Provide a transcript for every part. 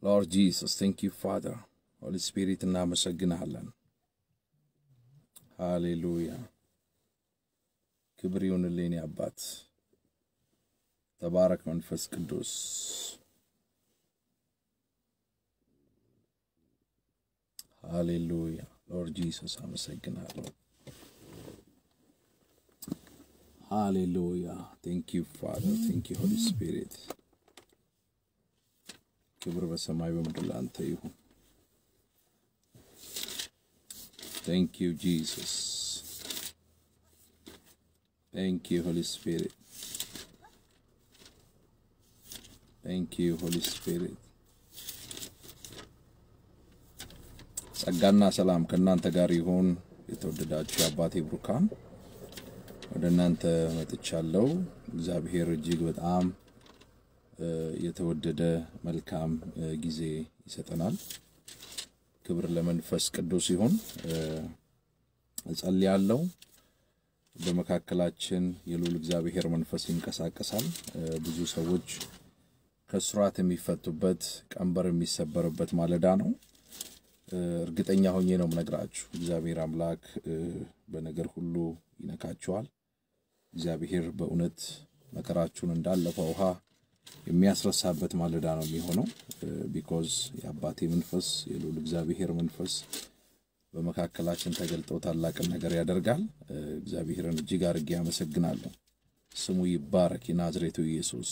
ሎርድ ጂሰስ ቴንክ ዩ ፋደር ሆሊ ስፒሪት እናመሰግንሃለን። ሃሌሉያ ክብር ይሁንልኝ አባት። ተባረክ መንፈስ ቅዱስ። ሃሌሉያ ሎርድ ጂሰስ አመሰግናለሁ። ሃሌሉያ ቴንክ ዩ ፋደር ቴንክ ዩ ሆሊ ስፒሪት። ክብር በሰማይ በምድር ለአንተ ይሁን። ቴንክ ዩ ጂሰስ ቴንክ ዩ ሆሊ ስፒሪት ቴንክ ዩ ሆሊ ስፒሪት። ጸጋና ሰላም ከእናንተ ጋር ይሁን። የተወደዳችሁ የአባቴ ብሩካን ወደ እናንተ መጥቻለሁ። እግዚአብሔር እጅግ በጣም የተወደደ መልካም ጊዜ ይሰጠናል። ክብር ለመንፈስ ቅዱስ ይሁን። እጸልያለሁ። በመካከላችን የልዑል እግዚአብሔር መንፈስ ይንቀሳቀሳል። ብዙ ሰዎች ከስራት የሚፈቱበት ቀንበር የሚሰበርበት ማለዳ ነው። እርግጠኛ ሆኜ ነው የምነግራችሁ። እግዚአብሔር አምላክ በነገር ሁሉ ይነካችኋል። እግዚአብሔር በእውነት መከራችሁን እንዳለፈ ውሃ የሚያስረሳበት ማለዳ ነው የሚሆነው። ቢኮዝ የአባቴ መንፈስ የልዑል እግዚአብሔር መንፈስ በመካከላችን ተገልጦ ታላቅን ነገር ያደርጋል። እግዚአብሔርን እጅግ አድርጌ አመሰግናለሁ። ስሙ ይባረክ። የናዝሬቱ ኢየሱስ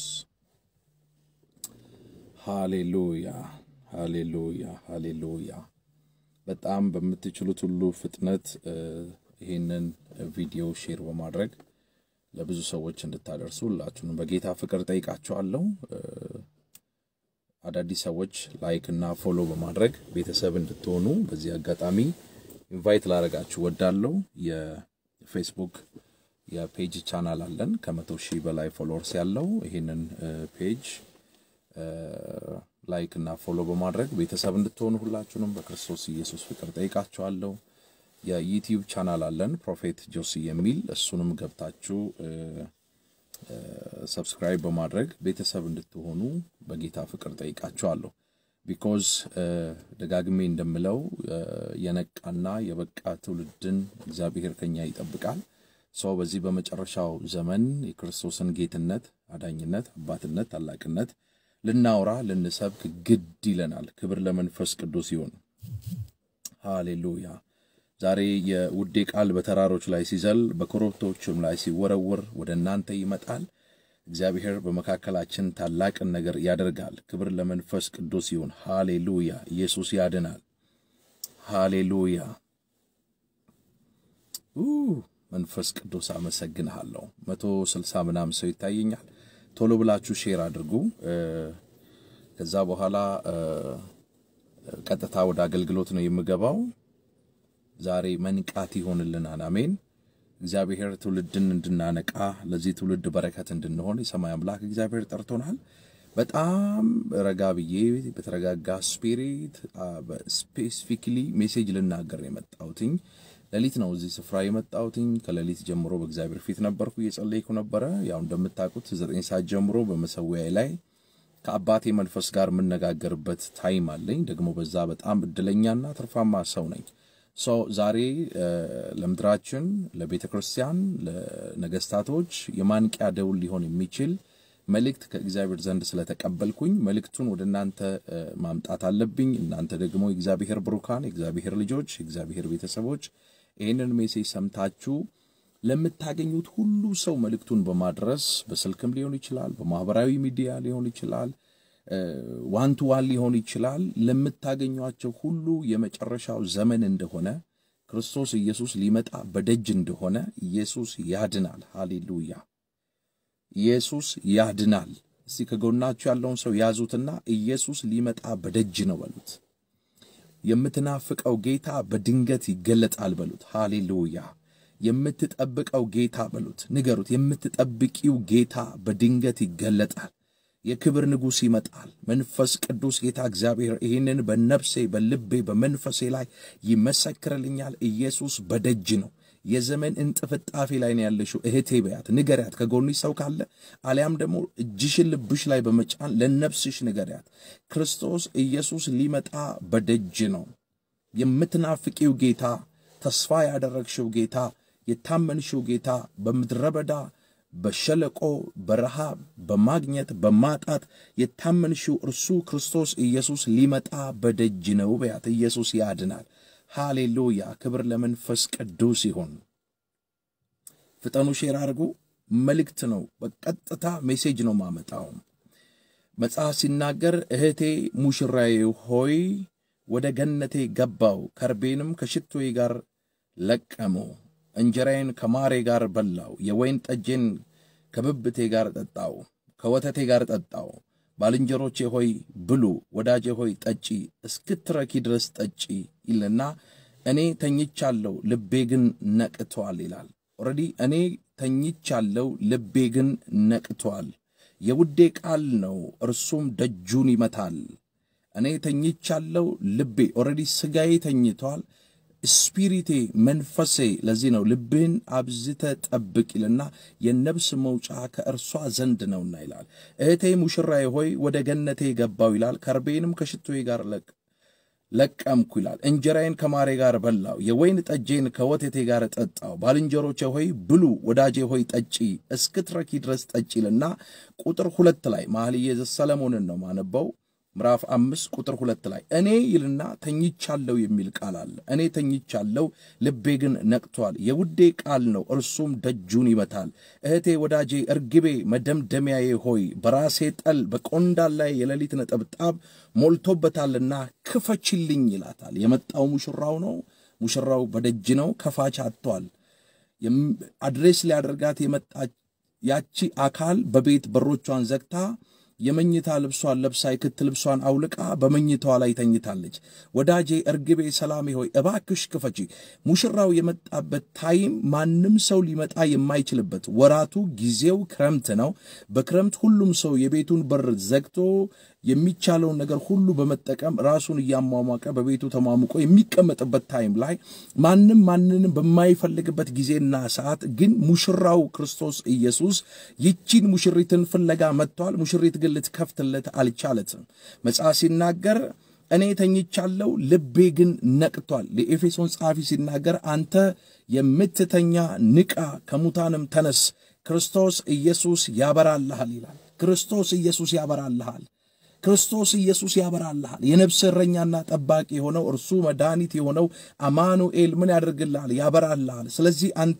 ሃሌሉያ፣ ሃሌሉያ፣ ሃሌሉያ። በጣም በምትችሉት ሁሉ ፍጥነት ይህንን ቪዲዮ ሼር በማድረግ ለብዙ ሰዎች እንድታደርሱ ሁላችሁንም በጌታ ፍቅር ጠይቃችኋለሁ። አዳዲስ ሰዎች ላይክ እና ፎሎ በማድረግ ቤተሰብ እንድትሆኑ በዚህ አጋጣሚ ኢንቫይት ላደርጋችሁ ወዳለው የፌስቡክ የፔጅ ቻናል አለን ከመቶ ሺህ በላይ ፎሎወርስ ያለው ይህንን ፔጅ ላይክ እና ፎሎ በማድረግ ቤተሰብ እንድትሆኑ ሁላችሁንም በክርስቶስ ኢየሱስ ፍቅር ጠይቃችኋለሁ። የዩቲዩብ ቻናል አለን ፕሮፌት ጆሲ የሚል እሱንም ገብታችሁ ሰብስክራይብ በማድረግ ቤተሰብ እንድትሆኑ በጌታ ፍቅር ጠይቃችኋለሁ። ቢኮዝ ደጋግሜ እንደምለው የነቃና የበቃ ትውልድን እግዚአብሔር ከኛ ይጠብቃል። ሰው በዚህ በመጨረሻው ዘመን የክርስቶስን ጌትነት፣ አዳኝነት፣ አባትነት፣ ታላቅነት ልናውራ ልንሰብክ ግድ ይለናል። ክብር ለመንፈስ ቅዱስ ይሁን። ሃሌሉያ። ዛሬ የውዴ ቃል በተራሮች ላይ ሲዘል በኮረብቶችም ላይ ሲወረወር ወደ እናንተ ይመጣል። እግዚአብሔር በመካከላችን ታላቅን ነገር ያደርጋል። ክብር ለመንፈስ ቅዱስ ይሁን። ሃሌሉያ። ኢየሱስ ያድናል። ሃሌሉያ። መንፈስ ቅዱስ አመሰግንሃለሁ። መቶ ስልሳ ምናምን ሰው ይታየኛል። ቶሎ ብላችሁ ሼር አድርጉ። ከዛ በኋላ ቀጥታ ወደ አገልግሎት ነው የምገባው። ዛሬ መንቃት ይሆንልናል። አሜን። እግዚአብሔር ትውልድን እንድናነቃ ለዚህ ትውልድ በረከት እንድንሆን የሰማይ አምላክ እግዚአብሔር ጠርቶናል። በጣም ረጋ ብዬ በተረጋጋ ስፒሪት ስፔሲፊክሊ ሜሴጅ ልናገር የመጣሁትኝ ሌሊት ነው እዚህ ስፍራ የመጣሁትኝ። ከሌሊት ጀምሮ በእግዚአብሔር ፊት ነበርኩ፣ እየጸለይኩ ነበረ። ያው እንደምታውቁት ዘጠኝ ሰዓት ጀምሮ በመሰዊያዬ ላይ ከአባቴ መንፈስ ጋር የምነጋገርበት ታይም አለኝ። ደግሞ በዛ በጣም እድለኛና ትርፋማ ሰው ነኝ። ሰው ዛሬ ለምድራችን፣ ለቤተ ክርስቲያን፣ ለነገስታቶች የማንቂያ ደውል ሊሆን የሚችል መልእክት ከእግዚአብሔር ዘንድ ስለተቀበልኩኝ መልእክቱን ወደ እናንተ ማምጣት አለብኝ። እናንተ ደግሞ የእግዚአብሔር ብሩካን፣ የእግዚአብሔር ልጆች፣ የእግዚአብሔር ቤተሰቦች ይህንን ሜሴጅ ሰምታችሁ ለምታገኙት ሁሉ ሰው መልእክቱን በማድረስ በስልክም ሊሆን ይችላል፣ በማህበራዊ ሚዲያ ሊሆን ይችላል፣ ዋን ቱ ዋን ሊሆን ይችላል። ለምታገኟቸው ሁሉ የመጨረሻው ዘመን እንደሆነ ክርስቶስ ኢየሱስ ሊመጣ በደጅ እንደሆነ ኢየሱስ ያድናል። ሃሌሉያ! ኢየሱስ ያድናል። እስቲ ከጎናችሁ ያለውን ሰው ያዙትና ኢየሱስ ሊመጣ በደጅ ነው በሉት። የምትናፍቀው ጌታ በድንገት ይገለጣል በሉት። ሃሌሉያ! የምትጠብቀው ጌታ በሉት፣ ንገሩት። የምትጠብቂው ጌታ በድንገት ይገለጣል። የክብር ንጉሥ ይመጣል። መንፈስ ቅዱስ ጌታ እግዚአብሔር ይህንን በነፍሴ በልቤ በመንፈሴ ላይ ይመሰክርልኛል። ኢየሱስ በደጅ ነው። የዘመን እንጥፍጣፊ ላይ ነው ያለሽው እህቴ በያት፣ ንገሪያት። ከጎንሽ ሰው ካለ አሊያም ደግሞ እጅሽን ልብሽ ላይ በመጫን ለነፍስሽ ንገሪያት። ክርስቶስ ኢየሱስ ሊመጣ በደጅ ነው። የምትናፍቂው ጌታ፣ ተስፋ ያደረግሽው ጌታ፣ የታመንሽው ጌታ በምድረ በዳ በሸለቆ በረሃብ በማግኘት በማጣት የታመንሽው እርሱ ክርስቶስ ኢየሱስ ሊመጣ በደጅ ነው በያት። ኢየሱስ ያድናል። ሃሌሉያ! ክብር ለመንፈስ ቅዱስ ይሁን። ፍጠኑ፣ ሼር አድርጉ። መልእክት ነው፣ በቀጥታ ሜሴጅ ነው ማመጣው። መጽሐፍ ሲናገር እህቴ ሙሽራዬ ሆይ ወደ ገነቴ ገባው፣ ከርቤንም ከሽቶዬ ጋር ለቀሙ፣ እንጀራዬን ከማሬ ጋር በላው፣ የወይን ጠጄን ከብብቴ ጋር ጠጣው፣ ከወተቴ ጋር ጠጣው። ባልንጀሮቼ ሆይ ብሉ፣ ወዳጄ ሆይ ጠጪ፣ እስክትረኪ ድረስ ጠጪ ይልና እኔ ተኝቻለሁ፣ ልቤ ግን ነቅቷል ይላል። ኦልሬዲ እኔ ተኝቻለሁ፣ ልቤ ግን ነቅቷል። የውዴ ቃል ነው፣ እርሱም ደጁን ይመታል። እኔ ተኝቻለሁ፣ ልቤ ኦልሬዲ ሥጋዬ ተኝቷል፣ ስፒሪቴ መንፈሴ። ለዚህ ነው ልብህን አብዝተ ጠብቅ ይልና የነብስ መውጫ ከእርሷ ዘንድ ነውና ይላል። እህቴ ሙሽራዬ ሆይ ወደ ገነቴ ገባው ይላል። ከርቤንም ከሽቶዬ ጋር ለቅ ለቀምኩ ይላል። እንጀራዬን ከማሬ ጋር በላው፣ የወይን ጠጄን ከወተቴ ጋር ጠጣው። ባልንጀሮቼ ሆይ ብሉ፣ ወዳጄ ሆይ ጠጪ፣ እስክትረኪ ድረስ ጠጪ ይልና ቁጥር ሁለት ላይ መኃልየ ዘሰሎሞንን ነው ማነበው ምዕራፍ አምስት ቁጥር ሁለት ላይ እኔ ይልና ተኝቻለሁ የሚል ቃል አለ። እኔ ተኝቻለሁ ልቤ ግን ነቅቷል። የውዴ ቃል ነው እርሱም ደጁን ይመታል። እህቴ ወዳጄ እርግቤ መደምደሚያዬ ሆይ በራሴ ጠል በቆንዳል ላይ የሌሊት ነጠብጣብ ሞልቶበታልና ክፈችልኝ ይላታል። የመጣው ሙሽራው ነው። ሙሽራው በደጅ ነው። ከፋች አጥቷል። አድሬስ ሊያደርጋት የመጣች ያቺ አካል በቤት በሮቿን ዘግታ የመኝታ ልብሷን ለብሳ የክት ልብሷን አውልቃ በመኝታዋ ላይ ተኝታለች። ወዳጄ እርግቤ ሰላሜ ሆይ እባክሽ ክፈቺ። ሙሽራው የመጣበት ታይም ማንም ሰው ሊመጣ የማይችልበት ወራቱ ጊዜው ክረምት ነው። በክረምት ሁሉም ሰው የቤቱን በር ዘግቶ የሚቻለውን ነገር ሁሉ በመጠቀም ራሱን እያሟሟቀ በቤቱ ተሟሙቆ የሚቀመጥበት ታይም ላይ ማንም ማንንም በማይፈልግበት ጊዜና ሰዓት ግን ሙሽራው ክርስቶስ ኢየሱስ ይቺን ሙሽሪትን ፍለጋ መጥቷል። ሙሽሪት ግን ልትከፍትለት አልቻለትም። መጽሐፍ ሲናገር እኔ ተኝቻለሁ፣ ልቤ ግን ነቅቷል። ለኤፌሶን ጸሐፊ ሲናገር አንተ የምትተኛ ንቃ፣ ከሙታንም ተነስ፣ ክርስቶስ ኢየሱስ ያበራልሃል ይላል። ክርስቶስ ኢየሱስ ያበራልሃል። ክርስቶስ ኢየሱስ ያበራልሃል። የነፍስ እረኛና ጠባቂ የሆነው እርሱ መድኃኒት የሆነው አማኑኤል ምን ያደርግልሃል? ያበራልሃል። ስለዚህ አንተ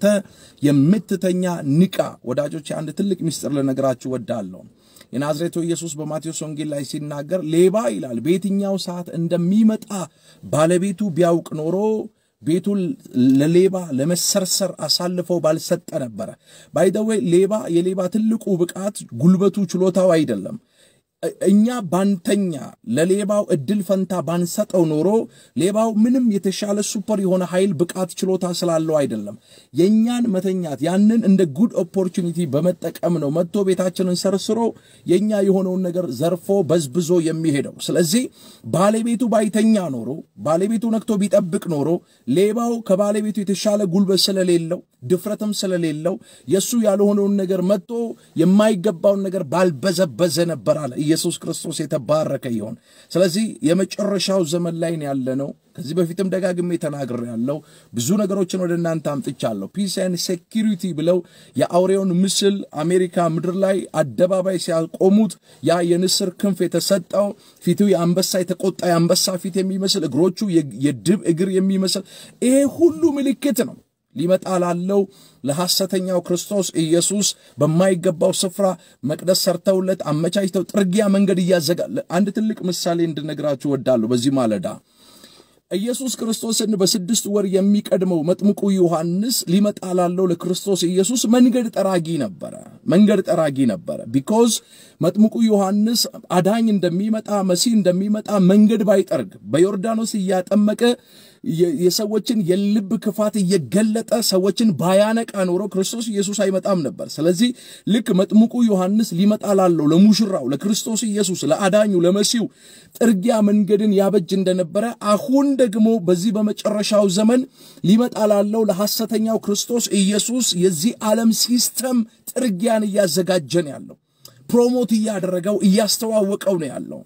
የምትተኛ ንቃ። ወዳጆች አንድ ትልቅ ምስጢር ልነግራችሁ ወዳለሁ። የናዝሬቱ ኢየሱስ በማቴዎስ ወንጌል ላይ ሲናገር ሌባ ይላል በየትኛው ሰዓት እንደሚመጣ ባለቤቱ ቢያውቅ ኖሮ ቤቱን ለሌባ ለመሰርሰር አሳልፈው ባልሰጠ ነበረ። ባይደዌ ሌባ የሌባ ትልቁ ብቃት ጉልበቱ ችሎታው አይደለም። እኛ ባንተኛ ለሌባው እድል ፈንታ ባንሰጠው ኖሮ ሌባው ምንም የተሻለ ሱፐር የሆነ ኃይል ብቃት ችሎታ ስላለው አይደለም። የእኛን መተኛት ያንን እንደ ጉድ ኦፖርቹኒቲ በመጠቀም ነው መጥቶ ቤታችንን ሰርስሮ የእኛ የሆነውን ነገር ዘርፎ በዝብዞ የሚሄደው። ስለዚህ ባለቤቱ ባይተኛ ኖሮ ባለቤቱ ነክቶ ቢጠብቅ ኖሮ ሌባው ከባለቤቱ የተሻለ ጉልበት ስለሌለው ድፍረትም ስለሌለው የእሱ ያልሆነውን ነገር መጥቶ የማይገባውን ነገር ባልበዘበዘ ነበር አለ። ኢየሱስ ክርስቶስ የተባረከ ይሆን። ስለዚህ የመጨረሻው ዘመን ላይ ያለ ነው። ከዚህ በፊትም ደጋግሜ ተናግሬ ያለው ብዙ ነገሮችን ወደ እናንተ አምጥቻለሁ። ፒስ ኤንድ ሴኪሪቲ ብለው የአውሬውን ምስል አሜሪካ ምድር ላይ አደባባይ ሲያቆሙት ያ የንስር ክንፍ የተሰጠው ፊቱ የአንበሳ የተቆጣ የአንበሳ ፊት የሚመስል እግሮቹ የድብ እግር የሚመስል ይሄ ሁሉ ምልክት ነው ሊመጣ ላለው ለሐሰተኛው ክርስቶስ ኢየሱስ በማይገባው ስፍራ መቅደስ ሰርተውለት አመቻችተው ጥርጊያ መንገድ እያዘጋ አንድ ትልቅ ምሳሌ እንድነግራችሁ ወዳለሁ። በዚህ ማለዳ ኢየሱስ ክርስቶስን በስድስት ወር የሚቀድመው መጥምቁ ዮሐንስ ሊመጣ ላለው ለክርስቶስ ኢየሱስ መንገድ ጠራጊ ነበረ። መንገድ ጠራጊ ነበረ። ቢኮዝ መጥምቁ ዮሐንስ አዳኝ እንደሚመጣ መሲህ እንደሚመጣ መንገድ ባይጠርግ በዮርዳኖስ እያጠመቀ የሰዎችን የልብ ክፋት እየገለጠ ሰዎችን ባያነቃ ኖሮ ክርስቶስ ኢየሱስ አይመጣም ነበር። ስለዚህ ልክ መጥምቁ ዮሐንስ ሊመጣ ላለው ለሙሽራው ለክርስቶስ ኢየሱስ ለአዳኙ ለመሲሁ ጥርጊያ መንገድን ያበጅ እንደነበረ አሁን ደግሞ በዚህ በመጨረሻው ዘመን ሊመጣ ላለው ለሐሰተኛው ክርስቶስ ኢየሱስ የዚህ ዓለም ሲስተም ጥርጊያን እያዘጋጀን ያለው ፕሮሞት እያደረገው እያስተዋወቀው ነው ያለው።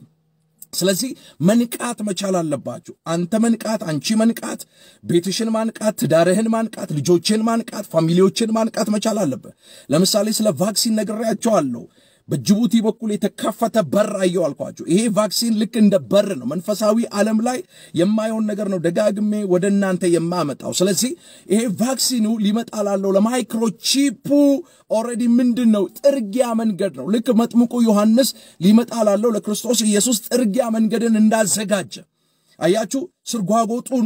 ስለዚህ መንቃት መቻል አለባችሁ። አንተ መንቃት፣ አንቺ መንቃት፣ ቤትሽን ማንቃት፣ ትዳርህን ማንቃት፣ ልጆችን ማንቃት፣ ፋሚሊዎችን ማንቃት መቻል አለብህ። ለምሳሌ ስለ ቫክሲን ነግሬያቸዋለሁ። በጅቡቲ በኩል የተከፈተ በር አየው አልኳችሁ። ይሄ ቫክሲን ልክ እንደ በር ነው። መንፈሳዊ ዓለም ላይ የማየውን ነገር ነው ደጋግሜ ወደ እናንተ የማመጣው። ስለዚህ ይሄ ቫክሲኑ ሊመጣ ላለው ለማይክሮቺፑ ኦልሬዲ ምንድን ነው ጥርጊያ መንገድ ነው። ልክ መጥምቁ ዮሐንስ ሊመጣ ላለው ለክርስቶስ ኢየሱስ ጥርጊያ መንገድን እንዳዘጋጀ አያችሁ ስርጓጎጡን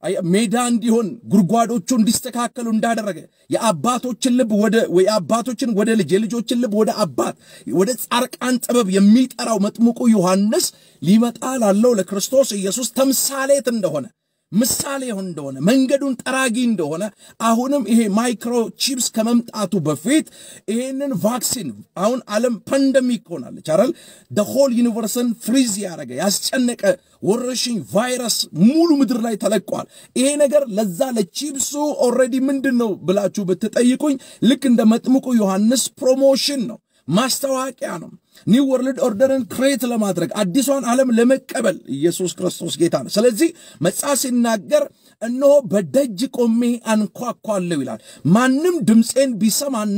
ሜዳ እንዲሆን ጉድጓዶቹ እንዲስተካከሉ እንዳደረገ የአባቶችን ልብ ወደ የአባቶችን ወደ ልጅ የልጆችን ልብ ወደ አባት ወደ ጻርቃን ጥበብ የሚጠራው መጥምቁ ዮሐንስ ሊመጣ ላለው ለክርስቶስ ኢየሱስ ተምሳሌት እንደሆነ ምሳሌ እንደሆነ መንገዱን ጠራጊ እንደሆነ አሁንም ይሄ ማይክሮቺፕስ ከመምጣቱ በፊት ይህንን ቫክሲን አሁን ዓለም ፓንደሚክ ሆናለች አይደል? ሆል ዩኒቨርስን ፍሪዝ ያደረገ ያስጨነቀ ወረርሽኝ ቫይረስ ሙሉ ምድር ላይ ተለቋል። ይሄ ነገር ለዛ ለቺፕሱ ኦልሬዲ ምንድን ነው ብላችሁ ብትጠይቁኝ ልክ እንደ መጥምቁ ዮሐንስ ፕሮሞሽን ነው፣ ማስታወቂያ ነው። ኒው ወርልድ ኦርደርን ክሬት ለማድረግ አዲሷን ዓለም ለመቀበል ኢየሱስ ክርስቶስ ጌታ ነው። ስለዚህ መጽሐፍ ሲናገር እነሆ በደጅ ቆሜ አንኳኳለሁ ይላል። ማንም ድምፄን ቢሰማና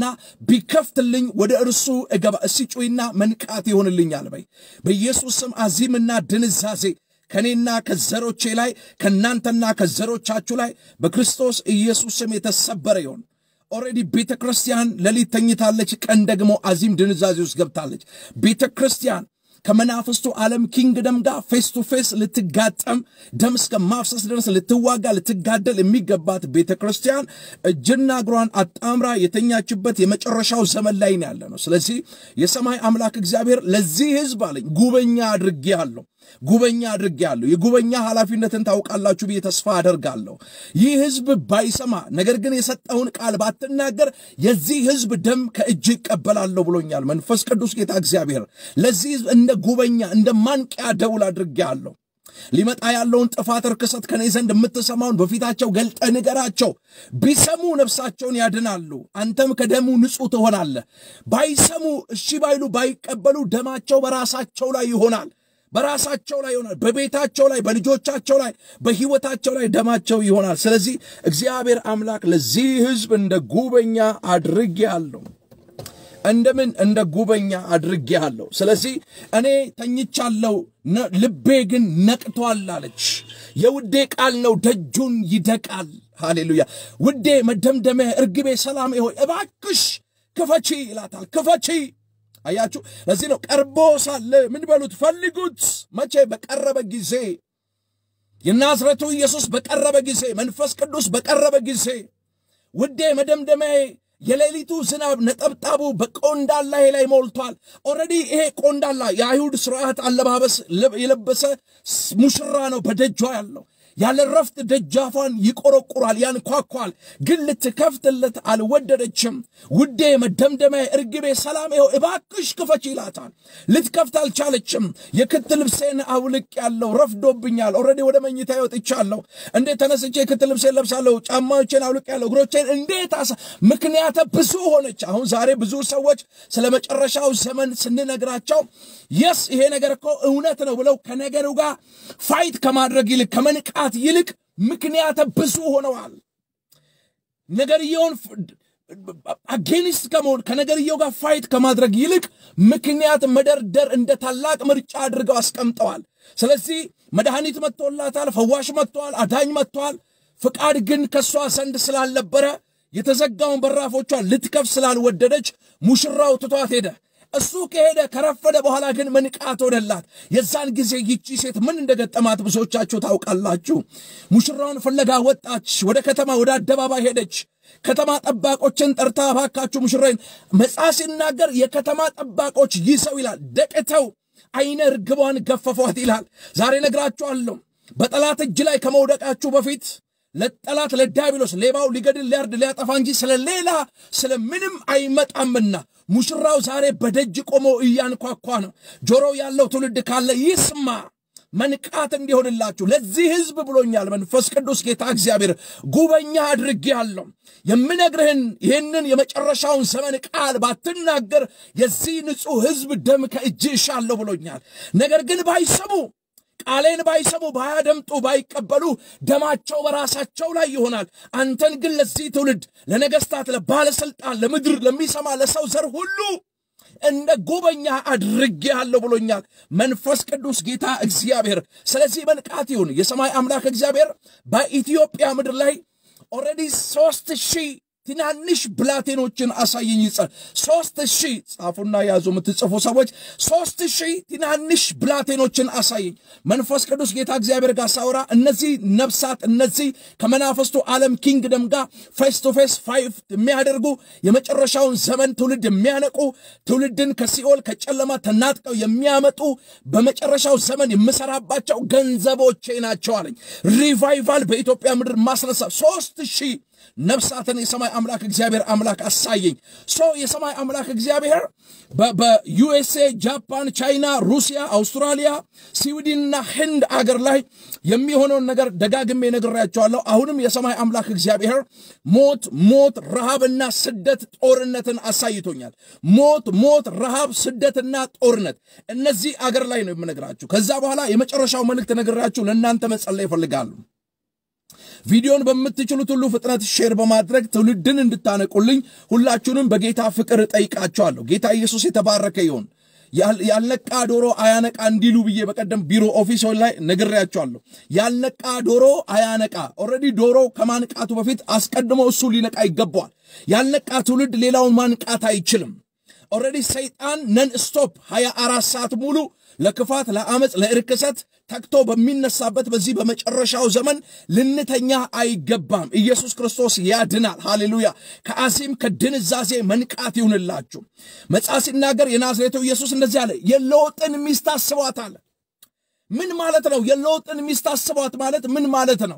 ቢከፍትልኝ ወደ እርሱ እገባ። እስቲ ጩይና መንቃት ይሆንልኛል በይ። በኢየሱስ ስም አዚምና ድንዛዜ ከእኔና ከዘሮቼ ላይ ከእናንተና ከዘሮቻችሁ ላይ በክርስቶስ ኢየሱስ ስም የተሰበረ ይሆን። ኦልሬዲ ቤተ ክርስቲያን ሌሊት ተኝታለች፣ ቀን ደግሞ አዚም ድንዛዜ ውስጥ ገብታለች። ቤተ ክርስቲያን ከመናፍስቱ ዓለም ኪንግደም ጋር ፌስ ቱ ፌስ ልትጋጠም ደም እስከ ማፍሰስ ድረስ ልትዋጋ ልትጋደል የሚገባት ቤተ ክርስቲያን እጅና እግሯን አጣምራ የተኛችበት የመጨረሻው ዘመን ላይ ነው ያለ ነው። ስለዚህ የሰማይ አምላክ እግዚአብሔር ለዚህ ሕዝብ አለኝ ጉበኛ አድርጌአለሁ ጉበኛ አድርጌአለሁ። የጉበኛ ኃላፊነትን ታውቃላችሁ ብዬ ተስፋ አደርጋለሁ። ይህ ሕዝብ ባይሰማ ነገር ግን የሰጠውን ቃል ባትናገር የዚህ ሕዝብ ደም ከእጅ ይቀበላለሁ ብሎኛል መንፈስ ቅዱስ ጌታ እግዚአብሔር። ለዚህ ሕዝብ እንደ ጉበኛ እንደ ማንቂያ ደውል አድርጌአለሁ። ሊመጣ ያለውን ጥፋት ርክሰት ከኔ ዘንድ የምትሰማውን በፊታቸው ገልጠ ንገራቸው። ቢሰሙ ነፍሳቸውን ያድናሉ፣ አንተም ከደሙ ንጹሕ ትሆናለህ። ባይሰሙ እሺ ባይሉ ባይቀበሉ ደማቸው በራሳቸው ላይ ይሆናል በራሳቸው ላይ ይሆናል። በቤታቸው ላይ፣ በልጆቻቸው ላይ፣ በሕይወታቸው ላይ ደማቸው ይሆናል። ስለዚህ እግዚአብሔር አምላክ ለዚህ ሕዝብ እንደ ጉበኛ አድርጌአለሁ። እንደምን እንደ ጉበኛ አድርጌአለሁ። ስለዚህ እኔ ተኝቻለሁ፣ ልቤ ግን ነቅቷል አለች። የውዴ ቃል ነው፣ ደጁን ይደቃል። ሃሌሉያ! ውዴ መደምደሚያ፣ እርግቤ፣ ሰላሜ ሆይ እባክሽ ክፈቺ ይላታል። ክፈቺ አያችሁ። ለዚህ ነው ቀርቦ ሳለ ምን በሉት ፈልጉት። መቼ? በቀረበ ጊዜ። የናዝረቱ ኢየሱስ በቀረበ ጊዜ፣ መንፈስ ቅዱስ በቀረበ ጊዜ፣ ውዴ መደምደሚያዬ፣ የሌሊቱ ዝናብ ነጠብጣቡ በቆንዳላዬ ላይ ሞልቷል። ኦልሬዲ ይሄ ቆንዳላ የአይሁድ ስርዓት አለባበስ የለበሰ ሙሽራ ነው በደጇ ያለው ያለ ረፍት ደጃፏን ይቆረቁራል፣ ያንኳኳል። ግን ልትከፍትለት አልወደደችም። ውዴ መደምደሚያ፣ እርግቤ፣ ሰላሜ ሆይ እባክሽ ክፈች ይላታል። ልትከፍት አልቻለችም። የክት ልብሴን አውልቅ ያለው ረፍዶብኛል። ኦልሬዲ ወደ መኝታ ወጥቻለሁ። እንዴት ተነስቼ የክት ልብሴን ለብሳለሁ? ጫማዎቼን አውልቅ ያለው እግሮቼን እንዴት አሳ ምክንያተ ብዙ ሆነች። አሁን ዛሬ ብዙ ሰዎች ስለ መጨረሻው ዘመን ስንነግራቸው የስ ይሄ ነገር እኮ እውነት ነው ብለው ከነገሩ ጋር ፋይት ከማድረግ ይልቅ ከመንቃት ይልቅ ምክንያተ ብዙ ሆነዋል። ነገርየውን አጌኒስት ከመሆን ከነገርየው ጋር ፋይት ከማድረግ ይልቅ ምክንያት መደርደር እንደ ታላቅ ምርጫ አድርገው አስቀምጠዋል። ስለዚህ መድኃኒት መጥቶላታል፣ ፈዋሽ መጥተዋል፣ አዳኝ መጥተዋል። ፍቃድ ግን ከእሷ ዘንድ ስላልነበረ የተዘጋውን በራፎቿን ልትከፍ ስላልወደደች ሙሽራው ትቷት ሄደ። እሱ ከሄደ ከረፈደ በኋላ ግን መንቃት ሆነላት። የዛን ጊዜ ይቺ ሴት ምን እንደገጠማት ብዙዎቻችሁ ታውቃላችሁ። ሙሽራውን ፍለጋ ወጣች። ወደ ከተማ ወደ አደባባይ ሄደች። ከተማ ጠባቆችን ጠርታ እባካችሁ ሙሽራዬን መጽሐፍ ሲናገር የከተማ ጠባቆች ይዘው ይላል ደቅተው አይነ ርግቧን ገፈፏት ይላል። ዛሬ ነግራችኋለሁ። በጠላት እጅ ላይ ከመውደቃችሁ በፊት ለጠላት ለዲያብሎስ ሌባው ሊገድል ሊያርድ ሊያጠፋ እንጂ ስለ ሌላ ስለ ምንም አይመጣምና ሙሽራው ዛሬ በደጅ ቆሞ እያንኳኳ ነው። ጆሮ ያለው ትውልድ ካለ ይስማ። መንቃት እንዲሆንላችሁ ለዚህ ሕዝብ ብሎኛል መንፈስ ቅዱስ ጌታ እግዚአብሔር ጉበኛ አድርጌአለሁ። የምነግርህን ይህንን የመጨረሻውን ዘመን ቃል ባትናገር የዚህ ንጹሕ ሕዝብ ደም ከእጅ እሻለሁ ብሎኛል። ነገር ግን ባይሰሙ ቃሌን ባይሰሙ ባያደምጡ ባይቀበሉ ደማቸው በራሳቸው ላይ ይሆናል። አንተን ግን ለዚህ ትውልድ ለነገስታት፣ ለባለስልጣን፣ ለምድር ለሚሰማ ለሰው ዘር ሁሉ እንደ ጉበኛ አድርጌአለሁ ብሎኛል መንፈስ ቅዱስ ጌታ እግዚአብሔር። ስለዚህ መንቃት ይሁን። የሰማይ አምላክ እግዚአብሔር በኢትዮጵያ ምድር ላይ ኦልሬዲ ሶስት ሺህ ትናንሽ ብላቴኖችን አሳየኝ ይጸል ሶስት ሺህ ጻፉና ያዙ የምትጽፉ ሰዎች ሶስት ሺህ ትናንሽ ብላቴኖችን አሳየኝ መንፈስ ቅዱስ ጌታ እግዚአብሔር ጋር ሳውራ እነዚህ ነፍሳት እነዚህ ከመናፈስቱ ዓለም ኪንግደም ጋር ፌስ ቱ ፌስ ፋይፍ የሚያደርጉ የመጨረሻውን ዘመን ትውልድ የሚያነቁ ትውልድን ከሲኦል ከጨለማ ተናጥቀው የሚያመጡ በመጨረሻው ዘመን የምሰራባቸው ገንዘቦቼ ናቸው አለኝ ሪቫይቫል በኢትዮጵያ ምድር ማስነሳ ሶስት ሺህ ነፍሳትን የሰማይ አምላክ እግዚአብሔር አምላክ አሳየኝ። ሶ የሰማይ አምላክ እግዚአብሔር በዩኤስኤ፣ ጃፓን፣ ቻይና፣ ሩሲያ፣ አውስትራሊያ፣ ስዊድንና ህንድ አገር ላይ የሚሆነውን ነገር ደጋግሜ ነግሬያቸዋለሁ። አሁንም የሰማይ አምላክ እግዚአብሔር ሞት፣ ሞት፣ ረሃብና ስደት ጦርነትን አሳይቶኛል። ሞት፣ ሞት፣ ረሃብ፣ ስደትና ጦርነት እነዚህ አገር ላይ ነው የምነግራችሁ። ከዛ በኋላ የመጨረሻው መልእክት ነግራችሁ ለእናንተ መጸለይ ይፈልጋሉ። ቪዲዮን በምትችሉት ሁሉ ፍጥነት ሼር በማድረግ ትውልድን እንድታነቁልኝ ሁላችሁንም በጌታ ፍቅር እጠይቃቸዋለሁ። ጌታ ኢየሱስ የተባረከ ይሁን። ያልነቃ ዶሮ አያነቃ እንዲሉ ብዬ በቀደም ቢሮ ኦፊስ ላይ ነግሬያቸዋለሁ። ያልነቃ ዶሮ አያነቃ። ኦልሬዲ ዶሮ ከማንቃቱ በፊት አስቀድሞ እሱ ሊነቃ ይገባዋል። ያልነቃ ትውልድ ሌላውን ማንቃት አይችልም። ኦልሬዲ ሰይጣን ነን ስቶፕ 24 ሰዓት ሙሉ ለክፋት፣ ለአመፅ፣ ለእርክሰት ተግቶ በሚነሳበት በዚህ በመጨረሻው ዘመን ልንተኛ አይገባም። ኢየሱስ ክርስቶስ ያድናል። ሃሌሉያ። ከአዚም ከድንዛዜ መንቃት ይሁንላችሁ። መጽሐፍ ሲናገር የናዝሬቱ ኢየሱስ እንደዚህ አለ፣ የለውጥን ሚስት አስቧት አለ። ምን ማለት ነው? የለውጥን ሚስት አስቧት ማለት ምን ማለት ነው?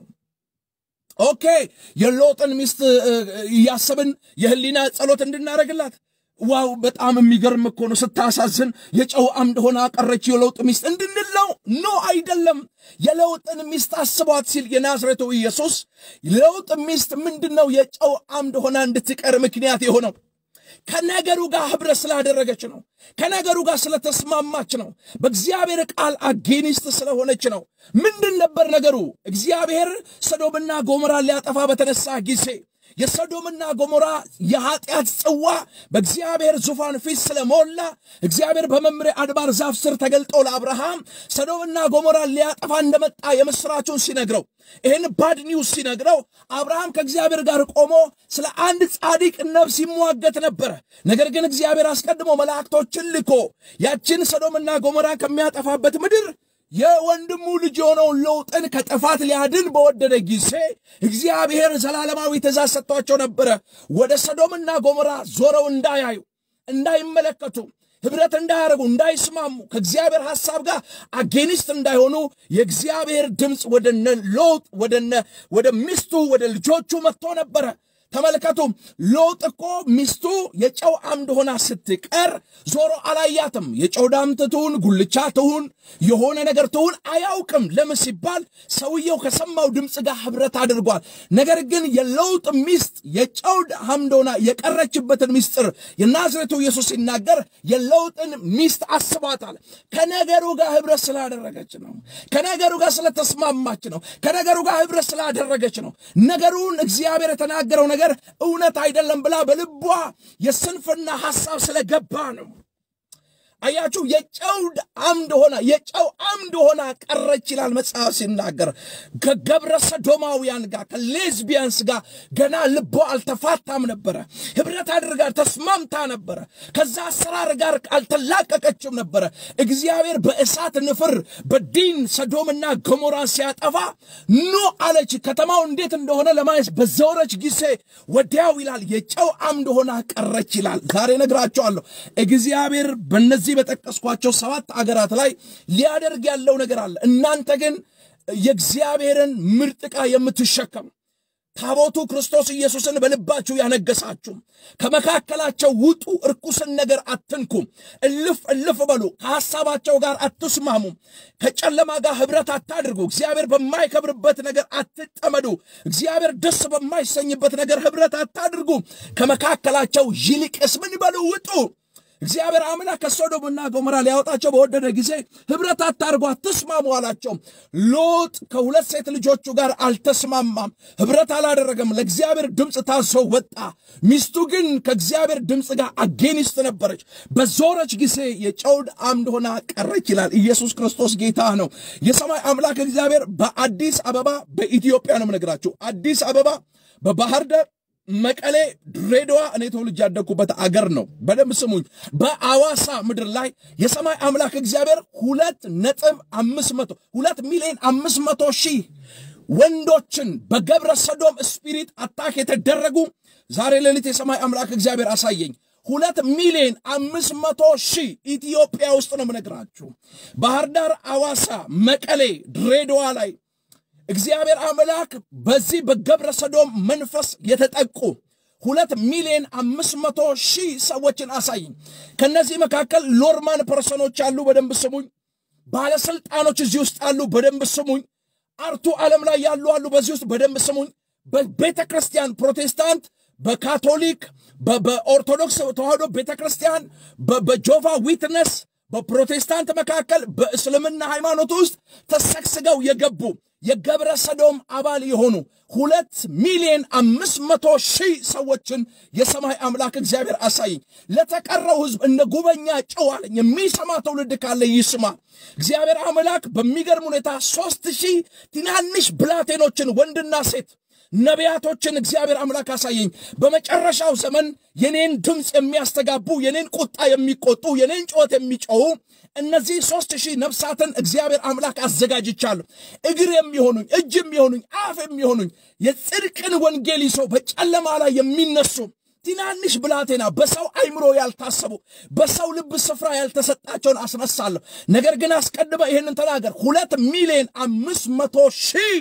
ኦኬ የለውጥን ሚስት እያሰብን የህሊና ጸሎት እንድናደርግላት ዋው በጣም የሚገርም እኮ ነው። ስታሳዝን የጨው አምድ ሆና ቀረች የለውጥ ሚስት እንድንለው ኖ አይደለም። የለውጥን ሚስት አስቧት ሲል የናዝሬቱ ኢየሱስ ለውጥ ሚስት ምንድን ነው? የጨው አምድ ሆና እንድትቀር ምክንያት የሆነው ከነገሩ ጋር ህብረት ስላደረገች ነው። ከነገሩ ጋር ስለተስማማች ነው። በእግዚአብሔር ቃል አጌኒስት ስለሆነች ነው። ምንድን ነበር ነገሩ? እግዚአብሔር ሰዶምና ጎሞራ ሊያጠፋ በተነሳ ጊዜ የሰዶምና ጎሞራ የኃጢአት ጽዋ በእግዚአብሔር ዙፋን ፊት ስለሞላ እግዚአብሔር በመምሬ አድባር ዛፍ ስር ተገልጦ ለአብርሃም ሰዶምና ጎሞራ ሊያጠፋ እንደመጣ የምስራቹን ሲነግረው ይህን ባድ ኒውስ ሲነግረው አብርሃም ከእግዚአብሔር ጋር ቆሞ ስለ አንድ ጻድቅ ነፍስ ይሟገት ነበረ። ነገር ግን እግዚአብሔር አስቀድሞ መላእክቶችን ልኮ ያችን ሰዶምና ጎሞራ ከሚያጠፋበት ምድር የወንድሙ ልጅ የሆነውን ሎጥን ከጥፋት ሊያድን በወደደ ጊዜ እግዚአብሔር ዘላለማዊ ትእዛዝ ሰጥቷቸው ነበረ። ወደ ሰዶምና ጎሞራ ዞረው እንዳያዩ፣ እንዳይመለከቱ፣ ህብረት እንዳያደርጉ፣ እንዳይስማሙ፣ ከእግዚአብሔር ሐሳብ ጋር አጌኒስት እንዳይሆኑ የእግዚአብሔር ድምፅ ወደነ ሎጥ ወደነ ወደ ሚስቱ ወደ ልጆቹ መጥቶ ነበረ። ተመልከቱ። ሎጥ እኮ ሚስቱ የጨው አምድ ሆና ስትቀር ዞሮ አላያትም። የጨው ዳምት ትሁን ጉልቻ ትሁን የሆነ ነገር ትሁን አያውቅም። ለምን ሲባል ሰውየው ከሰማው ድምፅ ጋር ህብረት አድርጓል። ነገር ግን የለውጥ ሚስት የጨው አምድ ሆና የቀረችበትን ሚስጥር የናዝሬቱ ኢየሱስ ሲናገር የለውጥን ሚስት አስቧታል። ከነገሩ ጋር ህብረት ስላደረገች ነው። ከነገሩ ጋር ስለተስማማች ነው። ከነገሩ ጋር ህብረት ስላደረገች ነው። ነገሩን እግዚአብሔር የተናገረው ነገር እውነት አይደለም ብላ በልቧ የስንፍና ሐሳብ ስለገባ ነው። አያችሁ፣ የጨው አምድ ሆና የጨው አምድ ሆና ቀረች ይላል መጽሐፍ ሲናገር። ከገብረ ሰዶማውያን ጋር ከሌዝቢያንስ ጋር ገና ልቦ አልተፋታም ነበረ። ህብረት አድርጋ ተስማምታ ነበረ። ከዛ አሰራር ጋር አልተላቀቀችም ነበረ። እግዚአብሔር በእሳት ንፍር በዲን ሰዶምና ገሞራን ሲያጠፋ ኑ አለች። ከተማው እንዴት እንደሆነ ለማየት በዘወረች ጊዜ ወዲያው ይላል የጨው አምድ ሆና ቀረች ይላል። ዛሬ ነግራቸዋለሁ። እግዚአብሔር በነዚህ በጠቀስኳቸው ሰባት አገራት ላይ ሊያደርግ ያለው ነገር አለ። እናንተ ግን የእግዚአብሔርን ምርጥ ዕቃ የምትሸከሙ ታቦቱ ክርስቶስ ኢየሱስን በልባችሁ ያነገሳችሁ ከመካከላቸው ውጡ፣ እርኩስን ነገር አትንኩ፣ እልፍ እልፍ በሉ፣ ከሐሳባቸው ጋር አትስማሙ፣ ከጨለማ ጋር ኅብረት አታድርጉ፣ እግዚአብሔር በማይከብርበት ነገር አትጠመዱ፣ እግዚአብሔር ደስ በማይሰኝበት ነገር ኅብረት አታድርጉ፣ ከመካከላቸው ይልቅስ ምን በሉ ውጡ። እግዚአብሔር አምላክ ከሶዶምና ገሞራ ሊያወጣቸው በወደደ ጊዜ ኅብረት አታርጉ፣ አትስማሙ አላቸው። ሎጥ ከሁለት ሴት ልጆቹ ጋር አልተስማማም፣ ኅብረት አላደረገም። ለእግዚአብሔር ድምፅ ታዞ ወጣ። ሚስቱ ግን ከእግዚአብሔር ድምፅ ጋር አጌኒስት ነበረች። በዞረች ጊዜ የጨውድ አምድ ሆና ቀረች ይላል። ኢየሱስ ክርስቶስ ጌታ ነው። የሰማይ አምላክ እግዚአብሔር በአዲስ አበባ በኢትዮጵያ ነው የምነግራችሁ። አዲስ አበባ በባህር ዳር መቀሌ፣ ድሬዳዋ እኔ ተወልጄ ያደግኩበት አገር ነው። በደንብ ስሙኝ። በአዋሳ ምድር ላይ የሰማይ አምላክ እግዚአብሔር ሁለት ነጥብ አምስት መቶ ሁለት ሚሊዮን አምስት መቶ ሺህ ወንዶችን በገብረ ሰዶም ስፒሪት አታክ የተደረጉ ዛሬ ሌሊት የሰማይ አምላክ እግዚአብሔር አሳየኝ። ሁለት ሚሊዮን አምስት መቶ ሺህ ኢትዮጵያ ውስጥ ነው የምነግራችሁ። ባህር ዳር፣ አዋሳ፣ መቀሌ፣ ድሬዳዋ ላይ እግዚአብሔር አምላክ በዚህ በገብረ ሰዶም መንፈስ የተጠቁ ሁለት ሚሊዮን አምስት መቶ ሺህ ሰዎችን አሳይኝ። ከነዚህ መካከል ሎርማን ፐርሰኖች አሉ፣ በደንብ ስሙኝ። ባለስልጣኖች እዚህ ውስጥ አሉ፣ በደንብ ስሙኝ። አርቱ ዓለም ላይ ያሉ አሉ፣ በዚህ ውስጥ በደንብ ስሙኝ። በቤተ ክርስቲያን ፕሮቴስታንት፣ በካቶሊክ፣ በኦርቶዶክስ ተዋህዶ ቤተ ክርስቲያን፣ በጆቫ ዊትነስ በፕሮቴስታንት መካከል በእስልምና ሃይማኖት ውስጥ ተሰግስገው የገቡ የገብረ ሰዶም አባል የሆኑ ሁለት ሚሊዮን አምስት መቶ ሺህ ሰዎችን የሰማይ አምላክ እግዚአብሔር አሳይኝ። ለተቀረው ሕዝብ እነ ጉበኛ ጨው አለኝ። የሚሰማ ትውልድ ካለ ይስማ። እግዚአብሔር አምላክ በሚገርም ሁኔታ ሦስት ሺህ ትናንሽ ብላቴኖችን ወንድና ሴት ነቢያቶችን እግዚአብሔር አምላክ አሳየኝ። በመጨረሻው ዘመን የኔን ድምፅ የሚያስተጋቡ የኔን ቁጣ የሚቆጡ የኔን ጩኸት የሚጮሁ እነዚህ ሦስት ሺህ ነፍሳትን እግዚአብሔር አምላክ አዘጋጅቻለሁ። እግር የሚሆኑኝ እጅ የሚሆኑኝ አፍ የሚሆኑኝ የጽድቅን ወንጌል ይዘው በጨለማ ላይ የሚነሱ ትናንሽ ብላቴና በሰው አይምሮ ያልታሰቡ በሰው ልብ ስፍራ ያልተሰጣቸውን አስነሳለሁ። ነገር ግን አስቀድመ ይህንን ተናገር። ሁለት ሚሊዮን አምስት መቶ ሺህ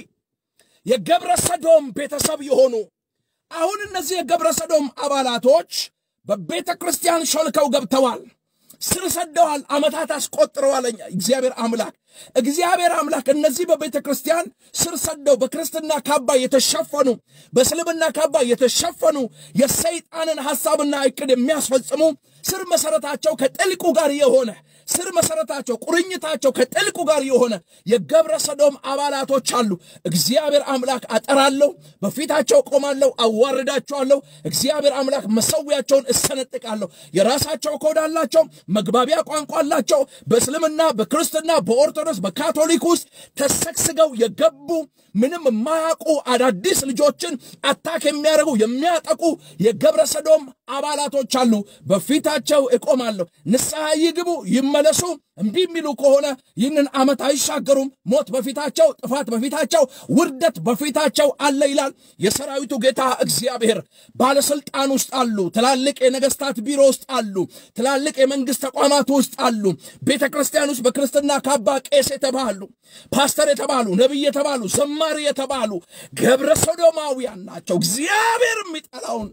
የገብረ ሰዶም ቤተሰብ የሆኑ አሁን እነዚህ የገብረ ሰዶም አባላቶች በቤተ ክርስቲያን ሾልከው ገብተዋል፣ ስር ሰደዋል፣ ዓመታት አስቆጥረዋል። እግዚአብሔር አምላክ እግዚአብሔር አምላክ እነዚህ በቤተ ክርስቲያን ስር ሰደው በክርስትና ካባ የተሸፈኑ በእስልምና ካባ የተሸፈኑ የሰይጣንን ሐሳብና ዕቅድ የሚያስፈጽሙ ስር መሠረታቸው ከጥልቁ ጋር የሆነ ስር መሠረታቸው ቁርኝታቸው ከጥልቁ ጋር የሆነ የገብረ ሰዶም አባላቶች አሉ። እግዚአብሔር አምላክ አጠራለሁ፣ በፊታቸው ቆማለሁ፣ አዋርዳቸዋለሁ። እግዚአብሔር አምላክ መሰዊያቸውን እሰነጥቃለሁ። የራሳቸው ኮድ አላቸው፣ መግባቢያ ቋንቋ አላቸው። በእስልምና በክርስትና በኦርቶዶክስ በካቶሊክ ውስጥ ተሰግስገው የገቡ ምንም የማያውቁ አዳዲስ ልጆችን አታክ የሚያደርጉ የሚያጠቁ የገብረ ሰዶም አባላቶች አሉ። በፊታቸው እቆማለሁ። ንስሐ ይግቡ ይመለሱ። እምቢ የሚሉ ከሆነ ይህንን ዓመት አይሻገሩም። ሞት በፊታቸው፣ ጥፋት በፊታቸው፣ ውርደት በፊታቸው አለ ይላል የሰራዊቱ ጌታ እግዚአብሔር። ባለስልጣን ውስጥ አሉ። ትላልቅ የነገስታት ቢሮ ውስጥ አሉ። ትላልቅ የመንግስት ተቋማት ውስጥ አሉ። ቤተ ክርስቲያን ውስጥ በክርስትና ካባ ቄስ የተባሉ ፓስተር የተባሉ ነቢይ የተባሉ ዘማሪ የተባሉ ገብረ ሰዶማውያን ናቸው። እግዚአብሔር የሚጠላውን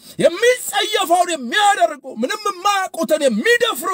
የሚጸየፈውን የሚያደርጉ ምንም የማያውቁትን የሚደፍሩ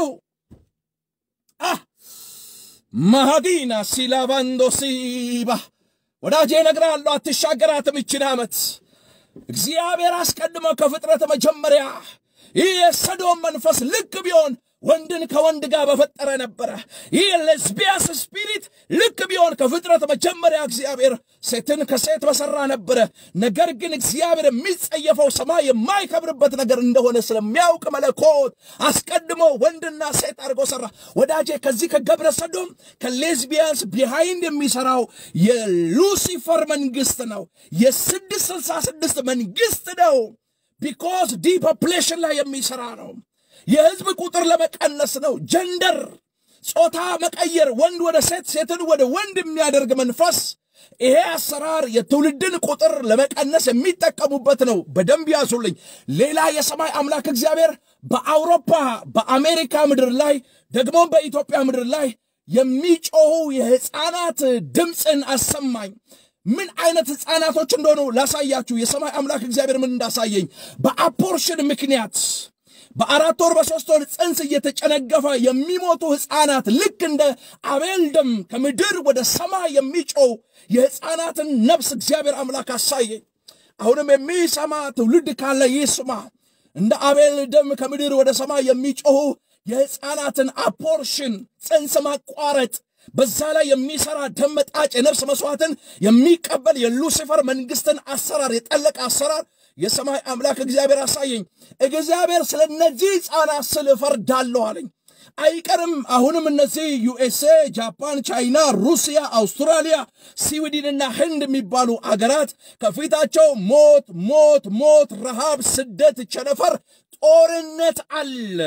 ማሃዲና ሲላቫንዶ ሲባ ወዳጄ እነግርሃለሁ፣ አትሻገራትም ይችን ዓመት። እግዚአብሔር አስቀድሞ ከፍጥረት መጀመሪያ ይህ የሰዶም መንፈስ ልክ ቢሆን ወንድን ከወንድ ጋር በፈጠረ ነበረ። ይህ ሌዝቢያስ ስፒሪት ልክ ቢሆን ከፍጥረት መጀመሪያ እግዚአብሔር ሴትን ከሴት በሰራ ነበረ። ነገር ግን እግዚአብሔር የሚጸየፈው ሰማይ የማይከብርበት ነገር እንደሆነ ስለሚያውቅ መለኮት አስቀድሞ ወንድና ሴት አድርጎ ሰራ። ወዳጄ ከዚህ ከገብረ ሰዶም ከሌዝቢያንስ ቢሃይንድ የሚሰራው የሉሲፈር መንግስት ነው። የስድስት ስልሳ ስድስት መንግስት ነው። ቢኮዝ ዲፖፕሌሽን ላይ የሚሰራ ነው። የህዝብ ቁጥር ለመቀነስ ነው። ጀንደር ጾታ መቀየር፣ ወንድ ወደ ሴት፣ ሴትን ወደ ወንድ የሚያደርግ መንፈስ። ይሄ አሰራር የትውልድን ቁጥር ለመቀነስ የሚጠቀሙበት ነው። በደንብ ያዙልኝ። ሌላ የሰማይ አምላክ እግዚአብሔር በአውሮፓ በአሜሪካ ምድር ላይ ደግሞም በኢትዮጵያ ምድር ላይ የሚጮኹ የሕፃናት ድምፅን አሰማኝ። ምን አይነት ሕፃናቶች እንደሆኑ ላሳያችሁ። የሰማይ አምላክ እግዚአብሔር ምን እንዳሳየኝ በአፖርሽን ምክንያት በአራት ወር በሶስት ወር ጽንስ እየተጨነገፈ የሚሞቱ ሕፃናት ልክ እንደ አቤል ደም ከምድር ወደ ሰማይ የሚጮው የሕፃናትን ነፍስ እግዚአብሔር አምላክ አሳየኝ። አሁንም የሚሰማ ትውልድ ካለ ይስማ። እንደ አቤል ደም ከምድር ወደ ሰማይ የሚጮኹ የሕፃናትን አፖርሽን ጽንስ ማቋረጥ በዛ ላይ የሚሰራ ደም መጣጭ የነፍስ መስዋዕትን የሚቀበል የሉሲፈር መንግስትን አሰራር የጠለቀ አሰራር የሰማይ አምላክ እግዚአብሔር አሳየኝ። እግዚአብሔር ስለ እነዚህ ሕፃናት ስል እፈርዳለሁ አለኝ። አይቀርም። አሁንም እነዚህ ዩኤስኤ፣ ጃፓን፣ ቻይና፣ ሩሲያ፣ አውስትራሊያ፣ ስዊድንና ህንድ የሚባሉ አገራት ከፊታቸው ሞት ሞት ሞት፣ ረሃብ፣ ስደት፣ ቸነፈር፣ ጦርነት አለ።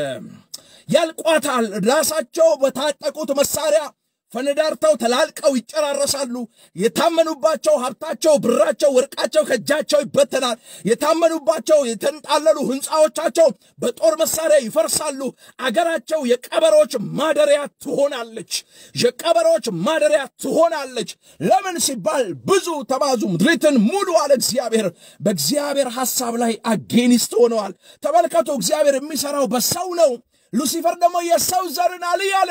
ያልቋታል። ራሳቸው በታጠቁት መሳሪያ ፈነዳርተው ተላልቀው ይጨራረሳሉ። የታመኑባቸው ሀብታቸው፣ ብራቸው፣ ወርቃቸው ከእጃቸው ይበተናል። የታመኑባቸው የተንጣለሉ ሕንፃዎቻቸው በጦር መሳሪያ ይፈርሳሉ። አገራቸው የቀበሮች ማደሪያ ትሆናለች። የቀበሮች ማደሪያ ትሆናለች። ለምን ሲባል ብዙ ተባዙ፣ ምድሪትን ሙሉ አለ እግዚአብሔር። በእግዚአብሔር ሐሳብ ላይ አጌኒስት ሆነዋል። ተመልከቱ፣ እግዚአብሔር የሚሠራው በሰው ነው። ሉሲፈር ደግሞ የሰው ዘርን አልይ አለ።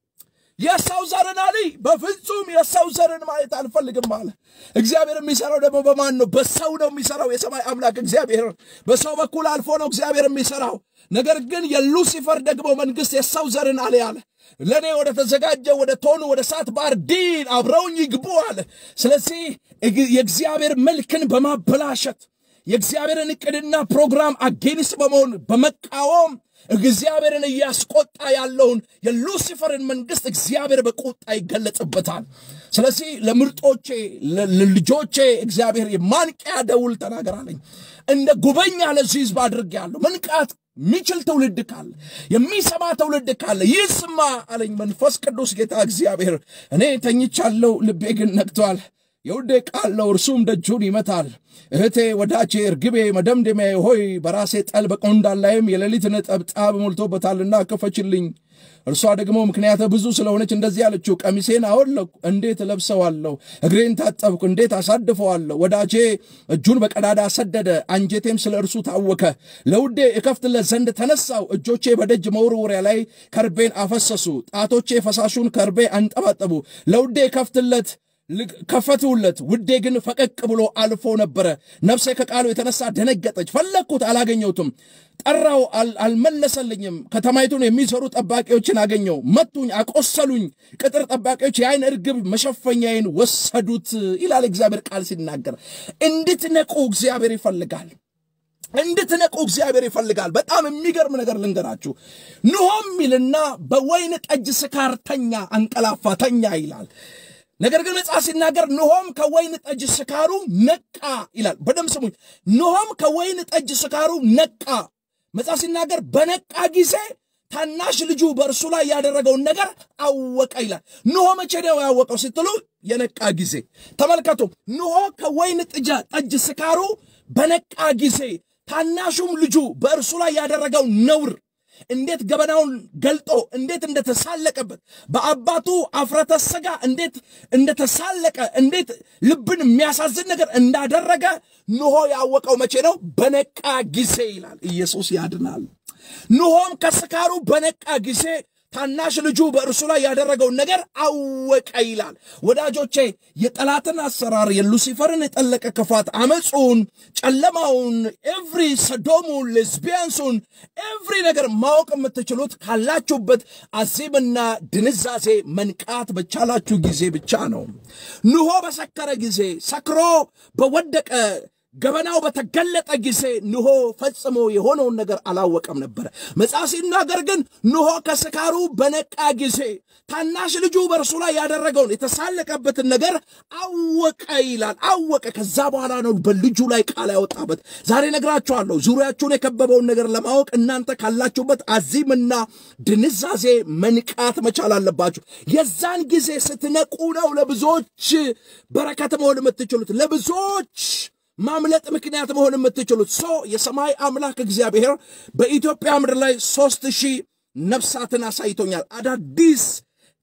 የሰው ዘርን አልይ፣ በፍጹም የሰው ዘርን ማየት አልፈልግም አለ። እግዚአብሔር የሚሰራው ደግሞ በማን ነው? በሰው ነው የሚሰራው። የሰማይ አምላክ እግዚአብሔር በሰው በኩል አልፎ ነው እግዚአብሔር የሚሰራው። ነገር ግን የሉሲፈር ደግሞ መንግስት የሰው ዘርን አልይ አለ። ለእኔ ወደ ተዘጋጀ ወደ ቶኑ ወደ እሳት ባህር ዲን አብረውኝ ይግቡ አለ። ስለዚህ የእግዚአብሔር መልክን በማበላሸት የእግዚአብሔርን ዕቅድና ፕሮግራም አጌንስት በመሆን በመቃወም እግዚአብሔርን እያስቆጣ ያለውን የሉሲፈርን መንግስት እግዚአብሔር በቁጣ ይገለጽበታል። ስለዚህ ለምርጦቼ ለልጆቼ እግዚአብሔር የማንቂያ ደውል ተናገራለኝ። እንደ ጉበኛ ለዚህ ህዝብ አድርጌያለሁ። መንቃት የሚችል ትውልድ ካለ የሚሰማ ትውልድ ካለ ይስማ አለኝ መንፈስ ቅዱስ ጌታ እግዚአብሔር። እኔ ተኝቻለሁ፣ ልቤ ግን ነቅቷል። የውዴ ቃል ነው፣ እርሱም ደጁን ይመታል። እህቴ ወዳጄ፣ እርግቤ፣ መደምደሚያ ሆይ በራሴ ጠል በቆንዳል ላይም የሌሊት ነጠብጣብ ሞልቶበታልና ክፈችልኝ። እርሷ ደግሞ ምክንያተ ብዙ ስለሆነች እንደዚህ አለችው፣ ቀሚሴን አወለኩ፣ እንዴት እለብሰዋለሁ? እግሬን ታጠብኩ፣ እንዴት አሳድፈዋለሁ? ወዳጄ እጁን በቀዳዳ ሰደደ፣ አንጀቴም ስለ እርሱ ታወከ። ለውዴ እከፍትለት ዘንድ ተነሳው፣ እጆቼ በደጅ መወርወሪያ ላይ ከርቤን አፈሰሱ፣ ጣቶቼ ፈሳሹን ከርቤ አንጠባጠቡ። ለውዴ እከፍትለት ከፈትሁለት፣ ውዴ ግን ፈቀቅ ብሎ አልፎ ነበረ። ነፍሴ ከቃሉ የተነሳ ደነገጠች። ፈለግኩት፣ አላገኘሁትም። ጠራው፣ አልመለሰልኝም። ከተማይቱን የሚሰሩ ጠባቂዎችን አገኘው፣ መቱኝ፣ አቆሰሉኝ። ቅጥር ጠባቂዎች የአይን እርግብ መሸፈኛዬን ወሰዱት ይላል እግዚአብሔር ቃል ሲናገር። እንድትነቁ እግዚአብሔር ይፈልጋል። እንድትነቁ እግዚአብሔር ይፈልጋል። በጣም የሚገርም ነገር ልንገራችሁ። ንሆም ይልና በወይን ጠጅ ስካር ተኛ፣ አንቀላፋ፣ ተኛ ይላል። ነገር ግን መጽሐፍ ሲናገር ንሆም ከወይን ጠጅ ስካሩ ነቃ ይላል። በደም ስሙኝ። ንሆም ከወይን ጠጅ ስካሩ ነቃ። መጽሐፍ ሲናገር በነቃ ጊዜ ታናሽ ልጁ በእርሱ ላይ ያደረገውን ነገር አወቀ ይላል። ንሆ መቼ ነው ያወቀው ስትሉ የነቃ ጊዜ ተመልከቱ። ንሆ ከወይን ጠጅ ስካሩ በነቃ ጊዜ ታናሹም ልጁ በእርሱ ላይ ያደረገው ነውር እንዴት ገበናውን ገልጦ እንዴት እንደተሳለቀበት በአባቱ አፍረተ ሥጋ እንዴት እንደተሳለቀ እንዴት ልብን የሚያሳዝን ነገር እንዳደረገ ንሆ ያወቀው መቼ ነው? በነቃ ጊዜ ይላል። ኢየሱስ ያድናል። ንሆም ከስካሩ በነቃ ጊዜ ታናሽ ልጁ በእርሱ ላይ ያደረገውን ነገር አወቀ ይላል። ወዳጆቼ የጠላትን አሰራር የሉሲፈርን የጠለቀ ክፋት፣ አመፁን፣ ጨለማውን፣ ኤቭሪ ሰዶሙን፣ ሌዝቢያንሱን ኤቭሪ ነገር ማወቅ የምትችሉት ካላችሁበት አዚምና ድንዛዜ መንቃት በቻላችሁ ጊዜ ብቻ ነው። ንሆ በሰከረ ጊዜ ሰክሮ በወደቀ ገበናው በተገለጠ ጊዜ ንሆ ፈጽሞ የሆነውን ነገር አላወቀም ነበረ። መጽሐፍ ሲናገር ግን ንሆ ከስካሩ በነቃ ጊዜ ታናሽ ልጁ በእርሱ ላይ ያደረገውን የተሳለቀበትን ነገር አወቀ ይላል። አወቀ። ከዛ በኋላ ነው በልጁ ላይ ቃል ያወጣበት። ዛሬ ነግራችኋለሁ። ዙሪያችሁን የከበበውን ነገር ለማወቅ እናንተ ካላችሁበት አዚምና ድንዛዜ መንቃት መቻል አለባችሁ። የዛን ጊዜ ስትነቁ ነው ለብዙዎች በረከት መሆን የምትችሉት ለብዙዎች ማምለጥ ምክንያት መሆን የምትችሉት ሶ የሰማይ አምላክ እግዚአብሔር በኢትዮጵያ ምድር ላይ ሶስት ሺህ ነፍሳትን አሳይቶኛል። አዳዲስ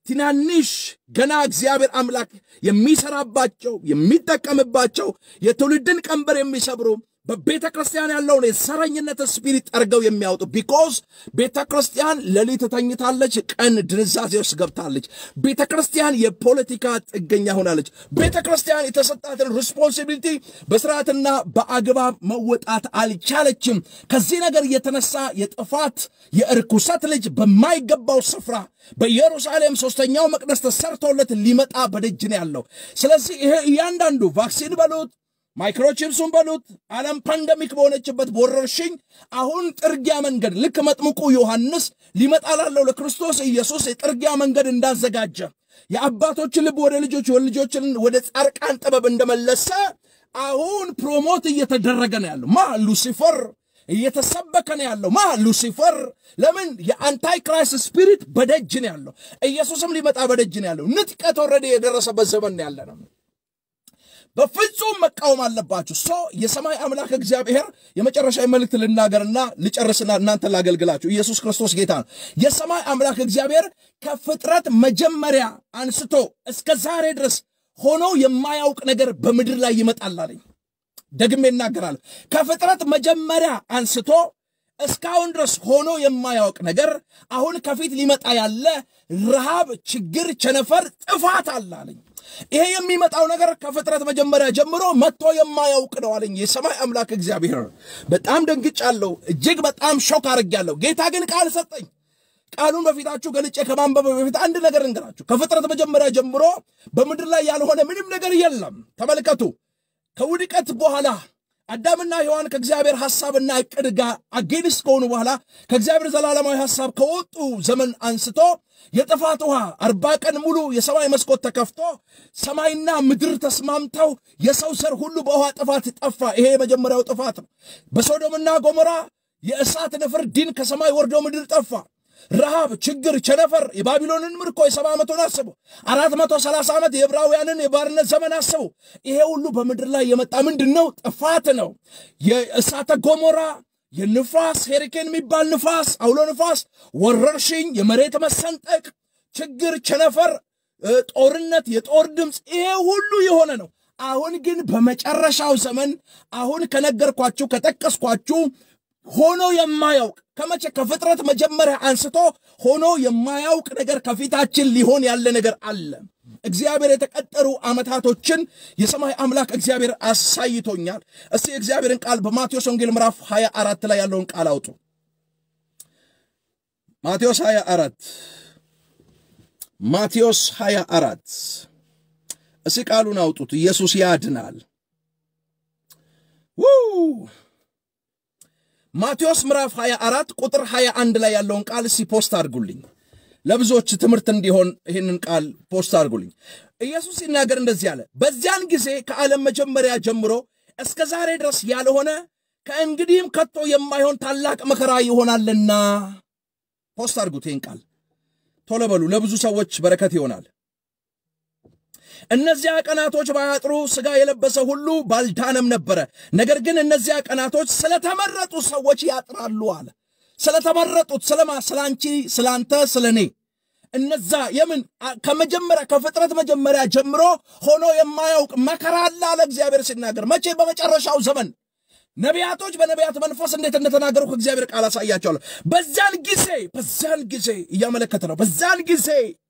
ትናንሽ ገና እግዚአብሔር አምላክ የሚሰራባቸው የሚጠቀምባቸው የትውልድን ቀንበር የሚሰብሩ በቤተ ክርስቲያን ያለውን የሰረኝነት ስፒሪት ጠርገው የሚያወጡ ቢኮዝ ቤተ ክርስቲያን ሌሊት ተኝታለች፣ ቀን ድንዛዜ ውስጥ ገብታለች። ቤተ ክርስቲያን የፖለቲካ ጥገኛ ሆናለች። ቤተ ክርስቲያን የተሰጣትን ሪስፖንሲቢሊቲ በስርዓትና በአግባብ መወጣት አልቻለችም። ከዚህ ነገር የተነሳ የጥፋት የእርኩሰት ልጅ በማይገባው ስፍራ በኢየሩሳሌም ሶስተኛው መቅደስ ተሰርቶለት ሊመጣ በደጅ ነው ያለው። ስለዚህ ይሄ እያንዳንዱ ቫክሲን በሉት ማይክሮቺፕሱን በሉት ዓለም ፓንደሚክ በሆነችበት በወረርሽኝ አሁን ጥርጊያ መንገድ ልክ መጥምቁ ዮሐንስ ሊመጣ ላለው ለክርስቶስ ኢየሱስ የጥርጊያ መንገድ እንዳዘጋጀ የአባቶች ልብ ወደ ልጆች ልጆችን ወደ ጻርቃን ጥበብ እንደመለሰ አሁን ፕሮሞት እየተደረገ ነው ያለው ማ ሉሲፈር እየተሰበከ ነው ያለው ማ ሉሲፈር ለምን የአንታይ ክራይስት ስፒሪት በደጅ ነው ያለው ኢየሱስም ሊመጣ በደጅ ነው ያለው ንጥቀት ወረደ የደረሰበት ዘመን ነው ያለ ነው በፍጹም መቃወም አለባችሁ። ሶ የሰማይ አምላክ እግዚአብሔር የመጨረሻ መልእክት ልናገርና ልጨርስና እናንተ ላገልግላችሁ። ኢየሱስ ክርስቶስ ጌታ ነው። የሰማይ አምላክ እግዚአብሔር ከፍጥረት መጀመሪያ አንስቶ እስከ ዛሬ ድረስ ሆኖ የማያውቅ ነገር በምድር ላይ ይመጣል አለኝ። ደግሜ እናገራለሁ። ከፍጥረት መጀመሪያ አንስቶ እስካሁን ድረስ ሆኖ የማያውቅ ነገር አሁን ከፊት ሊመጣ ያለ ረሃብ፣ ችግር፣ ቸነፈር፣ ጥፋት አለ አለኝ። ይሄ የሚመጣው ነገር ከፍጥረት መጀመሪያ ጀምሮ መጥቶ የማያውቅ ነው አለኝ የሰማይ አምላክ እግዚአብሔር። በጣም ደንግጫለሁ። እጅግ በጣም ሾክ አድርጌያለሁ። ጌታ ግን ቃል ሰጠኝ። ቃሉን በፊታችሁ ገልጬ ከማንበብ በፊት አንድ ነገር እንገራችሁ። ከፍጥረት መጀመሪያ ጀምሮ በምድር ላይ ያልሆነ ምንም ነገር የለም። ተመልከቱ። ከውድቀት በኋላ አዳምና ሔዋን ከእግዚአብሔር ሐሳብና ዕቅድ ጋር አጌንስት ከሆኑ በኋላ ከእግዚአብሔር ዘላለማዊ ሐሳብ ከወጡ ዘመን አንስቶ የጥፋት ውሃ አርባ ቀን ሙሉ የሰማይ መስኮት ተከፍቶ ሰማይና ምድር ተስማምተው የሰው ዘር ሁሉ በውሃ ጥፋት ጠፋ። ይሄ የመጀመሪያው ጥፋት ነው። በሶዶምና ጎሞራ የእሳት ንፍር ዲን ከሰማይ ወርዶ ምድር ጠፋ። ረሃብ፣ ችግር፣ ቸነፈር የባቢሎንን ምርኮ የሰባ ዓመቱን አስቡ። አራት መቶ ሰላሳ ዓመት የዕብራውያንን የባርነት ዘመን አስቡ። ይሄ ሁሉ በምድር ላይ የመጣ ምንድን ነው? ጥፋት ነው። የእሳተ ገሞራ የንፋስ ሄሪኬን የሚባል ንፋስ፣ አውሎ ንፋስ፣ ወረርሽኝ፣ የመሬት መሰንጠቅ፣ ችግር፣ ቸነፈር፣ ጦርነት፣ የጦር ድምፅ፣ ይሄ ሁሉ የሆነ ነው። አሁን ግን በመጨረሻው ዘመን አሁን ከነገርኳችሁ ከጠቀስኳችሁ ሆኖ የማያውቅ ከመቼ ከፍጥረት መጀመሪያ አንስቶ ሆኖ የማያውቅ ነገር ከፊታችን ሊሆን ያለ ነገር አለ። እግዚአብሔር የተቀጠሩ ዓመታቶችን የሰማይ አምላክ እግዚአብሔር አሳይቶኛል። እስቲ የእግዚአብሔርን ቃል በማቴዎስ ወንጌል ምዕራፍ 24 ላይ ያለውን ቃል አውጡ። ማቴዎስ 24 ማቴዎስ 24 እስቲ ቃሉን አውጡት። ኢየሱስ ያድናል። ማቴዎስ ምዕራፍ 24 ቁጥር 21 ላይ ያለውን ቃል እስቲ ፖስት አድርጉልኝ። ለብዙዎች ትምህርት እንዲሆን ይህንን ቃል ፖስት አድርጉልኝ። ኢየሱስ ሲናገር እንደዚህ አለ፣ በዚያን ጊዜ ከዓለም መጀመሪያ ጀምሮ እስከ ዛሬ ድረስ ያልሆነ ከእንግዲህም ከቶ የማይሆን ታላቅ መከራ ይሆናልና። ፖስት አድርጉት ይህን ቃል ቶሎ በሉ፣ ለብዙ ሰዎች በረከት ይሆናል። እነዚያ ቀናቶች ባያጥሩ ሥጋ የለበሰ ሁሉ ባልዳነም ነበረ። ነገር ግን እነዚያ ቀናቶች ስለተመረጡ ሰዎች ያጥራሉ አለ። ስለተመረጡት ስለማ ስለ አንቺ፣ ስለ አንተ፣ ስለ እኔ እነዛ የምን ከመጀመሪያ ከፍጥረት መጀመሪያ ጀምሮ ሆኖ የማያውቅ መከራ አለ አለ እግዚአብሔር ሲናገር። መቼ? በመጨረሻው ዘመን ነቢያቶች በነቢያት መንፈስ እንዴት እንደተናገሩ ከእግዚአብሔር ቃል አሳያቸዋለሁ። በዛን ጊዜ በዛን ጊዜ እያመለከተ ነው። በዛን ጊዜ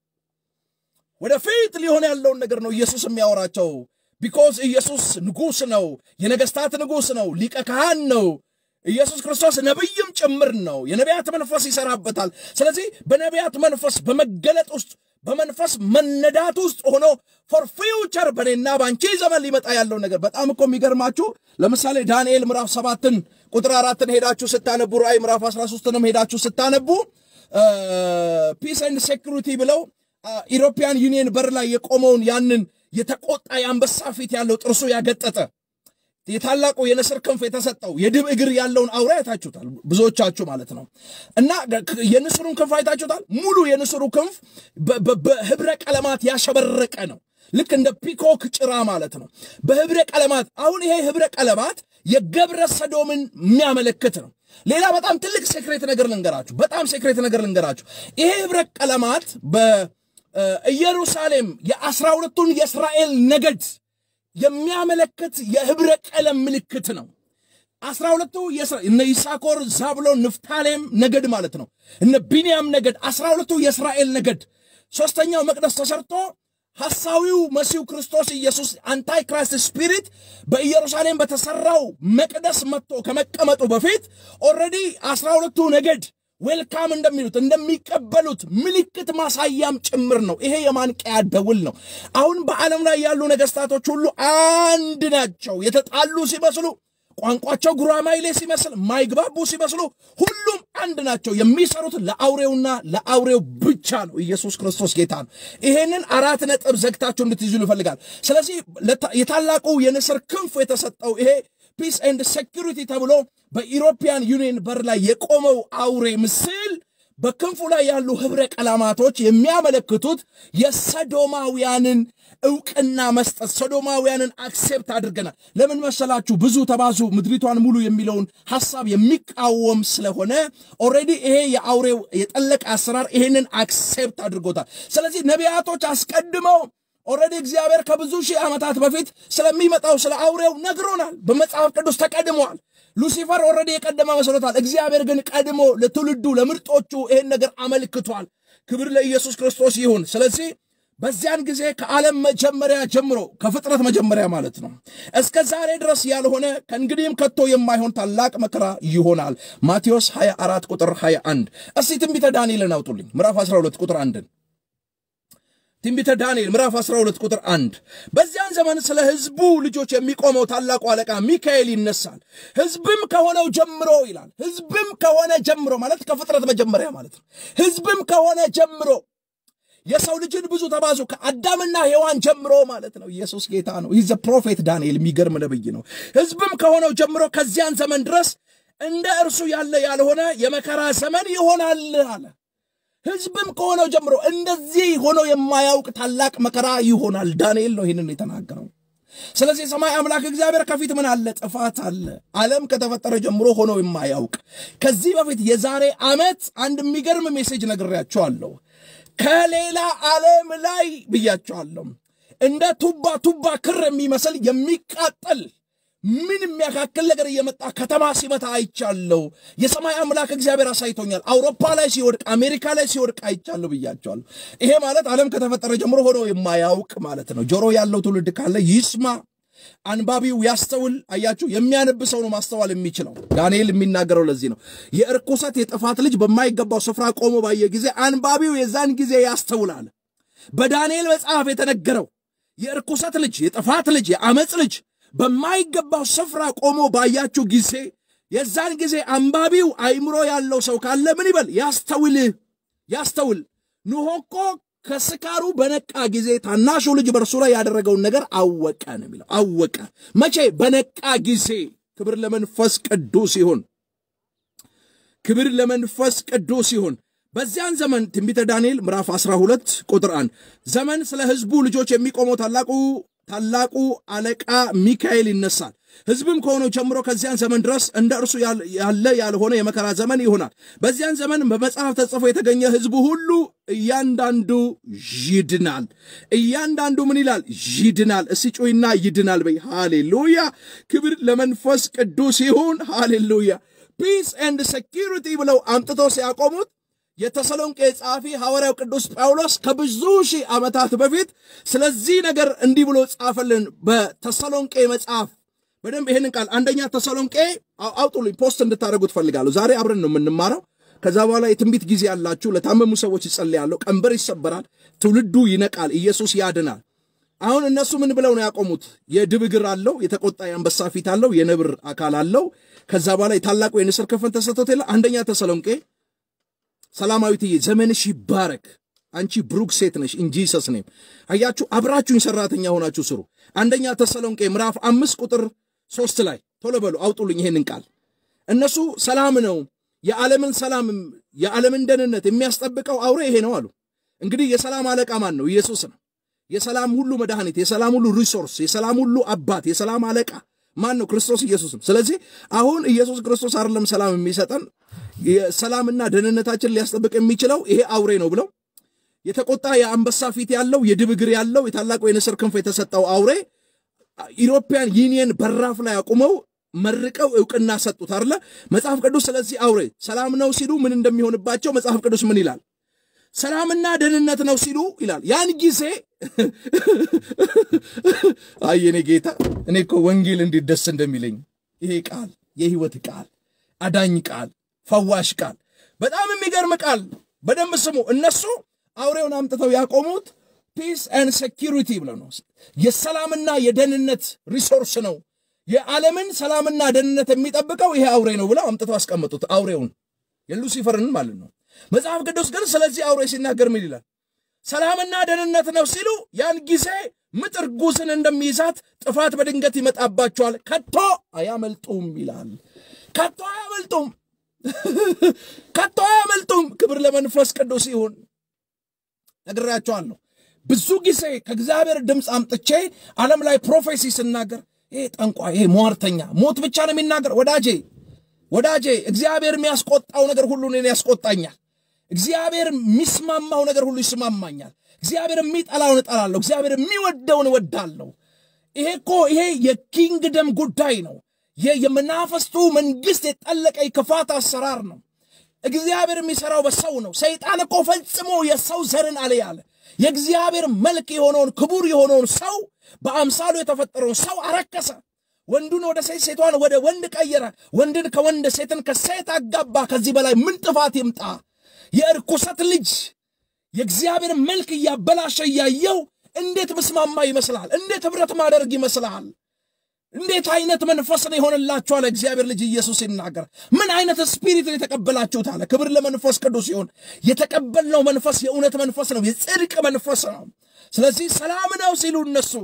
ወደፊት ሊሆን ያለውን ነገር ነው ኢየሱስ የሚያወራቸው። ቢኮዝ ኢየሱስ ንጉሥ ነው፣ የነገሥታት ንጉሥ ነው፣ ሊቀ ካህን ነው። ኢየሱስ ክርስቶስ ነቢይም ጭምር ነው። የነቢያት መንፈስ ይሰራበታል። ስለዚህ በነቢያት መንፈስ በመገለጥ ውስጥ በመንፈስ መነዳት ውስጥ ሆኖ ፎር ፊውቸር በእኔና በአንቺ ዘመን ሊመጣ ያለው ነገር በጣም እኮ የሚገርማችሁ ለምሳሌ ዳንኤል ምዕራፍ ሰባትን ቁጥር አራትን ሄዳችሁ ስታነቡ ራእይ ምዕራፍ አስራ ሶስትንም ሄዳችሁ ስታነቡ ፒስ ኤንድ ሴኩሪቲ ብለው ኢሮፒያን ዩኒየን በር ላይ የቆመውን ያንን የተቆጣ የአንበሳ ፊት ያለው ጥርሱ ያገጠጠ የታላቁ የንስር ክንፍ የተሰጠው የድብ እግር ያለውን አውራ አይታችሁታል፣ ብዙዎቻችሁ ማለት ነው። እና የንስሩን ክንፍ አይታችሁታል። ሙሉ የንስሩ ክንፍ በህብረ ቀለማት ያሸበረቀ ነው። ልክ እንደ ፒኮክ ጭራ ማለት ነው። በህብረ ቀለማት አሁን ይሄ ህብረ ቀለማት የገብረ ሰዶምን የሚያመለክት ነው። ሌላ በጣም ትልቅ ሴክሬት ነገር ልንገራችሁ። በጣም ሴክሬት ነገር ልንገራችሁ። ይሄ ህብረ ቀለማት ኢየሩሳሌም የአስራ ሁለቱን የእስራኤል ነገድ የሚያመለክት የህብረ ቀለም ምልክት ነው። አስራ ሁለቱ እነ ይሳኮር፣ ዛብሎን፣ ንፍታሌም ነገድ ማለት ነው። እነ ቢንያም ነገድ አስራ ሁለቱ የእስራኤል ነገድ ሦስተኛው መቅደስ ተሰርቶ ሐሳዊው መሲሁ ክርስቶስ ኢየሱስ አንታይ ክራይስት ስፒሪት በኢየሩሳሌም በተሰራው መቅደስ መጥቶ ከመቀመጡ በፊት ኦልሬዲ አስራ ሁለቱ ነገድ ዌልካም እንደሚሉት እንደሚቀበሉት ምልክት ማሳያም ጭምር ነው። ይሄ የማንቂያ ደውል ነው። አሁን በዓለም ላይ ያሉ ነገስታቶች ሁሉ አንድ ናቸው። የተጣሉ ሲመስሉ ቋንቋቸው ጉራማይሌ ሲመስል ማይግባቡ ሲመስሉ ሁሉም አንድ ናቸው። የሚሰሩት ለአውሬውና ለአውሬው ብቻ ነው። ኢየሱስ ክርስቶስ ጌታ ነው። ይሄንን አራት ነጥብ ዘግታችሁ እንድትይዙ ይፈልጋል። ስለዚህ የታላቁ የንስር ክንፍ የተሰጠው ይሄ ፒስ ኤንድ ሴኪሪቲ ተብሎ በኢሮፒያን ዩኒየን በር ላይ የቆመው አውሬ ምስል በክንፉ ላይ ያሉ ህብረ ቀለማቶች የሚያመለክቱት የሰዶማውያንን እውቅና መስጠት ሶዶማውያንን አክሴፕት አድርገናል። ለምን መሰላችሁ? ብዙ ተባዙ ምድሪቷን ሙሉ የሚለውን ሐሳብ የሚቃወም ስለሆነ ኦልሬዲ ይሄ የአውሬው የጠለቀ አሰራር ይሄንን አክሴፕት አድርጎታል። ስለዚህ ነቢያቶች አስቀድመው ኦልሬዲ እግዚአብሔር ከብዙ ሺህ ዓመታት በፊት ስለሚመጣው ስለ አውሬው ነግሮናል። በመጽሐፍ ቅዱስ ተቀድመዋል። ሉሲፈር ኦልሬዲ የቀደመ መስሎታል። እግዚአብሔር ግን ቀድሞ ለትውልዱ ለምርጦቹ ይህን ነገር አመልክቷል። ክብር ለኢየሱስ ክርስቶስ ይሁን። ስለዚህ በዚያን ጊዜ ከዓለም መጀመሪያ ጀምሮ ከፍጥረት መጀመሪያ ማለት ነው እስከ ዛሬ ድረስ ያልሆነ ከእንግዲህም ከቶ የማይሆን ታላቅ መከራ ይሆናል። ማቴዎስ 24 ቁጥር 21። እስቲ ትንቢተ ዳንኤልን አውጡልኝ ምዕራፍ 12 ቁጥር አንድን ትንቢተ ዳንኤል ምዕራፍ 12 ቁጥር 1 በዚያን ዘመን ስለ ሕዝቡ ልጆች የሚቆመው ታላቁ አለቃ ሚካኤል ይነሳል። ሕዝብም ከሆነው ጀምሮ ይላል። ሕዝብም ከሆነ ጀምሮ ማለት ከፍጥረት መጀመሪያ ማለት ነው። ሕዝብም ከሆነ ጀምሮ የሰው ልጅን ብዙ ተባዙ ከአዳምና ሔዋን ጀምሮ ማለት ነው። ኢየሱስ ጌታ ነው። ይህ ፕሮፌት ዳንኤል የሚገርም ነብይ ነው። ሕዝብም ከሆነው ጀምሮ ከዚያን ዘመን ድረስ እንደ እርሱ ያለ ያልሆነ የመከራ ዘመን ይሆናል አለ። ሕዝብም ከሆነው ጀምሮ እንደዚህ ሆኖ የማያውቅ ታላቅ መከራ ይሆናል። ዳንኤል ነው ይህንን የተናገረው። ስለዚህ የሰማይ አምላክ እግዚአብሔር ከፊት ምን አለ? ጥፋት አለ። ዓለም ከተፈጠረ ጀምሮ ሆኖ የማያውቅ ከዚህ በፊት የዛሬ ዓመት አንድ የሚገርም ሜሴጅ ነግሬያቸዋለሁ። ከሌላ ዓለም ላይ ብያቸዋለሁ። እንደ ቱባ ቱባ ክር የሚመስል የሚቃጠል ምን የሚያካክል ነገር እየመጣ ከተማ ሲመታ አይቻለሁ። የሰማይ አምላክ እግዚአብሔር አሳይቶኛል። አውሮፓ ላይ ሲወድቅ፣ አሜሪካ ላይ ሲወድቅ አይቻለሁ ብያቸዋለሁ። ይሄ ማለት ዓለም ከተፈጠረ ጀምሮ ሆኖ የማያውቅ ማለት ነው። ጆሮ ያለው ትውልድ ካለ ይስማ፣ አንባቢው ያስተውል። አያችሁ፣ የሚያነብ ሰው ነው ማስተዋል የሚችለው። ዳንኤል የሚናገረው ለዚህ ነው። የእርኩሰት የጥፋት ልጅ በማይገባው ስፍራ ቆሞ ባየ ጊዜ አንባቢው የዛን ጊዜ ያስተውላል። በዳንኤል መጽሐፍ የተነገረው የእርኩሰት ልጅ፣ የጥፋት ልጅ፣ የአመፅ ልጅ በማይገባው ስፍራ ቆሞ ባያችሁ ጊዜ የዛን ጊዜ አንባቢው አይምሮ ያለው ሰው ካለ ምን ይበል? ያስተውል፣ ያስተውል። ኖኅ እኮ ከስካሩ በነቃ ጊዜ ታናሹ ልጅ በእርሱ ላይ ያደረገውን ነገር አወቀ ነው የሚለው። አወቀ መቼ? በነቃ ጊዜ። ክብር ለመንፈስ ቅዱስ ይሁን። ክብር ለመንፈስ ቅዱስ ይሁን። በዚያን ዘመን ትንቢተ ዳንኤል ምዕራፍ 12 ቁጥር 1 ዘመን ስለ ሕዝቡ ልጆች የሚቆመው ታላቁ ታላቁ አለቃ ሚካኤል ይነሳል። ሕዝብም ከሆነው ጀምሮ ከዚያን ዘመን ድረስ እንደ እርሱ ያለ ያልሆነ የመከራ ዘመን ይሆናል። በዚያን ዘመን በመጽሐፍ ተጽፎ የተገኘ ሕዝቡ ሁሉ እያንዳንዱ ይድናል። እያንዳንዱ ምን ይላል? ይድናል። እስቲ ጩይና ይድናል በይ። ሃሌሉያ! ክብር ለመንፈስ ቅዱስ ይሁን። ሃሌሉያ! ፒስ ኤንድ ሴኪሪቲ ብለው አምጥተው ሲያቆሙት የተሰሎንቄ ጸሐፊ ሐዋርያው ቅዱስ ጳውሎስ ከብዙ ሺህ ዓመታት በፊት ስለዚህ ነገር እንዲህ ብሎ ጻፈልን። በተሰሎንቄ መጽሐፍ በደንብ ይህንን ቃል አንደኛ ተሰሎንቄ አውጡልኝ፣ ፖስት እንድታደርጉ ትፈልጋለሁ። ዛሬ አብረን ነው የምንማረው። ከዛ በኋላ የትንቢት ጊዜ ያላችሁ ለታመሙ ሰዎች ይጸልያለሁ። ቀንበር ይሰበራል፣ ትውልዱ ይነቃል፣ ኢየሱስ ያድናል። አሁን እነሱ ምን ብለው ነው ያቆሙት? የድብ እግር አለው፣ የተቆጣ የአንበሳ ፊት አለው፣ የነብር አካል አለው። ከዛ በኋላ የታላቁ የንስር ክንፍን ተሰጥቶት የለ አንደኛ ተሰሎንቄ ሰላማዊትዬ ዘመንሽ ይባረክ። አንቺ ብሩክ ሴት ነሽ። ኢንጂሰስ ኔም አያችሁ፣ አብራችሁኝ ሰራተኛ ሆናችሁ ስሩ። አንደኛ ተሰሎንቄ ምዕራፍ አምስት ቁጥር ሶስት ላይ ቶሎ በሉ አውጡልኝ ይሄንን ቃል። እነሱ ሰላም ነው የዓለምን ሰላም የዓለምን ደህንነት የሚያስጠብቀው አውሬ ይሄ ነው አሉ። እንግዲህ የሰላም አለቃ ማን ነው? ኢየሱስ ነው። የሰላም ሁሉ መድኃኒት፣ የሰላም ሁሉ ሪሶርስ፣ የሰላም ሁሉ አባት፣ የሰላም አለቃ ማን ነው? ክርስቶስ ኢየሱስ ነው። ስለዚህ አሁን ኢየሱስ ክርስቶስ አይደለም ሰላም የሚሰጠን የሰላምና ደህንነታችን ሊያስጠብቅ የሚችለው ይሄ አውሬ ነው ብለው የተቆጣ የአንበሳ ፊት ያለው የድብ እግር ያለው የታላቁ የንስር ክንፍ የተሰጠው አውሬ ኢሮፒያን ዩኒየን በራፍ ላይ አቁመው መርቀው እውቅና ሰጡት አለ መጽሐፍ ቅዱስ። ስለዚህ አውሬ ሰላም ነው ሲሉ ምን እንደሚሆንባቸው መጽሐፍ ቅዱስ ምን ይላል? ሰላምና ደህንነት ነው ሲሉ ይላል። ያን ጊዜ አይ የኔ ጌታ፣ እኔ እኮ ወንጌል እንዴት ደስ እንደሚለኝ ይሄ ቃል የህይወት ቃል፣ አዳኝ ቃል፣ ፈዋሽ ቃል፣ በጣም የሚገርም ቃል። በደንብ ስሙ። እነሱ አውሬውን አምጥተው ያቆሙት ፒስ ኤንድ ሴኪሪቲ ብለው ነው። የሰላምና የደህንነት ሪሶርስ ነው። የዓለምን ሰላምና ደህንነት የሚጠብቀው ይሄ አውሬ ነው ብለው አምጥተው አስቀመጡት። አውሬውን የሉሲፈርን ማለት ነው። መጽሐፍ ቅዱስ ግን ስለዚህ አውሬ ሲናገር ምን ይላል? ሰላምና ደህንነት ነው ሲሉ ያን ጊዜ ምጥ እርጉዝን እንደሚይዛት ጥፋት በድንገት ይመጣባቸዋል፣ ከቶ አያመልጡም ይላል። ከቶ አያመልጡም፣ ከቶ አያመልጡም። ክብር ለመንፈስ ቅዱስ ይሁን። ነግራቸዋለሁ። ብዙ ጊዜ ከእግዚአብሔር ድምፅ አምጥቼ ዓለም ላይ ፕሮፌሲ ስናገር ይሄ ጠንቋ፣ ይሄ ሟርተኛ ሞት ብቻ ነው የሚናገር። ወዳጄ ወዳጄ እግዚአብሔር የሚያስቆጣው ነገር ሁሉ እኔን ያስቆጣኛል። እግዚአብሔር የሚስማማው ነገር ሁሉ ይስማማኛል። እግዚአብሔር የሚጠላውን እጠላለሁ። እግዚአብሔር የሚወደውን እወዳለሁ። ይሄ እኮ ይሄ የኪንግደም ጉዳይ ነው። የመናፈስቱ መንግስት የጠለቀ የክፋት አሰራር ነው። እግዚአብሔር የሚሰራው በሰው ነው። ሰይጣን እኮ ፈጽሞ የሰው ዘርን አለ ያለ የእግዚአብሔር መልክ የሆነውን ክቡር የሆነውን ሰው በአምሳሉ የተፈጠረውን ሰው አረከሰ። ወንዱን ወደ ሴት፣ ሴቷን ወደ ወንድ ቀየረ። ወንድን ከወንድ ሴትን ከሴት አጋባ። ከዚህ በላይ ምን ጥፋት ይምጣ? የእርኩሰት ልጅ የእግዚአብሔር መልክ እያበላሸ እያየው እንዴት ምስማማ ይመስልሃል? እንዴት ኅብረት ማደርግ ይመስልሃል? እንዴት አይነት መንፈስ ነው የሆነላችሁ አለ እግዚአብሔር ልጅ ኢየሱስ ሲናገር። ምን አይነት ስፒሪት ነው የተቀበላችሁት አለ። ክብር ለመንፈስ ቅዱስ ይሁን። የተቀበልነው መንፈስ የእውነት መንፈስ ነው፣ የጽድቅ መንፈስ ነው። ስለዚህ ሰላም ነው ሲሉ እነሱ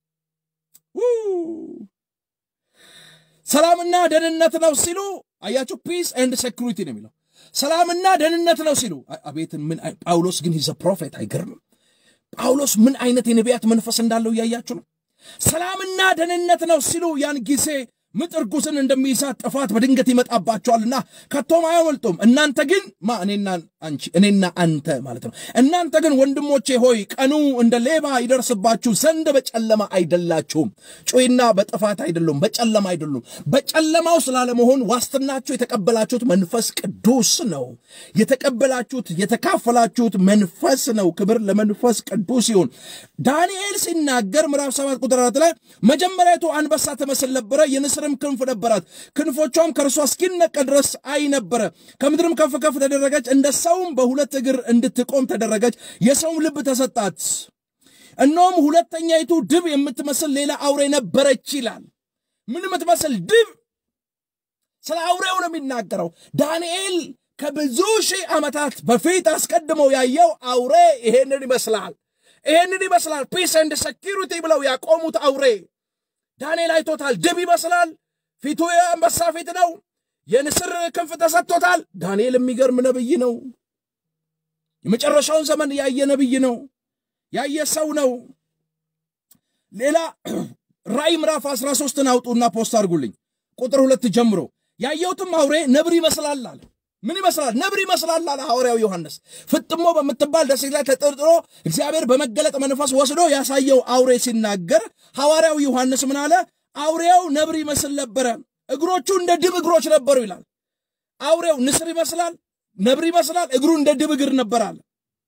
ሰላምና ደህንነት ነው ሲሉ አያችሁ፣ ፒስ ኤንድ ሴኩሪቲ ነው የሚለው ሰላምና ደህንነት ነው ሲሉ። አቤት ምን ጳውሎስ ግን ሂዘ ፕሮፌት አይገርምም? ጳውሎስ ምን አይነት የነቢያት መንፈስ እንዳለው እያያችሁ ነው። ሰላምና ደህንነት ነው ሲሉ ያን ጊዜ ምጥ እርጉዝን እንደሚይዛት ጥፋት በድንገት ይመጣባቸዋልና ከቶም አያመልጡም። እናንተ ግን ማ እኔና አንቺ እኔና አንተ ማለት ነው። እናንተ ግን ወንድሞቼ ሆይ ቀኑ እንደ ሌባ ይደርስባችሁ ዘንድ በጨለማ አይደላችሁም። ጩይና በጥፋት አይደሉም፣ በጨለማ አይደሉም። በጨለማው ስላለመሆን ዋስትናችሁ የተቀበላችሁት መንፈስ ቅዱስ ነው። የተቀበላችሁት የተካፈላችሁት መንፈስ ነው። ክብር ለመንፈስ ቅዱስ ይሁን። ዳንኤል ሲናገር ምዕራፍ ሰባት ቁጥር አራት ላይ መጀመሪያቱ አንበሳ ትመስል ነበረ የንስርም ክንፍ ነበራት፣ ክንፎቿም ከእርሷ እስኪነቀል ድረስ አይ ነበረ። ከምድርም ከፍ ከፍ ተደረገች፣ እንደ ሰውም በሁለት እግር እንድትቆም ተደረገች። የሰውም ልብ ተሰጣት። እነሆም ሁለተኛይቱ ድብ የምትመስል ሌላ አውሬ ነበረች ይላል። ምን የምትመስል ድብ? ስለ አውሬው ነው የሚናገረው። ዳንኤል ከብዙ ሺህ ዓመታት በፊት አስቀድመው ያየው አውሬ ይሄንን ይመስላል። ይሄንን ይመስላል። ፒስ ኤንድ ሴኪሪቲ ብለው ያቆሙት አውሬ ዳንኤል አይቶታል። ድብ ይመስላል። ፊቱ የአንበሳ ፊት ነው። የንስር ክንፍ ተሰጥቶታል። ዳንኤል የሚገርም ነብይ ነው። የመጨረሻውን ዘመን ያየ ነብይ ነው። ያየ ሰው ነው። ሌላ ራእይ ምዕራፍ 13ን አውጡና ፖስት አድርጉልኝ ቁጥር ሁለት ጀምሮ ያየሁትም አውሬ ነብር ይመስላል አለ። ምን ይመስላል? ነብር ይመስላል አለ ሐዋርያው ዮሐንስ። ፍጥሞ በምትባል ደሴት ላይ ተጠርጥሮ እግዚአብሔር በመገለጥ መንፈስ ወስዶ ያሳየው አውሬ ሲናገር ሐዋርያው ዮሐንስ ምን አለ? አውሬው ነብር ይመስል ነበረ፣ እግሮቹ እንደ ድብ እግሮች ነበሩ ይላል። አውሬው ንስር ይመስላል፣ ነብር ይመስላል፣ እግሩ እንደ ድብ እግር ነበር አለ።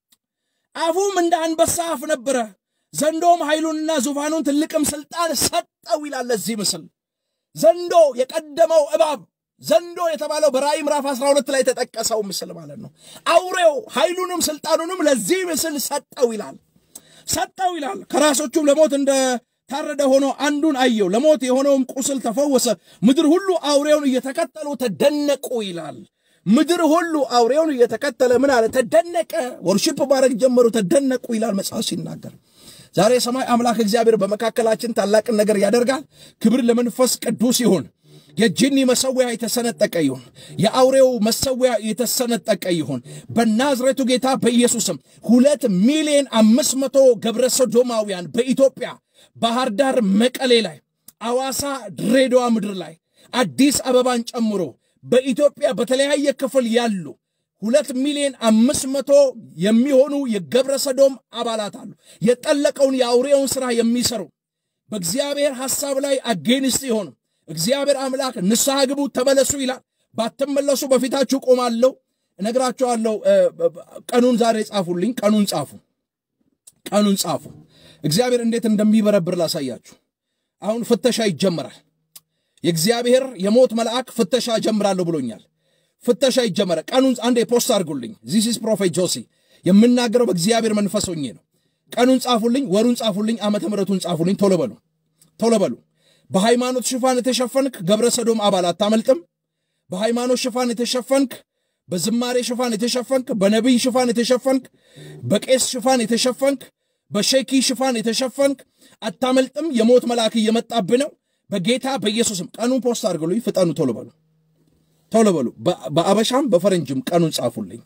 አፉም እንደ አንበሳ አፍ ነበረ። ዘንዶም ኃይሉንና ዙፋኑን ትልቅም ስልጣን ሰጠው ይላል። ለዚህ ምስል ዘንዶ የቀደመው እባብ ዘንዶ የተባለው በራእይ ምዕራፍ 12 ላይ የተጠቀሰው ምስል ማለት ነው። አውሬው ኃይሉንም ስልጣኑንም ለዚህ ምስል ሰጠው ይላል ሰጠው ይላል። ከራሶቹም ለሞት እንደ ታረደ ሆኖ አንዱን አየው። ለሞት የሆነውም ቁስል ተፈወሰ። ምድር ሁሉ አውሬውን እየተከተሉ ተደነቁ ይላል። ምድር ሁሉ አውሬውን እየተከተለ ምን አለ? ተደነቀ። ወርሺፕ ማድረግ ጀመሩ፣ ተደነቁ ይላል መጽሐፍ ሲናገር። ዛሬ የሰማይ አምላክ እግዚአብሔር በመካከላችን ታላቅን ነገር ያደርጋል። ክብር ለመንፈስ ቅዱስ ይሁን። የጂኒ መሰዊያ የተሰነጠቀ ይሁን። የአውሬው መሰዊያ የተሰነጠቀ ይሁን። በናዝሬቱ ጌታ በኢየሱስም ሁለት ሚሊዮን አምስት መቶ ገብረ ሶዶማውያን በኢትዮጵያ ባህር ዳር፣ መቀሌ ላይ፣ አዋሳ፣ ድሬዳዋ ምድር ላይ አዲስ አበባን ጨምሮ በኢትዮጵያ በተለያየ ክፍል ያሉ ሁለት ሚሊዮን አምስት መቶ የሚሆኑ የገብረ ሰዶም አባላት አሉ። የጠለቀውን የአውሬውን ሥራ የሚሰሩ በእግዚአብሔር ሐሳብ ላይ አጌንስት የሆኑ እግዚአብሔር አምላክ ንስሐ ግቡ ተመለሱ ይላል። ባትመለሱ በፊታችሁ ቆማለሁ። እነግራችኋለሁ። ቀኑን ዛሬ ጻፉልኝ። ቀኑን ጻፉ። ቀኑን ጻፉ። እግዚአብሔር እንዴት እንደሚበረብር ላሳያችሁ። አሁን ፍተሻ ይጀመራል። የእግዚአብሔር የሞት መልአክ ፍተሻ ጀምራለሁ ብሎኛል። ፍተሻ ይጀመራል። ቀኑን አንዴ ፖስት አድርጉልኝ። ዚስ ኢዝ ፕሮፌት ጆሲ የምናገረው በእግዚአብሔር መንፈስ ሆኜ ነው። ቀኑን ጻፉልኝ፣ ወሩን ጻፉልኝ፣ ዓመተ ምሕረቱን ጻፉልኝ። ቶሎ በሉ፣ ቶሎ በሉ። በሃይማኖት ሽፋን የተሸፈንክ ገብረ ሰዶም አባል አታመልጥም። በሃይማኖት ሽፋን የተሸፈንክ በዝማሬ ሽፋን የተሸፈንክ በነቢይ ሽፋን የተሸፈንክ በቄስ ሽፋን የተሸፈንክ በሼኪ ሽፋን የተሸፈንክ አታመልጥም። የሞት መልአክ እየመጣብህ ነው። በጌታ በኢየሱስም ቀኑን ፖስት አድርጉልኝ። ፍጠኑ፣ ቶሎ በሉ፣ ቶሎ በሉ። በአበሻም በፈረንጅም ቀኑን ጻፉልኝ።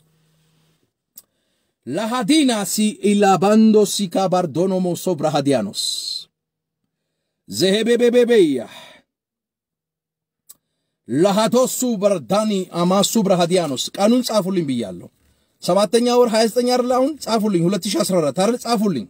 ላሃዲና ሲ ኢላባንዶ ሲካ ባርዶኖሞ ሶብራሃዲያኖስ ዘሄቤቤቤቤያ ለሃቶሱ በርዳኒ አማሱ ብርሃዲያኖስ ቀኑን ጻፉልኝ ብያለሁ። ሰባተኛ ወር 29 አይደል? አሁን ጻፉልኝ 2014 አይደል? ጻፉልኝ።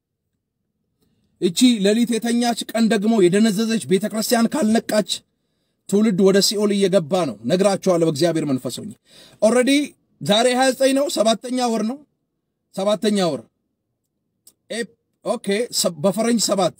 እቺ ሌሊት የተኛች ቀን ደግሞ የደነዘዘች ቤተ ክርስቲያን ካልነቃች ትውልድ ወደ ሲኦል እየገባ ነው። ነግራቸዋለሁ። በእግዚአብሔር መንፈስ ሆኜ ኦልሬዲ ዛሬ 29 ነው። ሰባተኛ ወር ነው። ሰባተኛ ወር ኦኬ። በፈረንጅ ሰባት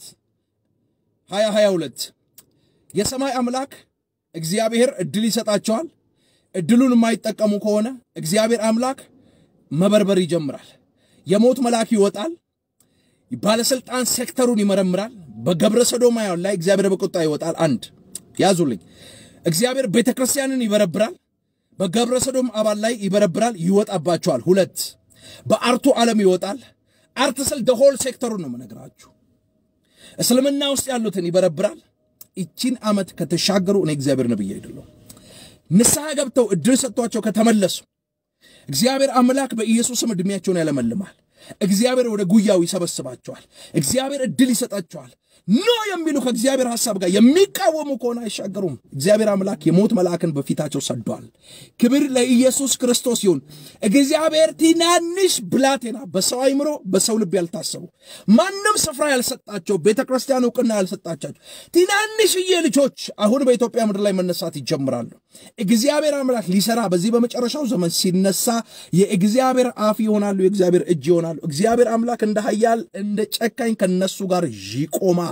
2022 የሰማይ አምላክ እግዚአብሔር እድል ይሰጣቸዋል። እድሉን የማይጠቀሙ ከሆነ እግዚአብሔር አምላክ መበርበር ይጀምራል። የሞት መልአክ ይወጣል። ባለስልጣን ሴክተሩን ይመረምራል። በገብረ ሰዶማውያን ላይ እግዚአብሔር በቁጣ ይወጣል። አንድ ያዙልኝ። እግዚአብሔር ቤተ ክርስቲያንን ይበረብራል። በገብረ ሰዶም አባል ላይ ይበረብራል፣ ይወጣባቸዋል። ሁለት በአርቱ ዓለም ይወጣል። አርት ስል ደሆል ሴክተሩን ነው የምነግራችሁ። እስልምና ውስጥ ያሉትን ይበረብራል። ይቺን ዓመት ከተሻገሩ እኔ እግዚአብሔር ነብይ አይደለሁ። ንስሐ ገብተው እድል ሰጥቷቸው ከተመለሱ እግዚአብሔር አምላክ በኢየሱስም ዕድሜያቸውን ያለመልማል። እግዚአብሔር ወደ ጉያው ይሰበስባቸዋል። እግዚአብሔር እድል ይሰጣቸዋል። ኖ የሚሉ ከእግዚአብሔር ሐሳብ ጋር የሚቃወሙ ከሆነ አይሻገሩም። እግዚአብሔር አምላክ የሞት መልአክን በፊታቸው ሰዷል። ክብር ለኢየሱስ ክርስቶስ ይሁን። እግዚአብሔር ትናንሽ ብላቴና በሰው አይምሮ በሰው ልብ ያልታሰቡ ማንም ስፍራ ያልሰጣቸው ቤተ ክርስቲያን እውቅና ያልሰጣቻቸው ትናንሽዬ ልጆች አሁን በኢትዮጵያ ምድር ላይ መነሳት ይጀምራሉ። እግዚአብሔር አምላክ ሊሰራ በዚህ በመጨረሻው ዘመን ሲነሳ የእግዚአብሔር አፍ ይሆናሉ፣ የእግዚአብሔር እጅ ይሆናሉ። እግዚአብሔር አምላክ እንደ ኃያል እንደ ጨካኝ ከነሱ ጋር ይቆማል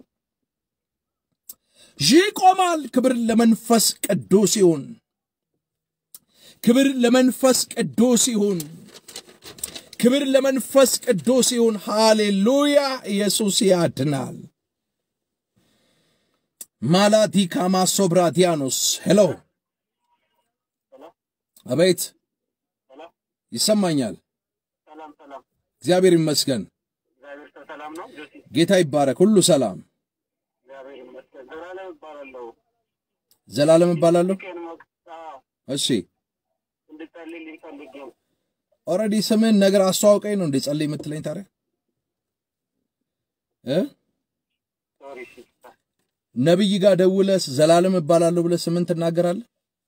ይቆማል። ክብር ለመንፈስ ቅዱስ ይሁን። ክብር ለመንፈስ ቅዱስ ይሁን። ክብር ለመንፈስ ቅዱስ ይሁን። ሃሌሉያ! ኢየሱስ ያድናል። ማላዲካማ ሶብራዲያኖስ ሄሎ፣ አቤት፣ ይሰማኛል። እግዚአብሔር ይመስገን። ጌታ ይባረክ። ሁሉ ሰላም። ዘላለም እባላለሁ። እሺ ኦልሬዲ ስምን ነገር አስተዋውቀኝ ነው እንዴ ጸልይ የምትለኝ ታዲያ እ ነቢይ ጋር ደውለህ ዘላለም እባላለሁ ብለህ ስምን ትናገራለህ?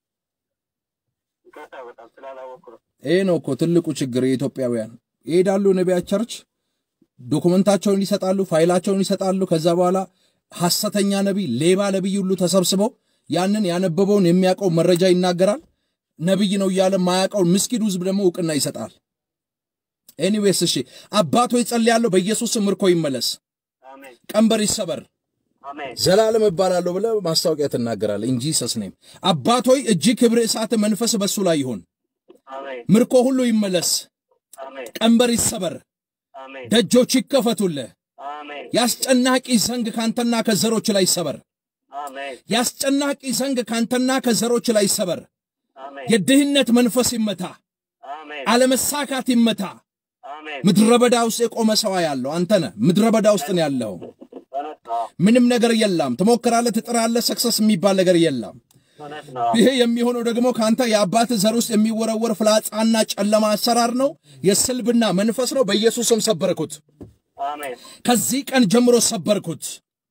ይሄ ነው እኮ ትልቁ ችግር። የኢትዮጵያውያን ይሄዳሉ ነቢያት ቸርች ዶኩመንታቸውን ይሰጣሉ፣ ፋይላቸውን ይሰጣሉ። ከዛ በኋላ ሐሰተኛ ነቢይ፣ ሌባ ነቢይ ሁሉ ተሰብስበው ያንን ያነበበውን የሚያውቀው መረጃ ይናገራል። ነቢይ ነው እያለ ማያውቀውን ምስኪን ሕዝብ ደግሞ እውቅና ይሰጣል። ኤኒዌይስ እሺ፣ አባቶ ይጸልያለሁ፣ በኢየሱስ ምርኮ ይመለስ፣ ቀንበር ይሰበር፣ ዘላለም እባላለሁ ብለህ ማስታወቂያ ትናገራለህ። እንጂ ሰስኔም አባቶይ እጅ ክብር፣ እሳት፣ መንፈስ በሱ ላይ ይሁን፣ ምርኮ ሁሉ ይመለስ፣ ቀንበር ይሰበር፣ ደጆች ይከፈቱልህ። ያስጨናቂ ዘንግ ካንተና ከዘሮች ላይ ይሰበር። ያስጨናቂ ዘንግ ካንተና ከዘሮች ላይ ይሰበር። የድህነት መንፈስ ይመታ፣ አለመሳካት ይመታ። ምድረ በዳ ውስጥ የቆመ ሰው ያለው አንተ ነህ። ምድረ በዳ ውስጥ ነው ያለው። ምንም ነገር የለም። ትሞክራለህ፣ ትጥራለህ፣ ሰክሰስ የሚባል ነገር የለም። ይሄ የሚሆነው ደግሞ ከአንተ የአባት ዘር ውስጥ የሚወረወር ፍላጻና ጨለማ አሰራር ነው። የስልብና መንፈስ ነው። በኢየሱስም ሰበርኩት። ከዚህ ቀን ጀምሮ ሰበርኩት።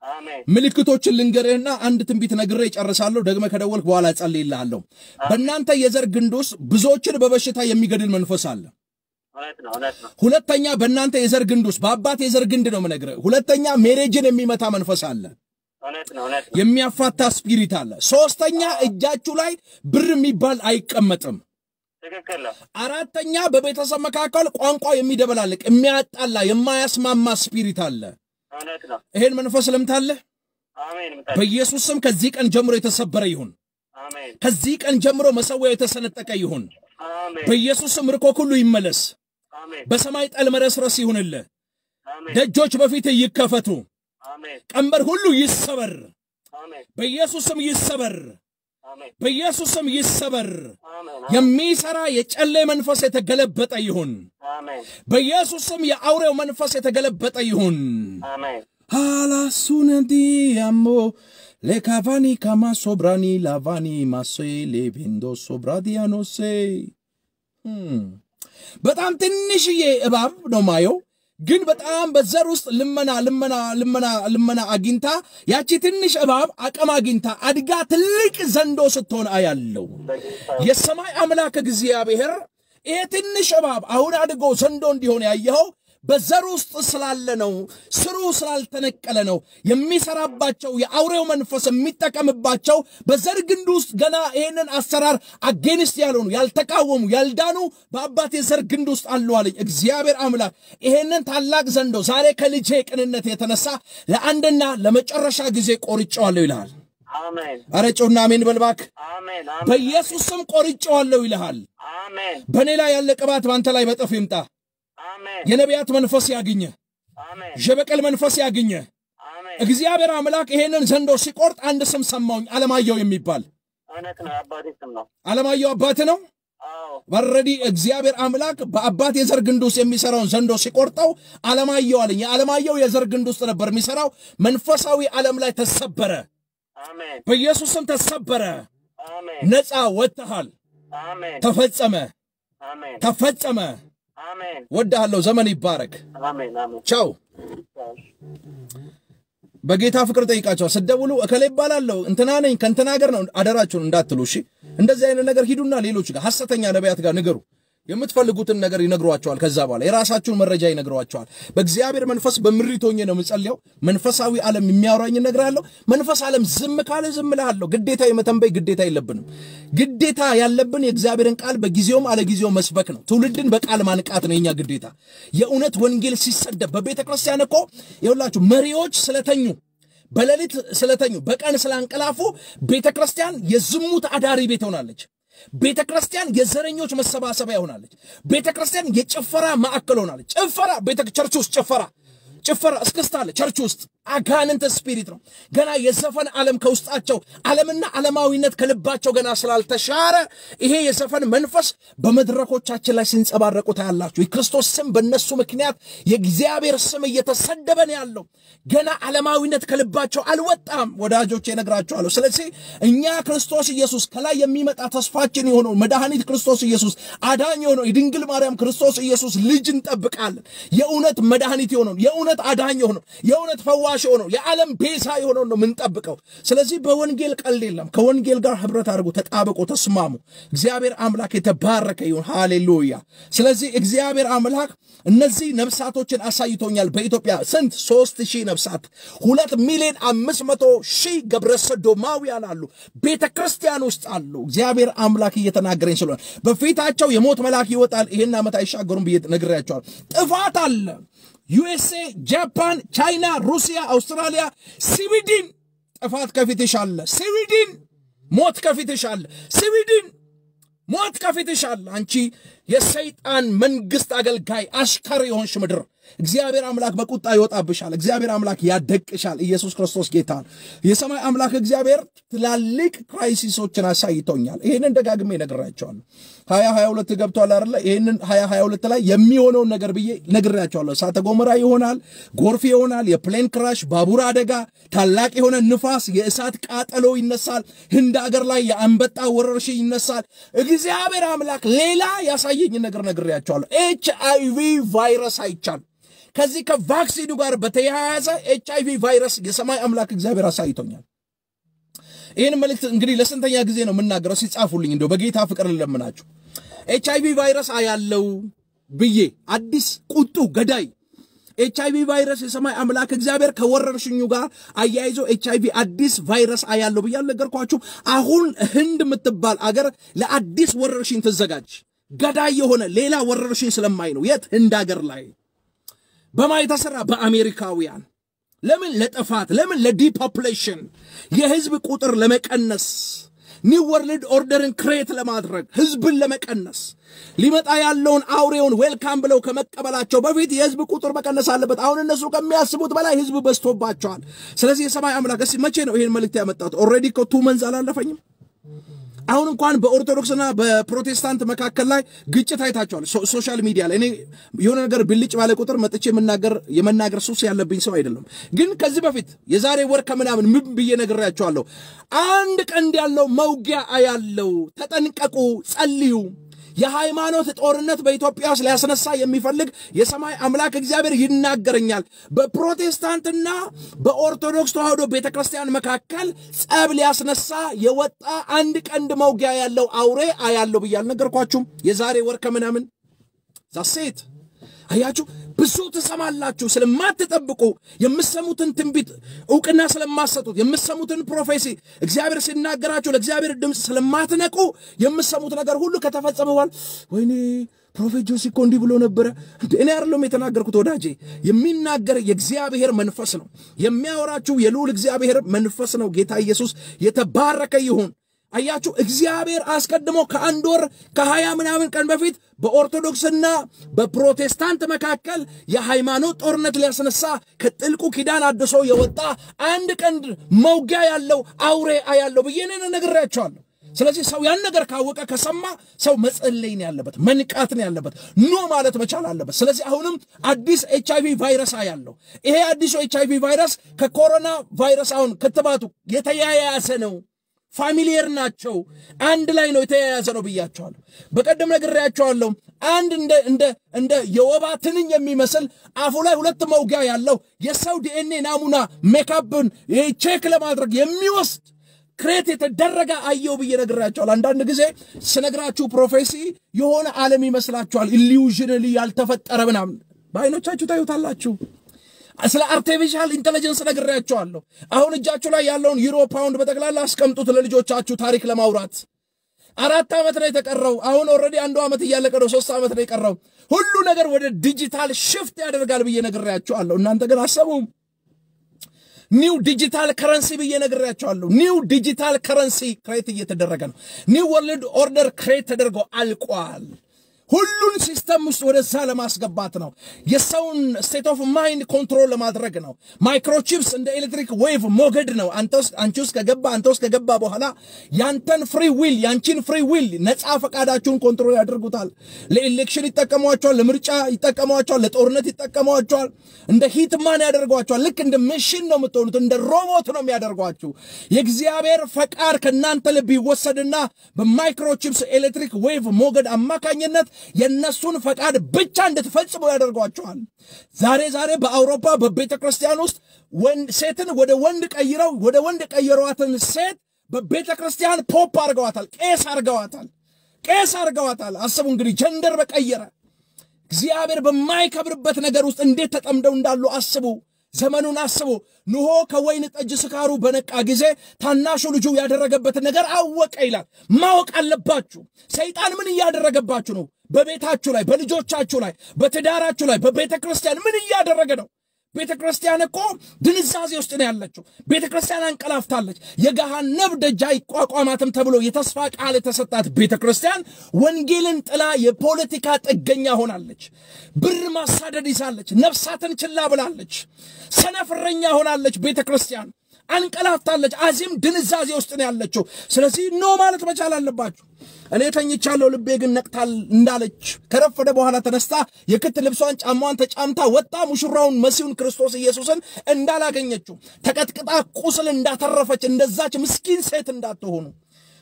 አሜን ምልክቶችን ልንገርህና አንድ ትንቢት ነግሬ እጨርሳለሁ። ደግመ ከደወልክ በኋላ እጸልይልሃለሁ። በእናንተ የዘር ግንድ ውስጥ ብዙዎችን በበሽታ የሚገድል መንፈስ አለ። እውነት ነው እውነት ነው ሁለተኛ በእናንተ የዘር ግንድ ውስጥ በአባት የዘር ግንድ ነው የምነግርህ። ሁለተኛ ሜሬጅን የሚመታ መንፈስ አለ። እውነት ነው እውነት ነው የሚያፋታ ስፒሪት አለ። ሶስተኛ እጃችሁ ላይ ብር የሚባል አይቀመጥም። ትክክል ነው አራተኛ በቤተሰብ መካከል ቋንቋ የሚደበላልቅ የሚያጣላ የማያስማማ ስፒሪት አለ። እውነት ነው ይሄን መንፈስ ልምታለህ። አሜን ምታ በኢየሱስ ስም ከዚህ ቀን ጀምሮ የተሰበረ ይሁን። አሜን ከዚህ ቀን ጀምሮ መሰዊያው የተሰነጠቀ ይሁን። አሜን በኢየሱስ ስም ምርኮ ሁሉ ይመለስ። አሜን በሰማይ ጠል መረስረስ ይሁንልህ። አሜን ደጆች በፊት ይከፈቱ። አሜን ቀንበር ሁሉ ይሰበር። አሜን በኢየሱስ ስም ይሰበር። አሜን በኢየሱስ ስም ይሰበር። አሜን የሚሰራ የጨሌ መንፈስ የተገለበጠ ይሁን። አሜን በኢየሱስ ስም የአውሬው መንፈስ የተገለበጠ ይሁን። አሜን ሃላሱነዲ አሞ ሌካቫኒ ካማ ሶብራኒ ላቫኒ ማሴ ሌቬንዶ ሶብራዲያኖሴ በጣም ትንሽዬ እባብ ነው ማየው፣ ግን በጣም በዘር ውስጥ ልመና ልመና ልመና ልመና አግኝታ ያቺ ትንሽ እባብ አቅም አግኝታ አድጋ ትልቅ ዘንዶ ስትሆን አያለው። በጌታ የሰማይ አምላክ እግዚአብሔር ይሄ ትንሽ እባብ አሁን አድጎ ዘንዶ እንዲሆን ያየኸው በዘር ውስጥ ስላለ ነው። ስሩ ስላልተነቀለ ነው። የሚሰራባቸው የአውሬው መንፈስ የሚጠቀምባቸው በዘር ግንድ ውስጥ ገና ይህንን አሰራር አጌንስት ያልሆኑ ያልተቃወሙ፣ ያልዳኑ በአባቴ ዘር ግንድ ውስጥ አሉ አለኝ እግዚአብሔር አምላክ። ይሄንን ታላቅ ዘንዶ ዛሬ ከልጄ ቅንነት የተነሳ ለአንድና ለመጨረሻ ጊዜ ቆርጬዋለሁ ይልሃል። አሜን አረ ጮና አሜን በልባክ አሜን አሜን በኢየሱስ ስም ቆርጬዋለሁ ይልሃል። አሜን በእኔ ላይ ያለ ቅባት በአንተ ላይ በጥፍ ይምጣ። አሜን የነቢያት መንፈስ ያግኘ፣ አሜን የበቀል መንፈስ ያግኘ። አሜን እግዚአብሔር አምላክ ይሄንን ዘንዶ ሲቆርጥ አንድ ስም ሰማሁኝ፣ አለማየሁ የሚባል እውነት ነው የአባቴ ስም ነው አለማየሁ አባት ነው። አዎ በረዲ እግዚአብሔር አምላክ በአባት የዘር ግንድ ውስጥ የሚሰራውን ዘንዶ ሲቆርጠው አለማየሁ አለኝ። የአለማየሁ የዘር ግንድ ውስጥ ነበር የሚሰራው። መንፈሳዊ ዓለም ላይ ተሰበረ፣ አሜን በኢየሱስ ስም ተሰበረ። አሜን ነፃ ወጥተሃል። አሜን ተፈጸመ፣ አሜን ተፈጸመ። አሜን ወድሃለሁ። ዘመን ይባረክ። አሜን አሜን ቻው። በጌታ ፍቅር ጠይቃቸዋል። ስደውሉ እከሌ ይባላለሁ እንትና ነኝ ከእንትና ሀገር ነው አደራችሁን እንዳትሉ እሺ። እንደዚህ አይነት ነገር ሂዱና ሌሎች ጋር ሐሰተኛ ነቢያት ጋር ንገሩ። የምትፈልጉትን ነገር ይነግሯቸዋል። ከዛ በኋላ የራሳችሁን መረጃ ይነግሯቸዋል። በእግዚአብሔር መንፈስ በምሪት ሆኜ ነው የምጸልየው። መንፈሳዊ ዓለም የሚያወራኝ እነግራለሁ። መንፈስ ዓለም ዝም ካለ ዝም እልሃለሁ። ግዴታ የመተንበይ ግዴታ የለብንም። ግዴታ ያለብን የእግዚአብሔርን ቃል በጊዜውም አለጊዜው መስበክ ነው። ትውልድን በቃል ማንቃት ነው የኛ ግዴታ። የእውነት ወንጌል ሲሰደብ በቤተ ክርስቲያን እኮ ይኸውላችሁ መሪዎች ስለተኙ በሌሊት ስለተኙ በቀን ስላንቀላፉ ቤተ ክርስቲያን የዝሙት አዳሪ ቤት ሆናለች። ቤተ ክርስቲያን የዘረኞች መሰባሰቢያ ሆናለች። ቤተ ክርስቲያን የጭፈራ ማዕከል ሆናለች። ጭፈራ ቤተ ቸርች ውስጥ ጭፈራ ጭፈራ እስክስታ አለ ቸርች ውስጥ አጋንንት ስፒሪት ነው። ገና የዘፈን ዓለም ከውስጣቸው ዓለምና ዓለማዊነት ከልባቸው ገና ስላልተሻረ ይሄ የዘፈን መንፈስ በመድረኮቻችን ላይ ሲንጸባረቁ ታያላችሁ። የክርስቶስ ስም በእነሱ ምክንያት የእግዚአብሔር ስም እየተሰደበ ነው ያለው። ገና ዓለማዊነት ከልባቸው አልወጣም። ወዳጆች እነግራቸዋለሁ። ስለዚህ እኛ ክርስቶስ ኢየሱስ ከላይ የሚመጣ ተስፋችን የሆነው መድኃኒት ክርስቶስ ኢየሱስ አዳኝ የሆነው የድንግል ማርያም ክርስቶስ ኢየሱስ ልጅ እንጠብቃለን። የእውነት መድኃኒት የሆነው የእውነት አዳኝ የሆነው የእውነት ፈዋሽ የሆነው የዓለም ቤዛ የሆነው ነው የምንጠብቀው። ስለዚህ በወንጌል ቀልድ የለም። ከወንጌል ጋር ህብረት አድርጎ ተጣብቆ ተስማሙ። እግዚአብሔር አምላክ የተባረከ ይሁን። ሃሌሉያ። ስለዚህ እግዚአብሔር አምላክ እነዚህ ነፍሳቶችን አሳይቶኛል። በኢትዮጵያ ስንት ሶስት ሺህ ነፍሳት ሁለት ሚሊዮን አምስት መቶ ሺህ ገብረ ሰዶማውያን አሉ፣ ቤተ ክርስቲያን ውስጥ አሉ። እግዚአብሔር አምላክ እየተናገረኝ ስለሆነ በፊታቸው የሞት መልአክ ይወጣል። ይህን ዓመት አይሻገሩም ብዬ ነግሬያቸዋል። ጥፋት አለ። ዩኤስኤ፣ ጃፓን፣ ቻይና፣ ሩሲያ፣ አውስትራሊያ፣ ስዊድን ጥፋት ከፊትሽ አለ። ስዊድን ሞት ከፊትሽ አለ። ስዊድን ሞት ከፊትሽ አለ። አንቺ የሰይጣን መንግስት አገልጋይ አሽከር የሆንሽ ምድር እግዚአብሔር አምላክ በቁጣ ይወጣብሻል። እግዚአብሔር አምላክ ያደቅሻል። ኢየሱስ ክርስቶስ ጌታ ነው። የሰማይ አምላክ እግዚአብሔር ትላልቅ ክራይሲሶችን አሳይቶኛል። ይህንን ደጋግሜ ነግራቸዋለሁ። ሀያ ሀያ ሁለት ገብቷል አይደለ? ይህንን ሀያ ሀያ ሁለት ላይ የሚሆነውን ነገር ብዬ ነግሬያቸዋለሁ። እሳተ ገሞራ ይሆናል፣ ጎርፍ ይሆናል፣ የፕሌን ክራሽ፣ ባቡር አደጋ፣ ታላቅ የሆነ ንፋስ፣ የእሳት ቃጠሎ ይነሳል። ህንድ አገር ላይ የአንበጣ ወረርሽኝ ይነሳል። እግዚአብሔር አምላክ ሌላ ያሳየኝ ነገር ነግሬያቸዋለሁ። ኤች አይቪ ቫይረስ አይቻል ከዚህ ከቫክሲኑ ጋር በተያያዘ ኤች አይቪ ቫይረስ የሰማይ አምላክ እግዚአብሔር አሳይቶኛል። ይህን መልእክት እንግዲህ ለስንተኛ ጊዜ ነው የምናገረው? ሲጻፉልኝ እንደው በጌታ ፍቅር ልለምናችሁ። ኤች አይቪ ቫይረስ አያለው ብዬ አዲስ ቁጡ ገዳይ ኤች አይቪ ቫይረስ የሰማይ አምላክ እግዚአብሔር ከወረርሽኙ ጋር አያይዞ ኤች አይቪ አዲስ ቫይረስ አያለው ብዬ አልነገርኳችሁ? አሁን ህንድ የምትባል አገር ለአዲስ ወረርሽኝ ትዘጋጅ። ገዳይ የሆነ ሌላ ወረርሽኝ ስለማይ ነው። የት ህንድ አገር ላይ በማ የተሰራ በአሜሪካውያን ለምን ለጥፋት ለምን ለዲፖፕሌሽን የህዝብ ቁጥር ለመቀነስ ኒው ወርልድ ኦርደርን ክሬት ለማድረግ ህዝብን ለመቀነስ ሊመጣ ያለውን አውሬውን ዌልካም ብለው ከመቀበላቸው በፊት የህዝብ ቁጥር መቀነስ አለበት። አሁን እነሱ ከሚያስቡት በላይ ህዝብ በዝቶባቸዋል። ስለዚህ የሰማይ አምላክ እስኪ መቼ ነው ይህን መልእክት ያመጣት? ኦልሬዲ እኮ ቱ መንዝ አላለፈኝም። አሁን እንኳን በኦርቶዶክስና በፕሮቴስታንት መካከል ላይ ግጭት አይታቸዋል። ሶሻል ሚዲያ ላይ እኔ የሆነ ነገር ብልጭ ባለ ቁጥር መጥቼ የምናገር የመናገር ሱስ ያለብኝ ሰው አይደለም። ግን ከዚህ በፊት የዛሬ ወር ከምናምን ምን ብዬ ነግሬያቸዋለሁ። አንድ ቀንድ ያለው መውጊያ አያለው፣ ተጠንቀቁ፣ ጸልዩ። የሃይማኖት ጦርነት በኢትዮጵያ ውስጥ ሊያስነሳ የሚፈልግ የሰማይ አምላክ እግዚአብሔር ይናገረኛል። በፕሮቴስታንትና በኦርቶዶክስ ተዋህዶ ቤተ ክርስቲያን መካከል ጸብ ሊያስነሳ የወጣ አንድ ቀንድ መውጊያ ያለው አውሬ አያለው ብዬ አልነገርኳችሁም? የዛሬ ወር ከምናምን ዛሴት አያችሁ፣ ብዙ ትሰማላችሁ ስለማትጠብቁ የምሰሙትን ትንቢት እውቅና ስለማሰጡት የምሰሙትን ፕሮፌሲ እግዚአብሔር ሲናገራችሁ ለእግዚአብሔር ድምፅ ስለማትነቁ የምሰሙት ነገር ሁሉ ከተፈጸመ በኋላ ወይኔ ፕሮፌት ጆሲ እኮ እንዲህ ብሎ ነበረ። እኔ አይደለም የተናገርኩት ወዳጄ፣ የሚናገር የእግዚአብሔር መንፈስ ነው። የሚያወራችሁ የልዑል እግዚአብሔር መንፈስ ነው። ጌታ ኢየሱስ የተባረከ ይሁን። አያችሁ እግዚአብሔር አስቀድሞ ከአንድ ወር ከሀያ ምናምን ቀን በፊት በኦርቶዶክስና በፕሮቴስታንት መካከል የሃይማኖት ጦርነት ሊያስነሳ ከጥልቁ ኪዳን አድሶ የወጣ አንድ ቀንድ መውጊያ ያለው አውሬ አያለው ብዬ እኔ ነግሬያቸዋለሁ። ስለዚህ ሰው ያን ነገር ካወቀ ከሰማ ሰው መጸለይ ነው ያለበት፣ መንቃት ነው ያለበት፣ ኖ ማለት መቻል አለበት። ስለዚህ አሁንም አዲስ ኤች አይቪ ቫይረስ አያለው። ይሄ አዲሱ ኤች አይቪ ቫይረስ ከኮሮና ቫይረስ አሁን ክትባቱ የተያያዘ ነው። ፋሚሊየር ናቸው። አንድ ላይ ነው የተያያዘ ነው ብያቸዋለሁ። በቀደም ነግሬያቸዋለሁ። አንድ እንደ እንደ እንደ የወባ ትንኝ የሚመስል አፉ ላይ ሁለት መውጊያ ያለው የሰው ዲኤንኤ ናሙና ሜካፕን ቼክ ለማድረግ የሚወስድ ክሬት የተደረገ አየው ብዬ ነግራቸዋል። አንዳንድ ጊዜ ስነግራችሁ ፕሮፌሲ የሆነ ዓለም ይመስላችኋል። ኢሊዩዥን ያልተፈጠረ ምናምን በአይኖቻችሁ ታዩታላችሁ። ስለ አርቲፊሻል ኢንቴሊጀንስ ነግሬያቸዋለሁ። አሁን እጃችሁ ላይ ያለውን ዩሮ ፓውንድ በጠቅላላ አስቀምጡት ለልጆቻችሁ ታሪክ ለማውራት። አራት ዓመት ነው የተቀረው። አሁን ኦልሬዲ አንዱ ዓመት እያለቀ ነው። ሶስት ዓመት ነው የቀረው። ሁሉ ነገር ወደ ዲጂታል ሽፍት ያደርጋል ብዬ ነግሬያቸዋለሁ። እናንተ ግን አሰቡም። ኒው ዲጂታል ከረንሲ ብዬ ነግሬያቸዋለሁ። ኒው ዲጂታል ከረንሲ ክሬት እየተደረገ ነው። ኒው ወርልድ ኦርደር ክሬት ተደርጎ አልቋል። ሁሉን ሲስተም ውስጥ ወደዛ ለማስገባት ነው። የሰውን ስቴት ኦፍ ማይንድ ኮንትሮል ለማድረግ ነው። ማይክሮቺፕስ እንደ ኤሌክትሪክ ዌቭ ሞገድ ነው። አንቺ ውስጥ ከገባ አንተ ውስጥ ከገባ በኋላ ያንተን ፍሪ ዊል ያንቺን ፍሪ ዊል ነፃ ፈቃዳችሁን ኮንትሮል ያደርጉታል። ለኤሌክሽን ይጠቀሟቸዋል፣ ለምርጫ ይጠቀሟቸዋል፣ ለጦርነት ይጠቀሟቸዋል። እንደ ሂትማን ያደርጓቸዋል። ልክ እንደ መሽን ነው የምትሆኑት፣ እንደ ሮቦት ነው የሚያደርጓችሁ። የእግዚአብሔር ፈቃድ ከእናንተ ልብ ይወሰድና በማይክሮቺፕስ ኤሌክትሪክ ዌቭ ሞገድ አማካኝነት የእነሱን ፈቃድ ብቻ እንድትፈጽሙ ያደርጓቸዋል። ዛሬ ዛሬ በአውሮፓ በቤተ ክርስቲያን ውስጥ ሴትን ወደ ወንድ ቀይረው ወደ ወንድ ቀየሯትን ሴት በቤተ ክርስቲያን ፖፕ አርገዋታል፣ ቄስ አርገዋታል፣ ቄስ አርገዋታል። አስቡ እንግዲህ ጀንደር በቀየረ እግዚአብሔር በማይከብርበት ነገር ውስጥ እንዴት ተጠምደው እንዳሉ አስቡ። ዘመኑን አስቡ። ንሆ ከወይን ጠጅ ስካሩ በነቃ ጊዜ ታናሹ ልጁ ያደረገበትን ነገር አወቀ ይላል። ማወቅ አለባችሁ። ሰይጣን ምን እያደረገባችሁ ነው? በቤታችሁ ላይ፣ በልጆቻችሁ ላይ፣ በትዳራችሁ ላይ፣ በቤተ ክርስቲያን ምን እያደረገ ነው? ቤተ ክርስቲያን እኮ ድንዛዜ ውስጥ ነው ያለችው። ቤተ ክርስቲያን አንቀላፍታለች። የገሃነብ ደጅ አይቋቋማትም ተብሎ የተስፋ ቃል የተሰጣት ቤተ ክርስቲያን ወንጌልን ጥላ የፖለቲካ ጥገኛ ሆናለች። ብር ማሳደድ ይዛለች። ነፍሳትን ችላ ብላለች። ሰነፍረኛ ሆናለች። ቤተ ክርስቲያን አንቀላፍታለች። አዚም ድንዛዜ ውስጥ ነው ያለችው። ስለዚህ ኖ ማለት መቻል አለባችሁ። እኔ ተኝቻለሁ፣ ልቤ ግን ነቅታል እንዳለች ከረፈደ በኋላ ተነስታ የክት ልብሷን ጫማዋን ተጫምታ ወጣ። ሙሽራውን መሲሁን ክርስቶስ ኢየሱስን እንዳላገኘችው ተቀጥቅጣ ቁስል እንዳተረፈች እንደዛች ምስኪን ሴት እንዳትሆኑ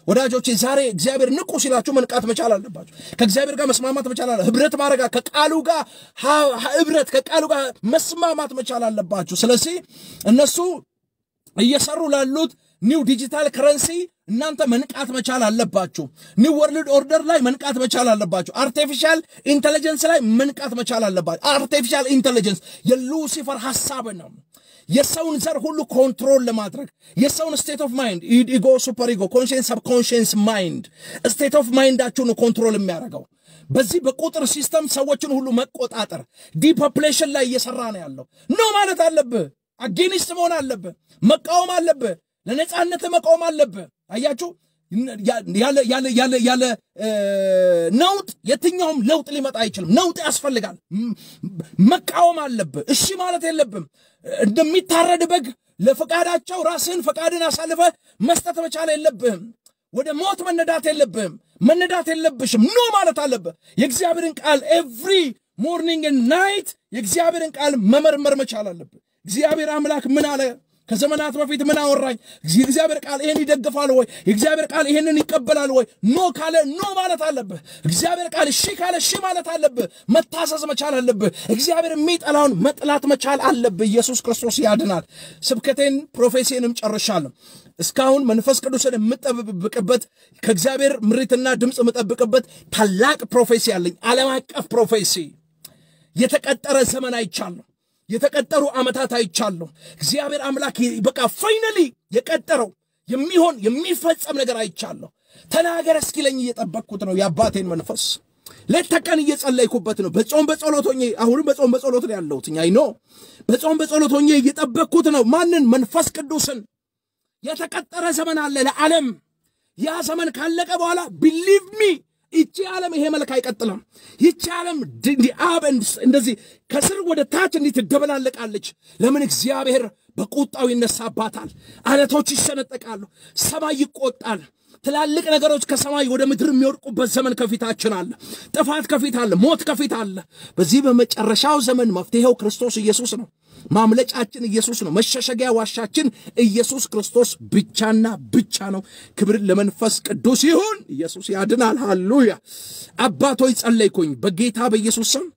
ወዳጆቼ ዛሬ እግዚአብሔር ንቁ ሲላችሁ መንቃት መቻል አለባችሁ። ከእግዚአብሔር ጋር መስማማት መቻል አለ ህብረት ማድረግ ከቃሉ ጋር ህብረት ከቃሉ ጋር መስማማት መቻል አለባችሁ። ስለዚህ እነሱ እየሰሩ ላሉት ኒው ዲጂታል ከረንሲ እናንተ መንቃት መቻል አለባችሁ። ኒው ወርልድ ኦርደር ላይ መንቃት መቻል አለባችሁ። አርቲፊሻል ኢንቴሊጀንስ ላይ መንቃት መቻል አለባችሁ። አርቲፊሻል ኢንቴሊጀንስ የሉሲፈር ሀሳብ ነው። የሰውን ዘር ሁሉ ኮንትሮል ለማድረግ የሰውን ስቴት ኦፍ ማይንድ ኢጎ፣ ሱፐር ኢጎ፣ ኮንሽንስ፣ ሰብኮንሽንስ ማይንድ ስቴት ኦፍ ማይንዳችሁን ኮንትሮል የሚያደርገው በዚህ በቁጥር ሲስተም ሰዎችን ሁሉ መቆጣጠር ዲፖፕሌሽን ላይ እየሰራ ነው ያለው። ኖ ማለት አለብህ። አጌኒስት መሆን አለብህ። መቃወም አለብህ። ለነፃነት መቃወም አለብህ። አያችሁ ያለ ነውጥ የትኛውም ለውጥ ሊመጣ አይችልም። ነውጥ ያስፈልጋል። መቃወም አለብህ። እሺ ማለት የለብም። እንደሚታረድ በግ ለፈቃዳቸው ራስህን ፈቃድን አሳልፈ መስጠት መቻል የለብህም። ወደ ሞት መነዳት የለብህም። መነዳት የለብሽም። ኖ ማለት አለብህ። የእግዚአብሔርን ቃል ኤቭሪ ሞርኒንግ ናይት የእግዚአብሔርን ቃል መመርመር መቻል አለብህ። እግዚአብሔር አምላክ ምን አለ? ከዘመናት በፊት ምን አወራኝ? የእግዚአብሔር ቃል ይሄን ይደግፋል ወይ? የእግዚአብሔር ቃል ይሄንን ይቀበላል ወይ? ኖ ካለ ኖ ማለት አለብህ። እግዚአብሔር ቃል እሺ ካለ እሺ ማለት አለብህ። መታዘዝ መቻል አለብህ። እግዚአብሔር የሚጠላውን መጥላት መቻል አለብህ። ኢየሱስ ክርስቶስ ያድናል። ስብከቴን ፕሮፌሲንም ጨርሻለሁ። እስካሁን መንፈስ ቅዱስን የምጠብቅበት ከእግዚአብሔር ምሪትና ድምፅ የምጠብቅበት ታላቅ ፕሮፌሲ አለኝ። ዓለም አቀፍ ፕሮፌሲ የተቀጠረ ዘመን አይቻለሁ። የተቀጠሩ ዓመታት አይቻለሁ። እግዚአብሔር አምላክ በቃ ፋይነሊ የቀጠረው የሚሆን የሚፈጸም ነገር አይቻለሁ። ተናገር እስኪለኝ እየጠበቅኩት ነው የአባቴን መንፈስ ሌት ተቀን እየጸለይኩበት ነው። በጾም በጸሎት ሆኜ አሁንም በጾም በጸሎት ነው ያለሁት። አይ ኖ በጾም በጸሎት ሆኜ እየጠበቅኩት ነው። ማንን? መንፈስ ቅዱስን። የተቀጠረ ዘመን አለ ለዓለም። ያ ዘመን ካለቀ በኋላ ቢሊቭ ሚ ይቺ ዓለም ይሄ መልክ አይቀጥልም። ይቺ ዓለም አብ እንደዚህ ከስር ወደ ታች እንዲህ ትደበላለቃለች። ለምን? እግዚአብሔር በቁጣው ይነሳባታል። አለቶች ይሰነጠቃሉ። ሰማይ ይቆጣል። ትላልቅ ነገሮች ከሰማይ ወደ ምድር የሚወድቁበት ዘመን ከፊታችን አለ። ጥፋት ከፊት አለ። ሞት ከፊት አለ። በዚህ በመጨረሻው ዘመን መፍትሄው ክርስቶስ ኢየሱስ ነው። ማምለጫችን ኢየሱስ ነው። መሸሸጊያ ዋሻችን ኢየሱስ ክርስቶስ ብቻና ብቻ ነው። ክብር ለመንፈስ ቅዱስ ይሁን። ኢየሱስ ያድናል። ሃሌሉያ። አባቶች ጸለይኩኝ በጌታ በኢየሱስ ስም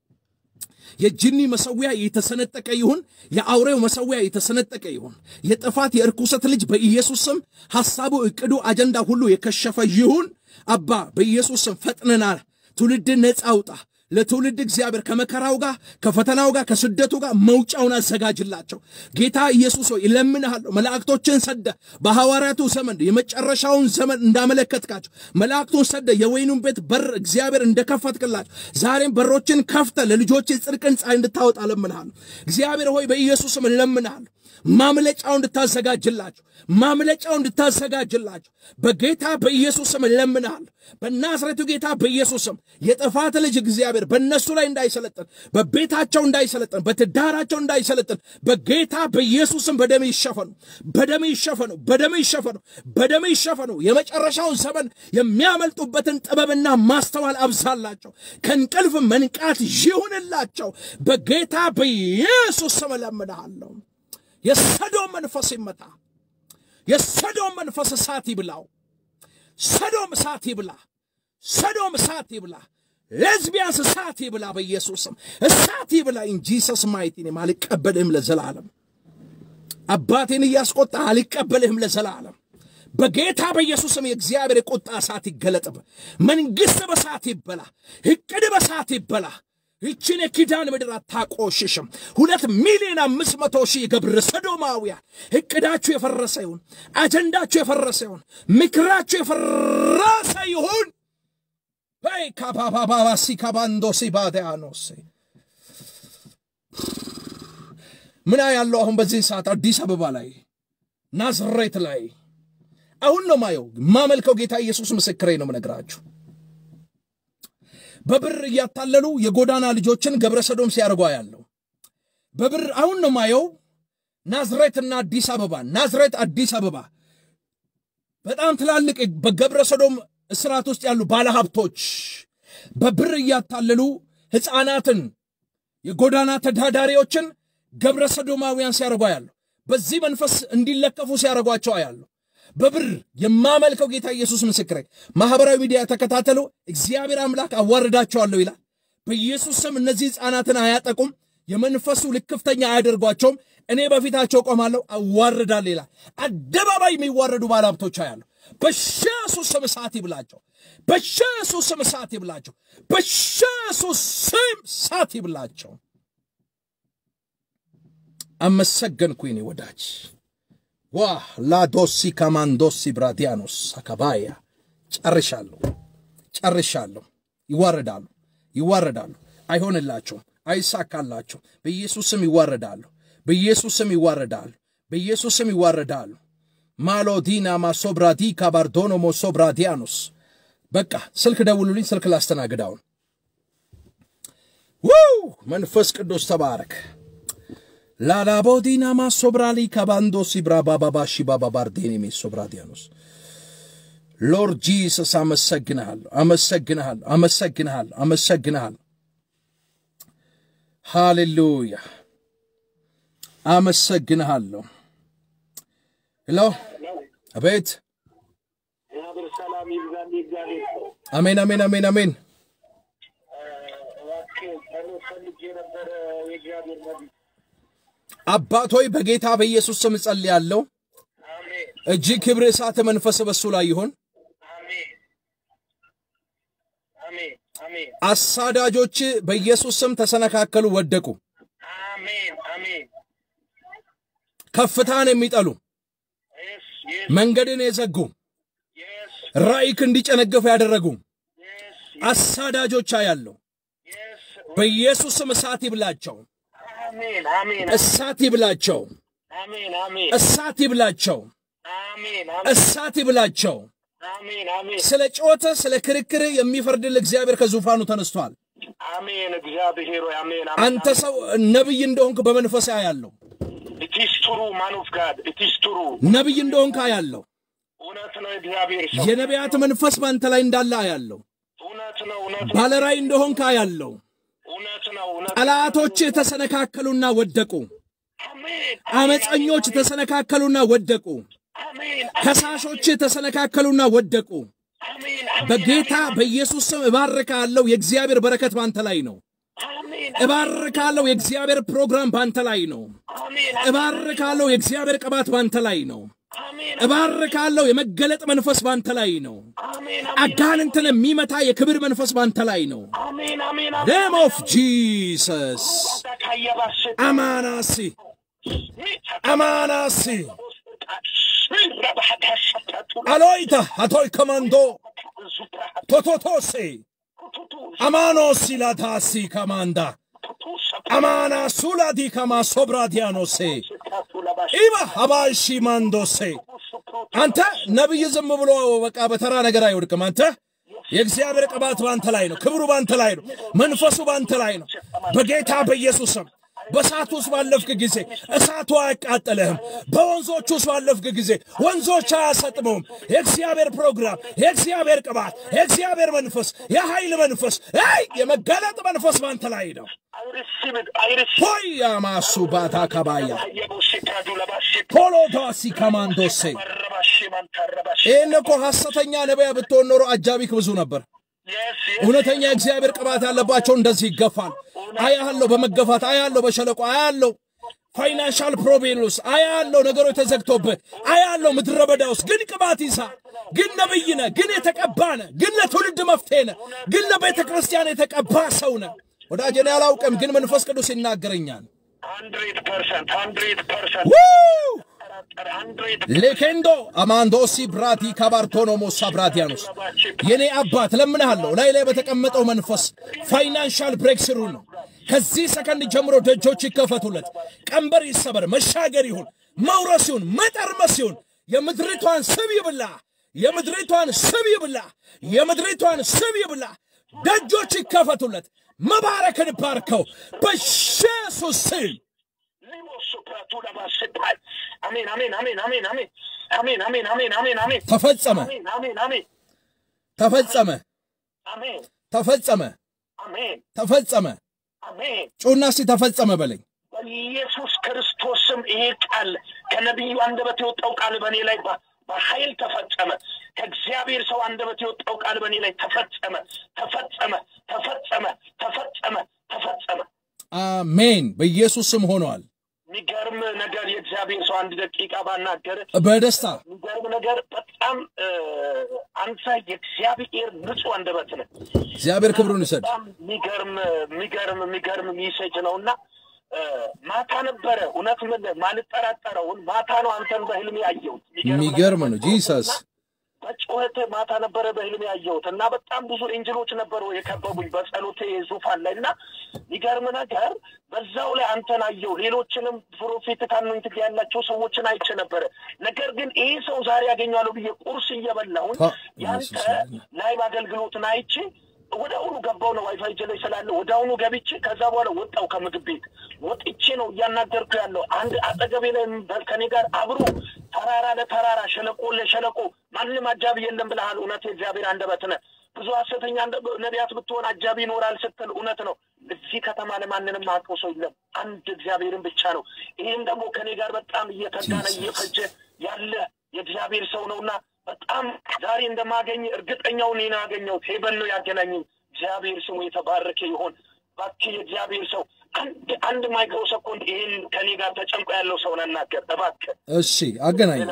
የጅኒ መሰዊያ የተሰነጠቀ ይሁን። የአውሬው መሰዊያ የተሰነጠቀ ይሁን። የጥፋት የእርኩሰት ልጅ በኢየሱስ ስም ሐሳቡ፣ ዕቅዱ፣ አጀንዳ ሁሉ የከሸፈ ይሁን። አባ በኢየሱስ ስም ፈጥነናል። ትውልድን ነፃ አውጣ። ለትውልድ እግዚአብሔር ከመከራው ጋር ከፈተናው ጋር ከስደቱ ጋር መውጫውን አዘጋጅላቸው። ጌታ ኢየሱስ ሆይ እለምንሃለሁ፣ መላእክቶችን ሰደ በሐዋርያቱ ዘመን የመጨረሻውን ዘመን እንዳመለከትካቸው መላእክቱን ሰደ የወይኑን ቤት በር እግዚአብሔር እንደከፈትክላቸው ዛሬም በሮችን ከፍተ ለልጆች ጽድቅን ፀሐይ እንድታወጣ እለምንሃለሁ። እግዚአብሔር ሆይ በኢየሱስም እለምንሃለሁ ማምለጫው እንድታዘጋጅላቸው ማምለጫው እንድታዘጋጅላቸው በጌታ በኢየሱስም እለምንሃለሁ። በናዝሬቱ ጌታ በኢየሱስም የጥፋት ልጅ እግዚአብሔር በእነሱ ላይ እንዳይሰለጥን፣ በቤታቸው እንዳይሰለጥን፣ በትዳራቸው እንዳይሰለጥን በጌታ በኢየሱስም በደም ይሸፈኑ፣ በደም ይሸፈኑ፣ በደም ይሸፈኑ፣ በደም ይሸፈኑ። የመጨረሻውን ዘመን የሚያመልጡበትን ጥበብና ማስተዋል አብዛላቸው። ከእንቅልፍ መንቃት ይሁንላቸው። በጌታ በኢየሱስ ስም እለምንሃለሁ። የሰዶም መንፈስ ይመታ። የሰዶም መንፈስ እሳት ይብላው። ሰዶም እሳት ይብላ። ሰዶም እሳት ይብላ። ሌዝቢያንስ እሳት ይብላ። በኢየሱስም እሳት ይብላ። ኢንጂሰስ ማይቲ ኔም አልቀበልህም ለዘላለም። አባቴን እያስቆጣ አልቀበልህም ለዘላለም። በጌታ በኢየሱስም የእግዚአብሔር የቁጣ እሳት ይገለጥብ። መንግሥት በእሳት ይበላ። እቅድ በእሳት ይበላ። ይችን የኪዳን ምድር አታቆሽሽም። ሁለት ሚሊዮን አምስት መቶ ሺህ ገብረ ሰዶማውያን እቅዳችሁ የፈረሰ ይሁን፣ አጀንዳችሁ የፈረሰ ይሁን፣ ምክራችሁ የፈረሰ ይሁን። ወይ ካባባባሲ ካባንዶሲ ባዲያኖሴ ምና ያለው አሁን በዚህ ሰዓት አዲስ አበባ ላይ ናዝሬት ላይ አሁን ነው ማየው ማመልከው ጌታ ኢየሱስ ምስክሬ ነው ምነግራችሁ በብር እያታለሉ የጎዳና ልጆችን ገብረ ሰዶም ሲያደርጓ ያለው በብር አሁን ነው ማየው። ናዝሬትና አዲስ አበባ ናዝሬት አዲስ አበባ በጣም ትላልቅ በገብረ ሰዶም እስራት ውስጥ ያሉ ባለሀብቶች በብር እያታለሉ ሕፃናትን የጎዳና ተዳዳሪዎችን ገብረ ሰዶማውያን ሲያደርጓ ያለው በዚህ መንፈስ እንዲለከፉ ሲያደርጓቸው ያለው በብር የማመልከው ጌታ ኢየሱስ ምስክሬ። ማህበራዊ ሚዲያ ተከታተሉ። እግዚአብሔር አምላክ አዋርዳቸዋለሁ ይላል። በኢየሱስ ስም እነዚህ ሕፃናትን አያጠቁም፣ የመንፈሱ ልክፍተኛ አያደርጓቸውም። እኔ በፊታቸው ቆማለሁ፣ አዋርዳለሁ ይላል። አደባባይ የሚዋረዱ ባለሀብቶች አያለሁ። በኢየሱስ ስም እሳት ይብላቸው። በኢየሱስ ስም እሳት ይብላቸው። በኢየሱስ ስም እሳት ይብላቸው። አመሰገንኩ የኔ ወዳጅ። ዋ ላዶሲ ካማንዶሲ ብራዲያኖስ አካባያ ጨርሻለሁ፣ ጨርሻለሁ። ይዋረዳሉ፣ ይዋረዳሉ። አይሆንላቸውም፣ አይሳካላቸውም። በኢየሱስ ስም ይዋረዳሉ፣ በኢየሱስ ስም ይዋረዳሉ፣ በኢየሱስ ስም ይዋረዳሉ። ማሎዲና ማሶብራዲ ካባርዶኖ ሞሶብራዲያኖስ በቃ ስልክ ደውሉልኝ፣ ስልክ ላስተናግዳውን። ውው መንፈስ ቅዱስ ተባረክ። ላላቦዲና ማሶብራሊ ካባንዶሲ ብራባባባሺ ባባባርዴኔ ሶብራዲያኖስ ሎርድ ጂሰስ አመሰግንሃለሁ፣ አመሰግንሃለሁ፣ አመሰግንሃለሁ፣ አመሰግንሃለሁ። ሃሌሉያ አመሰግንሃለሁ። ሄሎ አቤት። እግዚአብሔር ሰላም ይብዛል። እግዚአብሔር ሰው አሜን፣ አሜን፣ አሜን፣ አሜን። እባክህ ጸሎት ፈልጌ ነበረ። የእግዚአብሔር ነቢይ አባት ሆይ በጌታ በኢየሱስ ስም እጸልያለሁ። አሜን፣ እጅግ ክብር፣ እሳት፣ መንፈስ በሱ ላይ ይሆን። አሜን፣ አሜን፣ አሜን፣ አሳዳጆች በኢየሱስ ስም ተሰነካከሉ፣ ወደቁ። አሜን፣ አሜን። ከፍታን የሚጠሉ የስ የስ መንገድን የዘጉ የስ ራእይክ እንዲጨነገፉ ያደረጉ የስ አሳዳጆች ያለው የስ በኢየሱስ ስም እሳት ይብላቸው፣ አሜን፣ አሜን፣ እሳት ይብላቸው፣ አሜን፣ አሜን፣ እሳት ይብላቸው፣ አሜን፣ እሳት ይብላቸው። አሜን፣ አሜን፣ ስለ ጮተ ስለ ክርክር የሚፈርድል እግዚአብሔር ከዙፋኑ ተነስቷል። አሜን። እግዚአብሔር ሆይ አሜን፣ አንተ ሰው ነቢይ እንደሆንክ በመንፈስ ያለው ኢትስ ትሩ ማን ኦፍ ጋድ ኢትስ ትሩ ነቢይ እንደሆንክ ያለው እውነት ነው። እግዚአብሔር ሰው የነቢያት መንፈስ በአንተ ላይ እንዳለ ያለው እውነት ነው። እውነት ነው። ባለራእይ እንደሆንክ ያለው እውነት ነው። እውነት ጠላቶች ተሰነካከሉና ወደቁ። አሜን፣ አመፀኞች ተሰነካከሉና ወደቁ። አሜን፣ ከሳሾች ተሰነካከሉና ወደቁ። አሜን፣ በጌታ በኢየሱስ ስም እባርካለሁ። የእግዚአብሔር በረከት ባንተ ላይ ነው። አሜን፣ እባርካለሁ። የእግዚአብሔር ፕሮግራም ባንተ ላይ ነው። አሜን፣ እባርካለሁ። የእግዚአብሔር ቅባት ባንተ ላይ ነው። አሜን፣ እባርካለሁ። የመገለጥ መንፈስ ባንተ ላይ ነው። አሜን፣ አጋንንትን የሚመታ የክብር መንፈስ ባንተ ላይ ነው። አሜን፣ አሜን፣ ኔም ኦፍ ጂሰስ ካየባሽ አማናሲ አማናሲ አሎይታ አቶይ ኮማንዶ ቶቶቶሴ አማኖሲ ላታሲ ከማንዳ አማና ሱላዲ ከማ ሶብራዲያኖሴ ኢባ አባሺ ማንዶሴ አንተ ነቢይ ዝም ብሎ በቃ በተራ ነገር አይወድቅም። አንተ የእግዚአብሔር ቅባት ባንተ ላይ ነው። ክብሩ ባንተ ላይ ነው። መንፈሱ ባንተ ላይ ነው። በጌታ በኢየሱስ ስም በእሳት ውስጥ ባለፍክ ጊዜ እሳቱ አያቃጠለህም። በወንዞች ውስጥ ባለፍክ ጊዜ ወንዞች አያሰጥመውም። የእግዚአብሔር ፕሮግራም፣ የእግዚአብሔር ቅባት፣ የእግዚአብሔር መንፈስ፣ የኃይል መንፈስ፣ አይ የመገለጥ መንፈስ ባንተ ላይ ነው። ሆይ ያማሱ ባታ ከባያ ፖሎዳሲ ከማንዶሴ ይህን እኮ ሐሰተኛ ነቢያ ብትሆን ኖሮ አጃቢክ ብዙ ነበር። እውነተኛ የእግዚአብሔር ቅባት ያለባቸው እንደዚህ ይገፋል። አያለው በመገፋት አያለው በሸለቆ አያለው ፋይናንሻል ፕሮብሌም ውስጥ አያለው ነገሮች ተዘግቶብህ አያለው ምድረ በዳ ውስጥ ግን ቅባት ይዛ ግን ነብይ ነህ፣ ግን የተቀባ ነህ፣ ግን ለትውልድ መፍትሄ ነህ፣ ግን ለቤተ ክርስቲያን የተቀባ ሰው ነህ። ወዳጄ እኔ አላውቅም፣ ግን መንፈስ ቅዱስ ይናገረኛል። ሀንድሬድ ፐርሰንት ሀንድሬድ ፐርሰንት ው! ሀንድሬድ ሌኬንዶ አማንዶሲ ብራቲ ካባርቶኖሞሳ ብራቲያኖስ የኔ አባት ለምንሃለሁ፣ ላይ ላይ በተቀመጠው መንፈስ ፋይናንሻል ብሬክ ስሩ ነው። ከዚህ ሰከንድ ጀምሮ ደጆች ይከፈቱለት፣ ቀንበር ይሰበር፣ መሻገር ይሁን፣ መውረስ ይሁን፣ መጠርመስ ይሁን። የምድሪቷን ስብ ይብላ፣ የምድሪቷን ስብ ይብላ፣ የምድሪቷን ስብ ይብላ። ደጆች ይከፈቱለት። መባረክን ባርከው በኢየሱስ ስም አሜን አሜን አሜን አሜን አሜን አሜን አሜን አሜን አሜን አሜን ተፈጸመ፣ አሜን አሜን አሜን ተፈጸመ፣ አሜን ተፈጸመ፣ አሜን ተፈጸመ። አሜን ጩና እስቲ ተፈጸመ በለኝ። በኢየሱስ ክርስቶስም ይሄ ቃል ከነቢዩ አንደበት የወጣው ቃል በእኔ ላይ በኃይል ተፈጸመ። ከእግዚአብሔር ሰው አንደበት የወጣው ቃል በእኔ ላይ ተፈጸመ፣ ተፈጸመ፣ ተፈጸመ፣ ተፈጸመ፣ ተፈጸመ። አሜን። በኢየሱስ ስም ሆኗል። የሚገርም ነገር የእግዚአብሔር ሰው አንድ ደቂቃ ባናገር በደስታ የሚገርም ነገር በጣም እ፣ አንተ የእግዚአብሔር ንጹሕ አንደበት ነህ። እግዚአብሔር ክብሩን ይሰድ። በጣም የሚገርም የሚገርም የሚገርም ሚሴጅ ነው እና እ፣ ማታ ነበረ እውነት ምን ማልጠራጠረውን ማታ ነው አንተን በህልሜ ያየሁት። የሚገርም ነው። ነገር ጂሰስ እና በጩኸት ማታ ነበረ በህልሜ ያየሁት እና በጣም ብዙ ኤንጅሎች ነበሩ የከበቡኝ በጸሎቴ ዙፋን ላይ እና የሚገርም ነገር በዛው ላይ አንተን አየሁ። ሌሎችንም ፕሮፌት ካኖኝት ያላቸው ሰዎችን አይቼ ነበረ። ነገር ግን ይህ ሰው ዛሬ ያገኘዋለሁ ብዬ ቁርስ እየበላሁን ታ- ያንተ ኢየሱስ ያድናል። ላይቭ አገልግሎትን አይቼ ወደ አሁኑ ገባው ነው ዋይፋይ እጄ ላይ ስላለ ወደ አሁኑ ገብቼ ከዛ በኋላ ወጣው ከምግብ ቤት ወጥቼ ነው እያናገርኩ ያለው። አንድ አጠገቤ ላይ በ- ከኔ ጋር አብሮ ተራራ ለተራራ ሸለቆ ለሸለቆ ማንም አጃቢ የለም ብለሃል። እውነት የእግዚአብሔር አንደበት ነህ። ብዙ ሐሰተኛ እንደ- ነቢያት ብትሆን አጃቢ ይኖራል ስትል እውነት ነው። እዚህ ከተማ ለማንንም አውቀው ሰው የለም፣ አንድ እግዚአብሔርን ብቻ ነው። ይህም ደግሞ ከኔ ጋር በጣም እየተጋነ Jesus. እየፈጀ ያለ የእግዚአብሔር ሰው ነውና በጣም ዛሬ እንደማገኝ እርግጠኛውን ነው ያገኘሁት። ሄበን ነው ያገናኘኝ። እግዚአብሔር ስሙ የተባረከ ይሆን። እባክህ የእግዚአብሔር ሰው አንድ አንድ ማይክሮ ሰኮንድ ይህን ከኔ ጋር ተጨንቆ ያለው ሰው ናናገር እባክህ። እሺ፣ አገናኝ።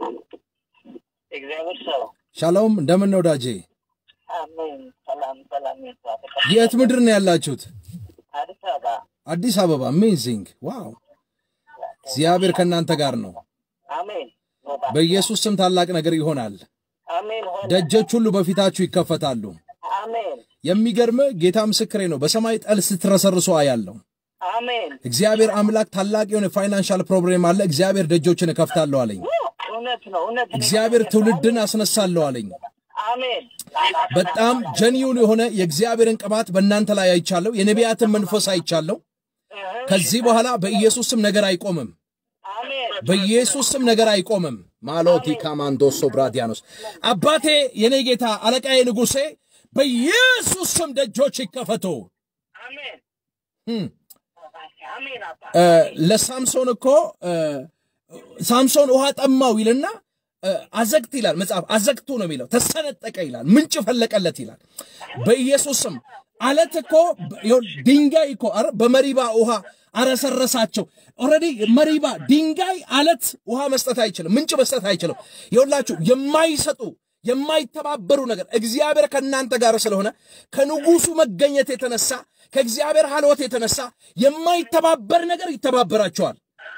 እግዚአብሔር ሰው ሻሎም፣ እንደምን ነው ወዳጄ? አሜን። ሰላም ሰላም ይባል። የት ምድር ነው ያላችሁት? አዲስ አበባ አዲስ አበባ። አሜዚንግ ዋው! እግዚአብሔር ከእናንተ ጋር ነው። አሜን በኢየሱስ ስም ታላቅ ነገር ይሆናል። አሜን ሆነ ደጆች ሁሉ በፊታችሁ ይከፈታሉ። አሜን የሚገርም ጌታ ምስክሬ ነው። በሰማይ ጠል ስትረሰርሶ አያለው። አሜን እግዚአብሔር አምላክ ታላቅ የሆነ ፋይናንሻል ፕሮብሌም አለ። እግዚአብሔር ደጆችን እከፍታለሁ አለኝ። እውነት ነው እውነት ነው። እግዚአብሔር ትውልድን አስነሳለሁ አለኝ። አሜን በጣም ጀኒውን የሆነ የእግዚአብሔርን ቅባት በእናንተ ላይ አይቻለሁ። የነቢያትን መንፈስ አይቻለሁ። ከዚህ በኋላ በኢየሱስ ስም ነገር አይቆምም። አሜን በኢየሱስ ስም ነገር አይቆምም። ማሎቲ ካማንዶሶ ብራዲያኖስ አባቴ፣ የኔ ጌታ፣ አለቃዬ፣ ንጉሴ በኢየሱስ ስም ደጆች ይከፈቱ። አሜን እም፣ አሜን አባ እ፣ ለሳምሶን እኮ እ፣ ሳምሶን ውሃ ጠማው ይልና እ፣ አዘግት ይላል መጽሐፍ። አዘግቱ ነው የሚለው ተሰነጠቀ ይላል፣ ምንጭ ፈለቀለት ይላል። በኢየሱስ ስም አለት እኮ ይኸው ድንጋይ እኮ ኧረ በመሪባ ውሃ አረሰረሳቸው። ኦልሬዲ መሪባ ድንጋይ አለት ውሃ መስጠት አይችልም፣ ምንጭ መስጠት አይችልም። ይኸውላችሁ የማይሰጡ የማይተባበሩ ነገር እግዚአብሔር ከእናንተ ጋር ስለሆነ ከንጉሱ መገኘት የተነሳ ከእግዚአብሔር ሀልወት የተነሳ የማይተባበር ነገር ይተባበራቸዋል።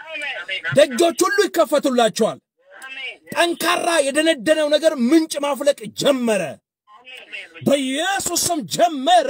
ደጆች ሁሉ ይከፈቱላቸዋል። ጠንካራ የደነደነው ነገር ምንጭ ማፍለቅ ጀመረ። በኢየሱስ ስም ጀመረ፣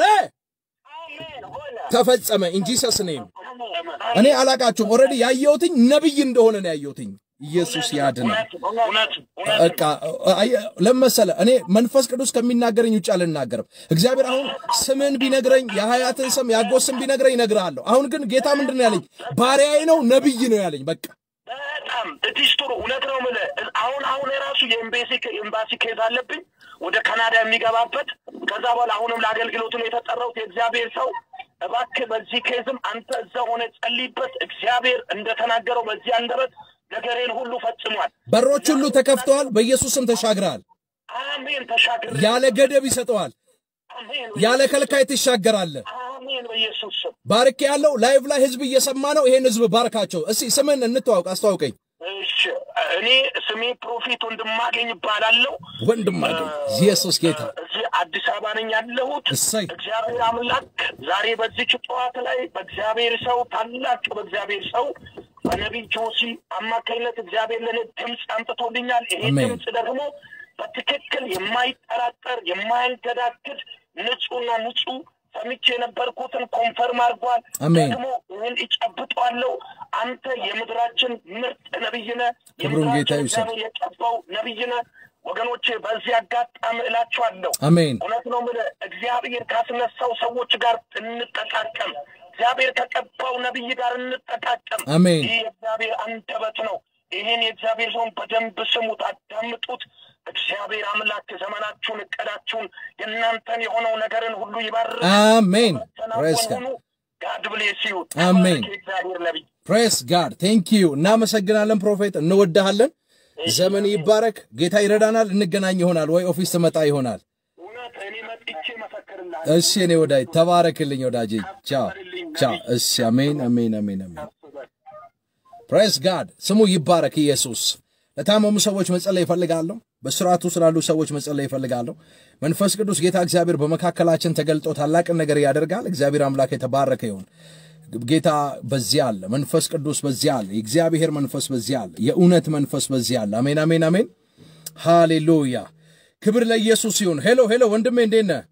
ተፈጸመ። እንጂ ሰስኔም እኔ አላቃችሁም። ኦልሬዲ ያየሁትኝ ነቢይ እንደሆነ ነው ያየሁትኝ። ኢየሱስ ያድናል። እውነት እውነት በቃ ለመሰለ እኔ መንፈስ ቅዱስ ከሚናገረኝ ውጭ አልናገርም። እግዚአብሔር አሁን ስምን ቢነግረኝ የሀያትን ስም የአጎት ስም ቢነግረኝ እነግርሃለሁ። አሁን ግን ጌታ ምንድን ነው ያለኝ? ባሪያዬ ነው ነቢይ ነው ያለኝ። በቃ በጣም እቲስ ጥሩ እውነት ነው የምልህ። አሁን አሁን የራሱ የኤምባሲ ኤምባሲ ኬዝ አለብኝ ወደ ካናዳ የሚገባበት ከዛ በኋላ አሁንም ለአገልግሎቱ ነው የተጠራሁት። የእግዚአብሔር ሰው እባክህ በዚህ ኬዝም አንተ እዛ ሆነ ጸልይበት። እግዚአብሔር እንደተናገረው በዚህ አንደበት ነገሬን ሁሉ ፈጽሟል። በሮች ሁሉ ተከፍተዋል። በኢየሱስ ስም ተሻግረሃል። አሜን። ተሻግሬ ያለ ገደብ ይሰጠዋል። አሜን። ያለ ከልካይ ትሻገራለህ። አሜን። በኢየሱስ ስም ባርክ ያለው ላይቭ ላይ ህዝብ እየሰማ ነው። ይሄን ህዝብ ባርካቸው። እስቲ ስምን እንተዋውቅ፣ አስተዋውቀኝ። እሺ። እኔ ስሜ ፕሮፌት ወንድማገኝ ይባላለሁ። ወንድም አገኝ ኢየሱስ ጌታ እዚህ አዲስ አበባ ነኝ ያለሁት። እሰይ እግዚአብሔር አምላክ ዛሬ በዚች ጠዋት ላይ በእግዚአብሔር ሰው ታላቅ በእግዚአብሔር ሰው በነቢይ ጆሲ አማካኝነት እግዚአብሔር ለእኔ ድምፅ አምጥቶልኛል። ይሄ አሜን። ድምፅ ደግሞ በትክክል የማይጠራጠር የማያንገዳግድ ንጹሕና ንጹሕ ሰምቼ የነበርኩትን ኮንፈርም አድርጓል። አሜን። ደግሞ ይህን እጨብጠዋለሁ። አንተ የምድራችን ምርጥ ነቢይ ነህ። ክብሩን ጌታ የምድራችን ይውሰድ። እግዚአብሔር የቀባው ነቢይ ነህ። ወገኖቼ በዚህ አጋጣሚ እላችኋለሁ አሜን እውነት ነው የምልህ እግዚአብሔር ካስነሳው ሰዎች ጋር እንጠቃቀም። እግዚአብሔር ከቀባው ነቢይ ጋር እንጠቃቀም። አሜን። ይህ የእግዚአብሔር አንደበት ነው። ይህን የእግዚአብሔር ሰውን በደንብ ስሙት፣ አዳምጡት። እግዚአብሔር አምላክ ዘመናችሁን፣ እቅዳችሁን፣ የእናንተን የሆነው ነገርን ሁሉ ይባርክ። አሜን ፕሬስ ጋድ ተናወኑ። ጋድ ብሌስ ዩ። አሜን። ተባረክ የእግዚአብሔር ነቢይ። ፕሬስ ጋድ ቴንክ ዩ። እናመሰግናለን ፕሮፌት፣ እንወድሃለን። ዘመን ይባረክ። ጌታ ይረዳናል። እንገናኝ ይሆናል ወይ ኦፊስ ትመጣ ይሆናል። እውነት እኔ መጥቼ መሰክርልሃለሁ። እሺ እኔ ወዳጅ ተባረክልኝ ወዳጄ። ቻው ቻው። እሺ አሜን አሜን አሜን አሜን። ፕሬስ ጋድ ስሙ ይባረክ ኢየሱስ። ለታመሙ ሰዎች መጸለይ ይፈልጋለሁ። በስርዓቱ ስላሉ ሰዎች መጸለይ ይፈልጋለሁ። መንፈስ ቅዱስ ጌታ እግዚአብሔር በመካከላችን ተገልጦ ታላቅን ነገር ያደርጋል። እግዚአብሔር አምላክ የተባረከ ይሁን። ጌታ በዚያ አለ። መንፈስ ቅዱስ በዚያ አለ። የእግዚአብሔር መንፈስ በዚያ አለ። የእውነት መንፈስ በዚያ አለ። አሜን አሜን አሜን። ሃሌሉያ ክብር ለኢየሱስ ይሁን። ሄሎ ሄሎ፣ ወንድሜ እንዴት ነህ?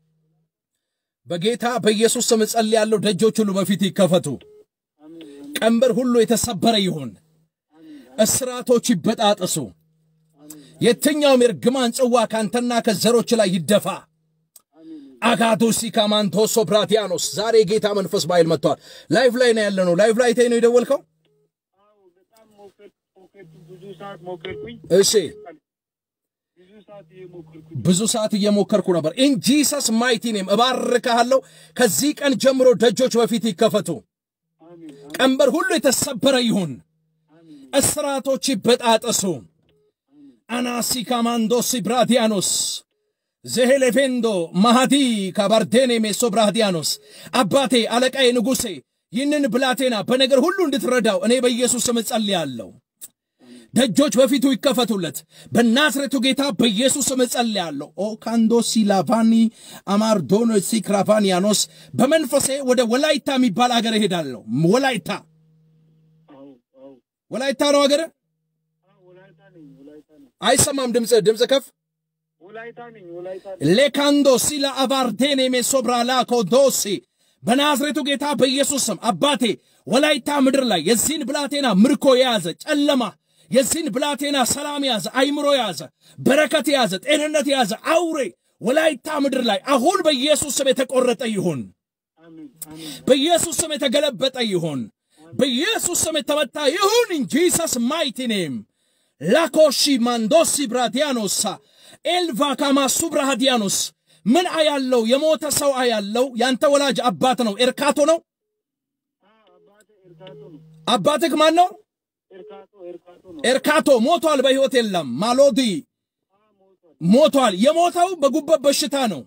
በጌታ በኢየሱስ ስም እጸልያለሁ። ደጆች ሁሉ በፊት ይከፈቱ። ቀንበር ሁሉ የተሰበረ ይሁን። እስራቶች ይበጣጠሱ። የትኛውም የርግማን ጽዋ ካንተና ከዘሮች ላይ ይደፋ። አጋዶሲ ካማንቶሶ ብራቲያኖስ ዛሬ የጌታ መንፈስ በኃይል መጥቷል። ላይፍ ላይ ነው ያለ ነው። ላይፍ ላይ ተይ ነው የደወልከው? በጣም ሞከርኩ ሞከርኩ፣ ብዙ ሰዓት ሞከርኩኝ። እሺ ብዙ ሰዓት እየሞከርኩ ብዙ ሰዓት እየሞከርኩ ነበር። ኢን ጂሰስ ማይቲ ኔም እባርካለሁ። ከዚህ ቀን ጀምሮ ደጆች በፊት ይከፈቱ። አሜን ቀንበር ሁሉ የተሰበረ ይሁን። እስራቶች ይበጣጠሱ። አናሲ ካማንዶሲ ብራዲያኖስ ዘሄሌፌንዶ ማሃዲ ካባርዴኔ ሜሶ ብራዲያኖስ አባቴ አለቃዬ ንጉሴ ይህንን ብላቴና በነገር ሁሉ እንድትረዳው እኔ በኢየሱስ ስም እጸልያለሁ። ደጆች በፊቱ ይከፈቱለት በናዝሬቱ ጌታ በኢየሱስ ስም እጸልያለሁ። ኦ ካንዶሲ ላቫኒ አማርዶኖ ሲክራቫኒያኖስ በመንፈሴ ወደ ወላይታ የሚባል አገር እሄዳለሁ። ወላይታ አዎ አዎ ወላይታ ነው አገር አዎ፣ ወላይታ ነኝ ወላይታ ነኝ አይሰማም። ድምፅ ድምፅ ከፍ ወላይታ ነኝ ወላይታ ነኝ። ሌካንዶ ሲላ አቫርዴኔ ሜሶብራላ ኮዶሲ በናዝሬቱ ጌታ በኢየሱስ ስም አባቴ ወላይታ ምድር ላይ የዚህን ብላቴና ምርኮ የያዘ ጨለማ የዚህን ብላቴና ሰላም የያዘ አይምሮ የያዘ በረከት የያዘ ጤንነት የያዘ አውሬ ወላይታ ምድር ላይ አሁን በኢየሱስ ስም የተቆረጠ ይሁን። አሜን አሜን በኢየሱስ ስም የተገለበጠ ይሁን። በኢየሱስ ስም የተመታ ይሁን። ኢን ጂሰስ ማይቲ ኔም ላኮሺ ማንዶሲ ብራዲያኖሳ ኤልቫ ካማሱ ብራሃዲያኖስ ምን አያለው? የሞተ ሰው አያለው። ያንተ ወላጅ አባት ነው። ኤርካቶ ነው። አዎ፣ አባቴ ኤርካቶ ነው። አባትህ ማን ነው? ኤርካቶ ኤርካቶ ነው። ኤርካቶ ሞቷል። በሕይወት የለም። ማሎዲ ሞቷል። የሞተው በጉበት በሽታ ነው።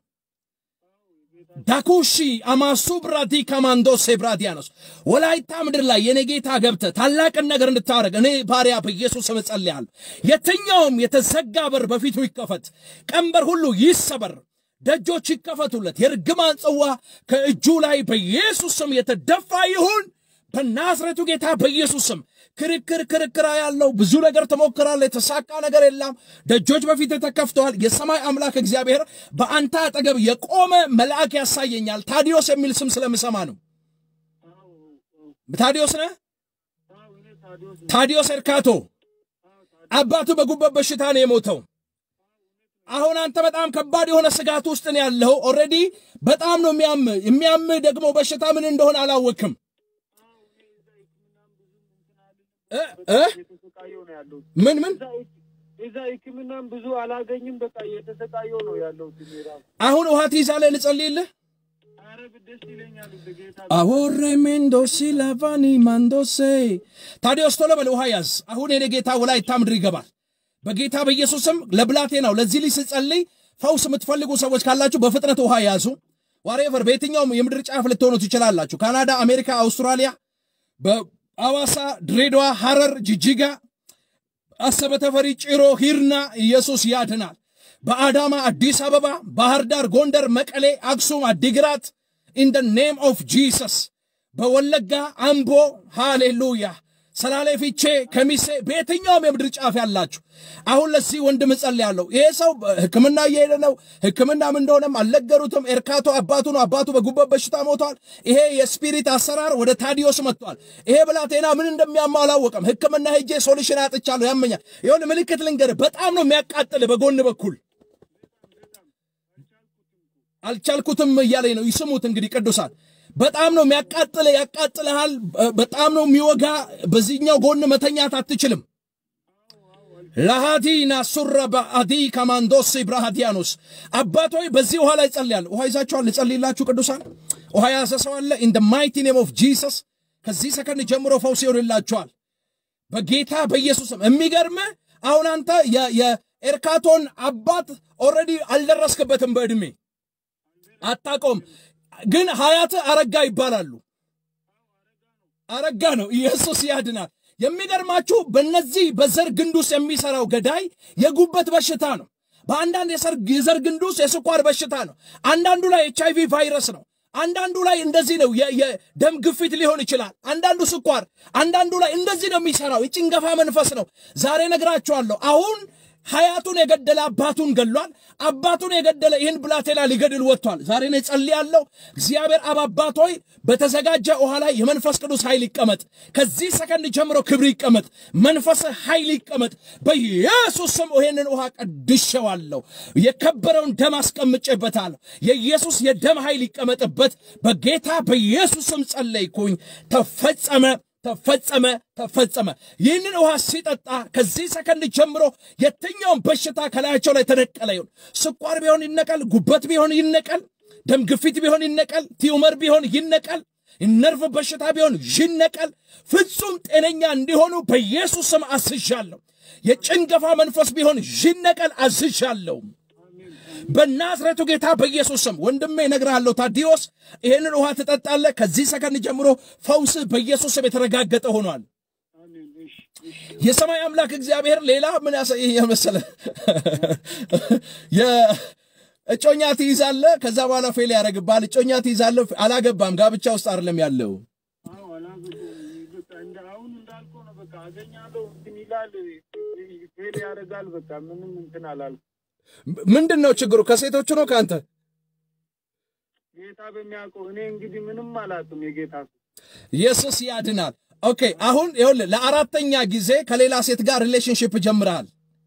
ዳኩሺ አማሱ ብራዲ ካማንዶሴ ብራዲያኖስ ወላይታ ምድር ላይ የኔ ጌታ ገብተ ታላቅን ነገር እንድታደርግ እኔ ባሪያ በኢየሱስ ስም እጸልያለሁ። የትኛውም የተዘጋ በር በፊቱ ይከፈት፣ ቀንበር ሁሉ ይሰበር፣ ደጆች ይከፈቱለት። የርግማን ጽዋ ከእጁ ላይ በኢየሱስ ስም የተደፋ ይሁን። በናዝሬቱ ጌታ በኢየሱስ ስም ክርክር ክርክራ ያለው ብዙ ነገር ትሞክራለህ፣ የተሳካ ነገር የለም። ደጆች በፊት ተከፍተዋል። የሰማይ አምላክ እግዚአብሔር በአንተ አጠገብ የቆመ መልአክ ያሳየኛል። ታዲዮስ የሚል ስም ስለምሰማ ነው። አዎ አዎ ታዲዮስ ነህ? አዎ፣ እኔ ታዲዮስ ነኝ። ታዲዮስ ኤርካቶ አባቱ በጉበት በሽታ ነው የሞተው። አሁን አንተ በጣም ከባድ የሆነ ስጋት ውስጥ ነው ያለው። ኦልሬዲ በጣም ነው የሚያም የሚያም ደግሞ በሽታ ምን እንደሆነ አላወቅም። እ እ እየተሰቃየሁ ነው ያለሁት። ምን ምን እዛ እዛ ሕክምናም ብዙ አላገኝም። በቃ እየተሰቃየሁ ነው ያለሁት። እኔ ራሱ አሁን ውሃ ትይዛለህ? ልጸልይልህ? ኧረ ደስ ይለኛል እንደ ጌታ አወሬ ሜንዶሲ ላቫኒ ማንዶሴ ታዲዮስ ቶሎ በል ውሃ ያዝ። አሁን የኔ ጌታ ወላይታ ምድር ይገባል። በጌታ በኢየሱስም ለብላቴናው ለዚህ ልጅ ስጸልይ ፈውስ የምትፈልጉ ሰዎች ካላችሁ በፍጥነት ውሃ ያዙ። ዋሬቨር በየትኛውም የምድር ጫፍ ልትሆኑ ትችላላችሁ። ካናዳ፣ አሜሪካ፣ አውስትራሊያ፣ በአዋሳ፣ ድሬዳዋ፣ ሐረር፣ ጅጅጋ፣ አሰበ ተፈሪ፣ ጭሮ፣ ሂርና ኢየሱስ ያድናል። በአዳማ፣ አዲስ አበባ፣ ባህር ዳር፣ ጎንደር፣ መቀሌ፣ አክሱም፣ አዲግራት ኢን ደ ኔም ኦፍ ጂሰስ በወለጋ፣ አምቦ፣ ሃሌሉያ፣ ሰላሌ፣ ፊቼ፣ ከሚሴ በየትኛውም የምድር ጫፍ ያላችሁ አሁን ለዚህ ወንድም እጸልያለሁ። ይሄ ሰው ሕክምና እየሄደ ነው። ሕክምና ምን እንደሆነም አልነገሩትም። ኤርካቶ አባቱ ነው። አባቱ በጉበት በሽታ ሞቷል። ይሄ የስፒሪት አሰራር ወደ ታዲዮስ መጥቷል። ይሄ ብላቴና ምን እንደሚያማው አላወቀም። ሕክምና ሄጄ ሶሉሽን አጥቻለሁ፣ ያመኛል። የሆነ ምልክት ልንገርህ፣ በጣም ነው የሚያቃጥል በጎን በኩል አልቻልኩትም እያለኝ ነው። ይስሙት እንግዲህ ቅዱሳን በጣም ነው የሚያቃጥል፣ ያቃጥልሃል። በጣም ነው የሚወጋ። በዚህኛው ጎን መተኛት አትችልም። ለሃዲና ሱረ በአዲ ከማንዶስ ብራሃዲያኖስ አባት ሆይ በዚህ ውሃ ላይ ጸልያለሁ። ውሃ ይዛችኋል? ልጸልይላችሁ ቅዱሳን። ውሃ የያዘ ሰው አለ? ኢን ደ ማይቲ ኔም ኦፍ ጂሰስ ከዚህ ሰከንድ ጀምሮ ፈውስ ይሆንላችኋል በጌታ በኢየሱስም። የሚገርም አሁን አንተ የ- የኤርካቶን አባት ኦልሬዲ አልደረስክበትም በዕድሜ አታቆም፣ ግን ሀያት አረጋ ይባላሉ። አረጋ ነው። ኢየሱስ ያድናል። የሚገርማችሁ በእነዚህ በዘር ግንድ ውስጥ የሚሰራው ገዳይ የጉበት በሽታ ነው። በአንዳንድ የሰር- የዘር ግንድ ውስጥ የስኳር በሽታ ነው። አንዳንዱ ላይ ኤች አይቪ ቫይረስ ነው። አንዳንዱ ላይ እንደዚህ ነው፣ የ- የደም ግፊት ሊሆን ይችላል። አንዳንዱ ስኳር፣ አንዳንዱ ላይ እንደዚህ ነው የሚሰራው። የጭንገፋ መንፈስ ነው። ዛሬ ነግራችኋለሁ። አሁን ሀያቱን የገደለ አባቱን ገሏል። አባቱን የገደለ ይህን ብላቴና ሊገድል ወጥቷል። ዛሬ ነው ጸልያለሁ። እግዚአብሔር አብ አባት ሆይ በተዘጋጀ ውሃ ላይ የመንፈስ ቅዱስ ኃይል ይቀመጥ። ከዚህ ሰከንድ ጀምሮ ክብር ይቀመጥ፣ መንፈስ ኃይል ይቀመጥ። በኢየሱስ ስም ይህንን ውሃ ቀድሼዋለሁ። የከበረውን ደም አስቀምጬበታለሁ። የኢየሱስ የደም ኃይል ይቀመጥበት። በጌታ በኢየሱስ ስም ጸለይኩኝ። ተፈጸመ ተፈጸመ ተፈጸመ። ይህንን ውሃ ሲጠጣ ከዚህ ሰከንድ ጀምሮ የትኛውም በሽታ ከላያቸው ላይ ተነቀለ ይሁን። ስኳር ቢሆን ይነቀል፣ ጉበት ቢሆን ይነቀል፣ ደም ግፊት ቢሆን ይነቀል፣ ቲዩመር ቢሆን ይነቀል፣ ነርቭ በሽታ ቢሆን ይነቀል። ፍጹም ጤነኛ እንዲሆኑ በኢየሱስ ስም አዝዣለሁ። የጭንገፋ መንፈስ ቢሆን ይነቀል አዝዣለሁ። በናዝሬቱ ጌታ በኢየሱስ ስም ወንድሜ እነግርሃለሁ፣ ታዲዮስ ይህንን ውሃ ትጠጣለህ። ከዚህ ሰከንድ ጀምሮ ፈውስህ በኢየሱስ ስም የተረጋገጠ ሆኗል። አሜን። እሺ፣ እሺ። የሰማይ አምላክ እግዚአብሔር ሌላ ምን ያሰ የመሰለ የእጮኛ ትይዛለህ፣ ከዛ በኋላ ፌል ያደርግብሃል። እጮኛ ትይዛለህ፣ አላገባም፣ ጋብቻ ውስጥ አይደለም ያለው። አዎ፣ አላገባሁም። በቃ እንደ አሁን እንዳልከው ነው። በቃ አገኛለሁ እንትን ይላል፣ ፌል ያደርጋል። በቃ ምንም እንትን አላልኩም። ምንድን ነው ችግሩ? ከሴቶቹ ነው ከአንተ? ጌታ በሚያውቀው እኔ እንግዲህ ምንም አላውቅም። የጌታ ሰው ኢየሱስ ያድናል። ኦኬ አሁን ይኸውልህ ለአራተኛ ጊዜ ከሌላ ሴት ጋር ሪሌሽንሽፕ ጀምረሃል።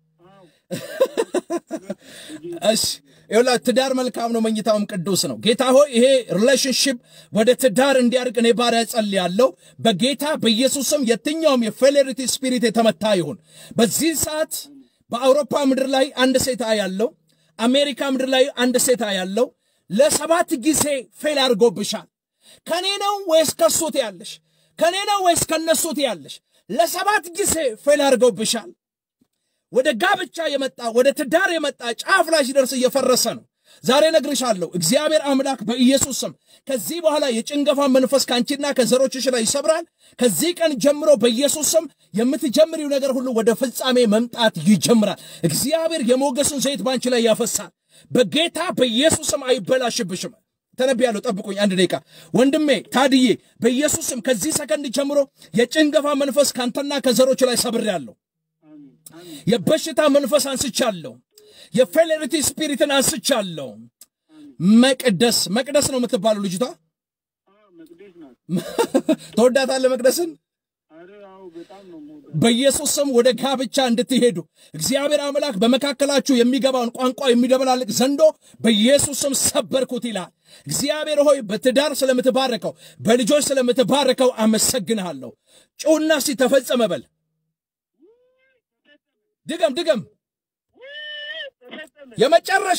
እሺ ይኸውልህ ትዳር መልካም ነው፣ መኝታውም ቅዱስ ነው። ጌታ ሆይ ይሄ ሪሌሽንሽፕ ወደ ትዳር እንዲያድግ እኔ ባሪያ ጸልያለሁ። በጌታ በኢየሱስም የትኛውም የፌሌሪቲ ስፒሪት የተመታ ይሁን። በዚህ ሰዓት በአውሮፓ ምድር ላይ አንድ ሴት ያለው፣ አሜሪካ ምድር ላይ አንድ ሴት ያለው ለሰባት ጊዜ ፌል አድርጎብሻል። ከኔ ነው ወይስ ከሱት ያለሽ? ከኔ ነው ወይስ ከነሱት ያለሽ? ለሰባት ጊዜ ፌል አድርገውብሻል። ወደ ጋብቻ የመጣ ወደ ትዳር የመጣ ጫፍ ላይ ሲደርስ እየፈረሰ ነው። ዛሬ ነግርሻለሁ፣ እግዚአብሔር አምላክ በኢየሱስ ስም ከዚህ በኋላ የጭንገፋ መንፈስ ከአንቺና ከዘሮችሽ ላይ ይሰብራል። ከዚህ ቀን ጀምሮ በኢየሱስ ስም የምትጀምሪው ነገር ሁሉ ወደ ፍጻሜ መምጣት ይጀምራል። እግዚአብሔር የሞገሱን ዘይት በአንቺ ላይ ያፈሳል። በጌታ በኢየሱስ ስም አይበላሽብሽም። ተነብያለሁ። ጠብቁኝ አንድ ደቂቃ ወንድሜ ታድዬ፣ በኢየሱስ ስም ከዚህ ሰከንድ ጀምሮ የጭንገፋ መንፈስ ካንተና ከዘሮች ላይ ሰብሬያለሁ። አሜን፣ አሜን፣ የበሽታ መንፈስ አንስቻለሁ። የፌሌሪቲ ስፒሪትን አንስቻለሁ። መቅደስ መቅደስ ነው የምትባለው ልጅቷ። አዎ፣ መቅደስ ናት። ተወዳታለህ መቅደስን። አረ አዎ፣ በጣም ነው የምወዳት። በኢየሱስ ስም ወደ ጋብቻ እንድትሄዱ እግዚአብሔር አምላክ በመካከላችሁ የሚገባውን ቋንቋ የሚደበላልቅ ዘንዶ በኢየሱስ ስም ሰበርኩት ይላል። እግዚአብሔር ሆይ በትዳር ስለምትባረከው በልጆች ስለምትባረከው አመሰግንሃለሁ። ጩውና እስቲ ተፈጸመ በል። ድገም ድገም። ተፈጸመ፣ የመጨረሻ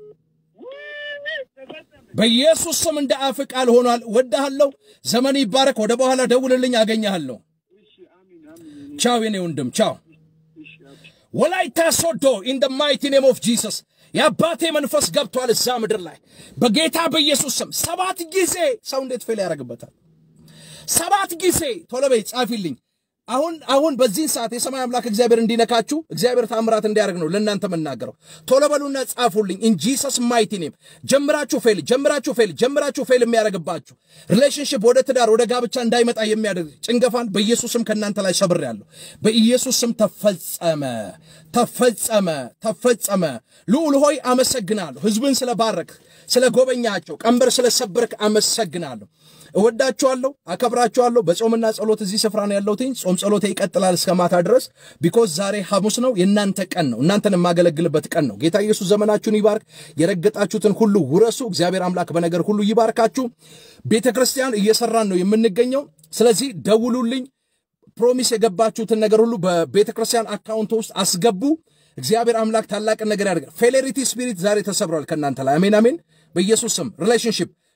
ተፈጸመ። በኢየሱስ ስም እንደ አፍ ቃል ሆኗል። ወድሃለሁ። ዘመን ይባረክ። ወደ በኋላ ደውልልኝ፣ አገኘሃለሁ። እሺ፣ አሜን፣ አሜን። ቻው የኔ ወንድም ቻው። እሺ፣ አሜን። ወላይታ ሶዶ ኢን ደ ማይቲ ኔም ኦፍ ጂሰስ የአባቴ መንፈስ ገብቷል እዛ ምድር ላይ በጌታ በኢየሱስ ስም። ሰባት ጊዜ ሰው እንዴት ፌል ያደርግበታል? ሰባት ጊዜ ቶሎ በይ ጻፊልኝ። አሁን አሁን በዚህን ሰዓት የሰማይ አምላክ እግዚአብሔር እንዲነካችሁ እግዚአብሔር ታምራት እንዲያደርግ ነው ለእናንተ የምናገረው። ቶሎ በሉና ጻፉልኝ። ኢን ጂሰስ ማይቲ ኔም ጀምራችሁ ፌል ጀምራችሁ ፌል ጀምራችሁ ፌል የሚያደርግባችሁ ሪሌሽንሽፕ ወደ ትዳር ወደ ጋብቻ እንዳይመጣ የሚያደርግ ጭንገፋን በኢየሱስም ከእናንተ ላይ ሰብሬያለሁ። በኢየሱስም ተፈጸመ ተፈጸመ ተፈጸመ። ልዑል ሆይ አመሰግናለሁ። ህዝብን ስለባረክ ስለ ጎበኛቸው ቀንበር ስለሰበርክ አመሰግናለሁ። እወዳችኋለሁ፣ አከብራችኋለሁ። በጾምና ጸሎት እዚህ ስፍራ ነው ያለሁትኝ። ጾም ጸሎቴ ይቀጥላል እስከ ማታ ድረስ ቢኮዝ ዛሬ ሐሙስ ነው፣ የእናንተ ቀን ነው፣ እናንተን የማገለግልበት ቀን ነው። ጌታ ኢየሱስ ዘመናችሁን ይባርክ። የረገጣችሁትን ሁሉ ውረሱ። እግዚአብሔር አምላክ በነገር ሁሉ ይባርካችሁ። ቤተ ክርስቲያን እየሰራን ነው የምንገኘው። ስለዚህ ደውሉልኝ። ፕሮሚስ የገባችሁትን ነገር ሁሉ በቤተ ክርስቲያን አካውንት ውስጥ አስገቡ። እግዚአብሔር አምላክ ታላቅን ነገር ያደርጋል። ፌሌሪቲ ስፒሪት ዛሬ ተሰብሯል ከእናንተ ላይ አሜን፣ አሜን። በኢየሱስ ስም ሪሌሽንሽፕ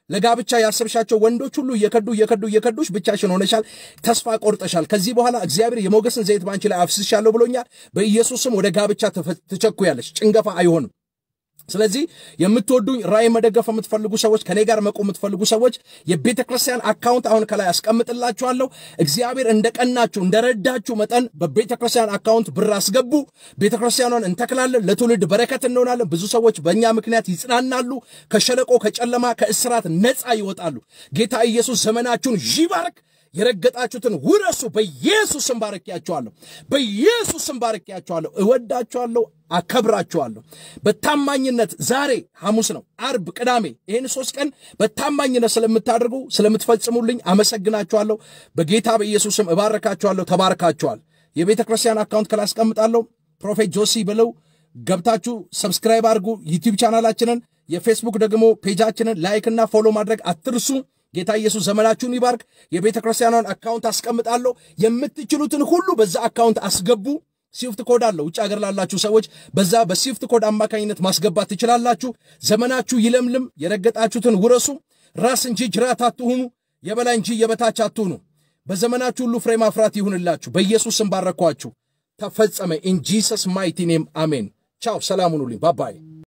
ለጋብቻ ያሰብሻቸው ወንዶች ሁሉ እየከዱ እየከዱ እየከዱሽ ብቻሽን ሆነሻል። ተስፋ ቆርጠሻል። ከዚህ በኋላ እግዚአብሔር የሞገስን ዘይት ባንቺ ላይ አፍስሻለሁ ብሎኛል። በኢየሱስም ወደ ጋብቻ ትቸኩያለሽ። ጭንገፋ አይሆንም። ስለዚህ የምትወዱኝ ራእይ መደገፍ የምትፈልጉ ሰዎች ከኔ ጋር መቆም የምትፈልጉ ሰዎች የቤተ ክርስቲያን አካውንት አሁን ከላይ አስቀምጥላችኋለሁ። እግዚአብሔር እንደቀናችሁ እንደረዳችሁ መጠን በቤተ ክርስቲያን አካውንት ብር አስገቡ። ቤተ ክርስቲያኗን እንተክላለን፣ ለትውልድ በረከት እንሆናለን። ብዙ ሰዎች በእኛ ምክንያት ይጽናናሉ። ከሸለቆ ከጨለማ ከእስራት ነፃ ይወጣሉ። ጌታ ኢየሱስ ዘመናችሁን ይባርክ። የረገጣችሁትን ውረሱ። በኢየሱስም ባርኪያችኋለሁ። በኢየሱስም ባርኪያችኋለሁ። እወዳችኋለሁ፣ አከብራችኋለሁ። በታማኝነት ዛሬ ሐሙስ ነው፣ አርብ፣ ቅዳሜ ይህን ሶስት ቀን በታማኝነት ስለምታደርጉ ስለምትፈጽሙልኝ አመሰግናችኋለሁ። በጌታ በኢየሱስም እባረካችኋለሁ። ተባርካችኋል። የቤተ ክርስቲያን አካውንት ከላይ አስቀምጣለሁ። ፕሮፌት ጆሲ ብለው ገብታችሁ ሰብስክራይብ አድርጉ። ዩቲዩብ ቻናላችንን፣ የፌስቡክ ደግሞ ፔጃችንን ላይክና ፎሎ ማድረግ አትርሱ። ጌታ ኢየሱስ ዘመናችሁን ይባርክ። የቤተ ክርስቲያኗን አካውንት አስቀምጣለሁ። የምትችሉትን ሁሉ በዛ አካውንት አስገቡ። ስዊፍት ኮድ አለው። ውጭ ሀገር ላላችሁ ሰዎች በዛ በስዊፍት ኮድ አማካኝነት ማስገባት ትችላላችሁ። ዘመናችሁ ይለምልም። የረገጣችሁትን ውረሱ። ራስ እንጂ ጅራት አትሁኑ፣ የበላይ እንጂ የበታች አትሁኑ። በዘመናችሁ ሁሉ ፍሬ ማፍራት ይሁንላችሁ። በኢየሱስ ስም ባረኳችሁ። ተፈጸመ። ኢን ጂሰስ ማይቲ ኔም አሜን። ቻው። ሰላም ሁኑልኝ። ባባይ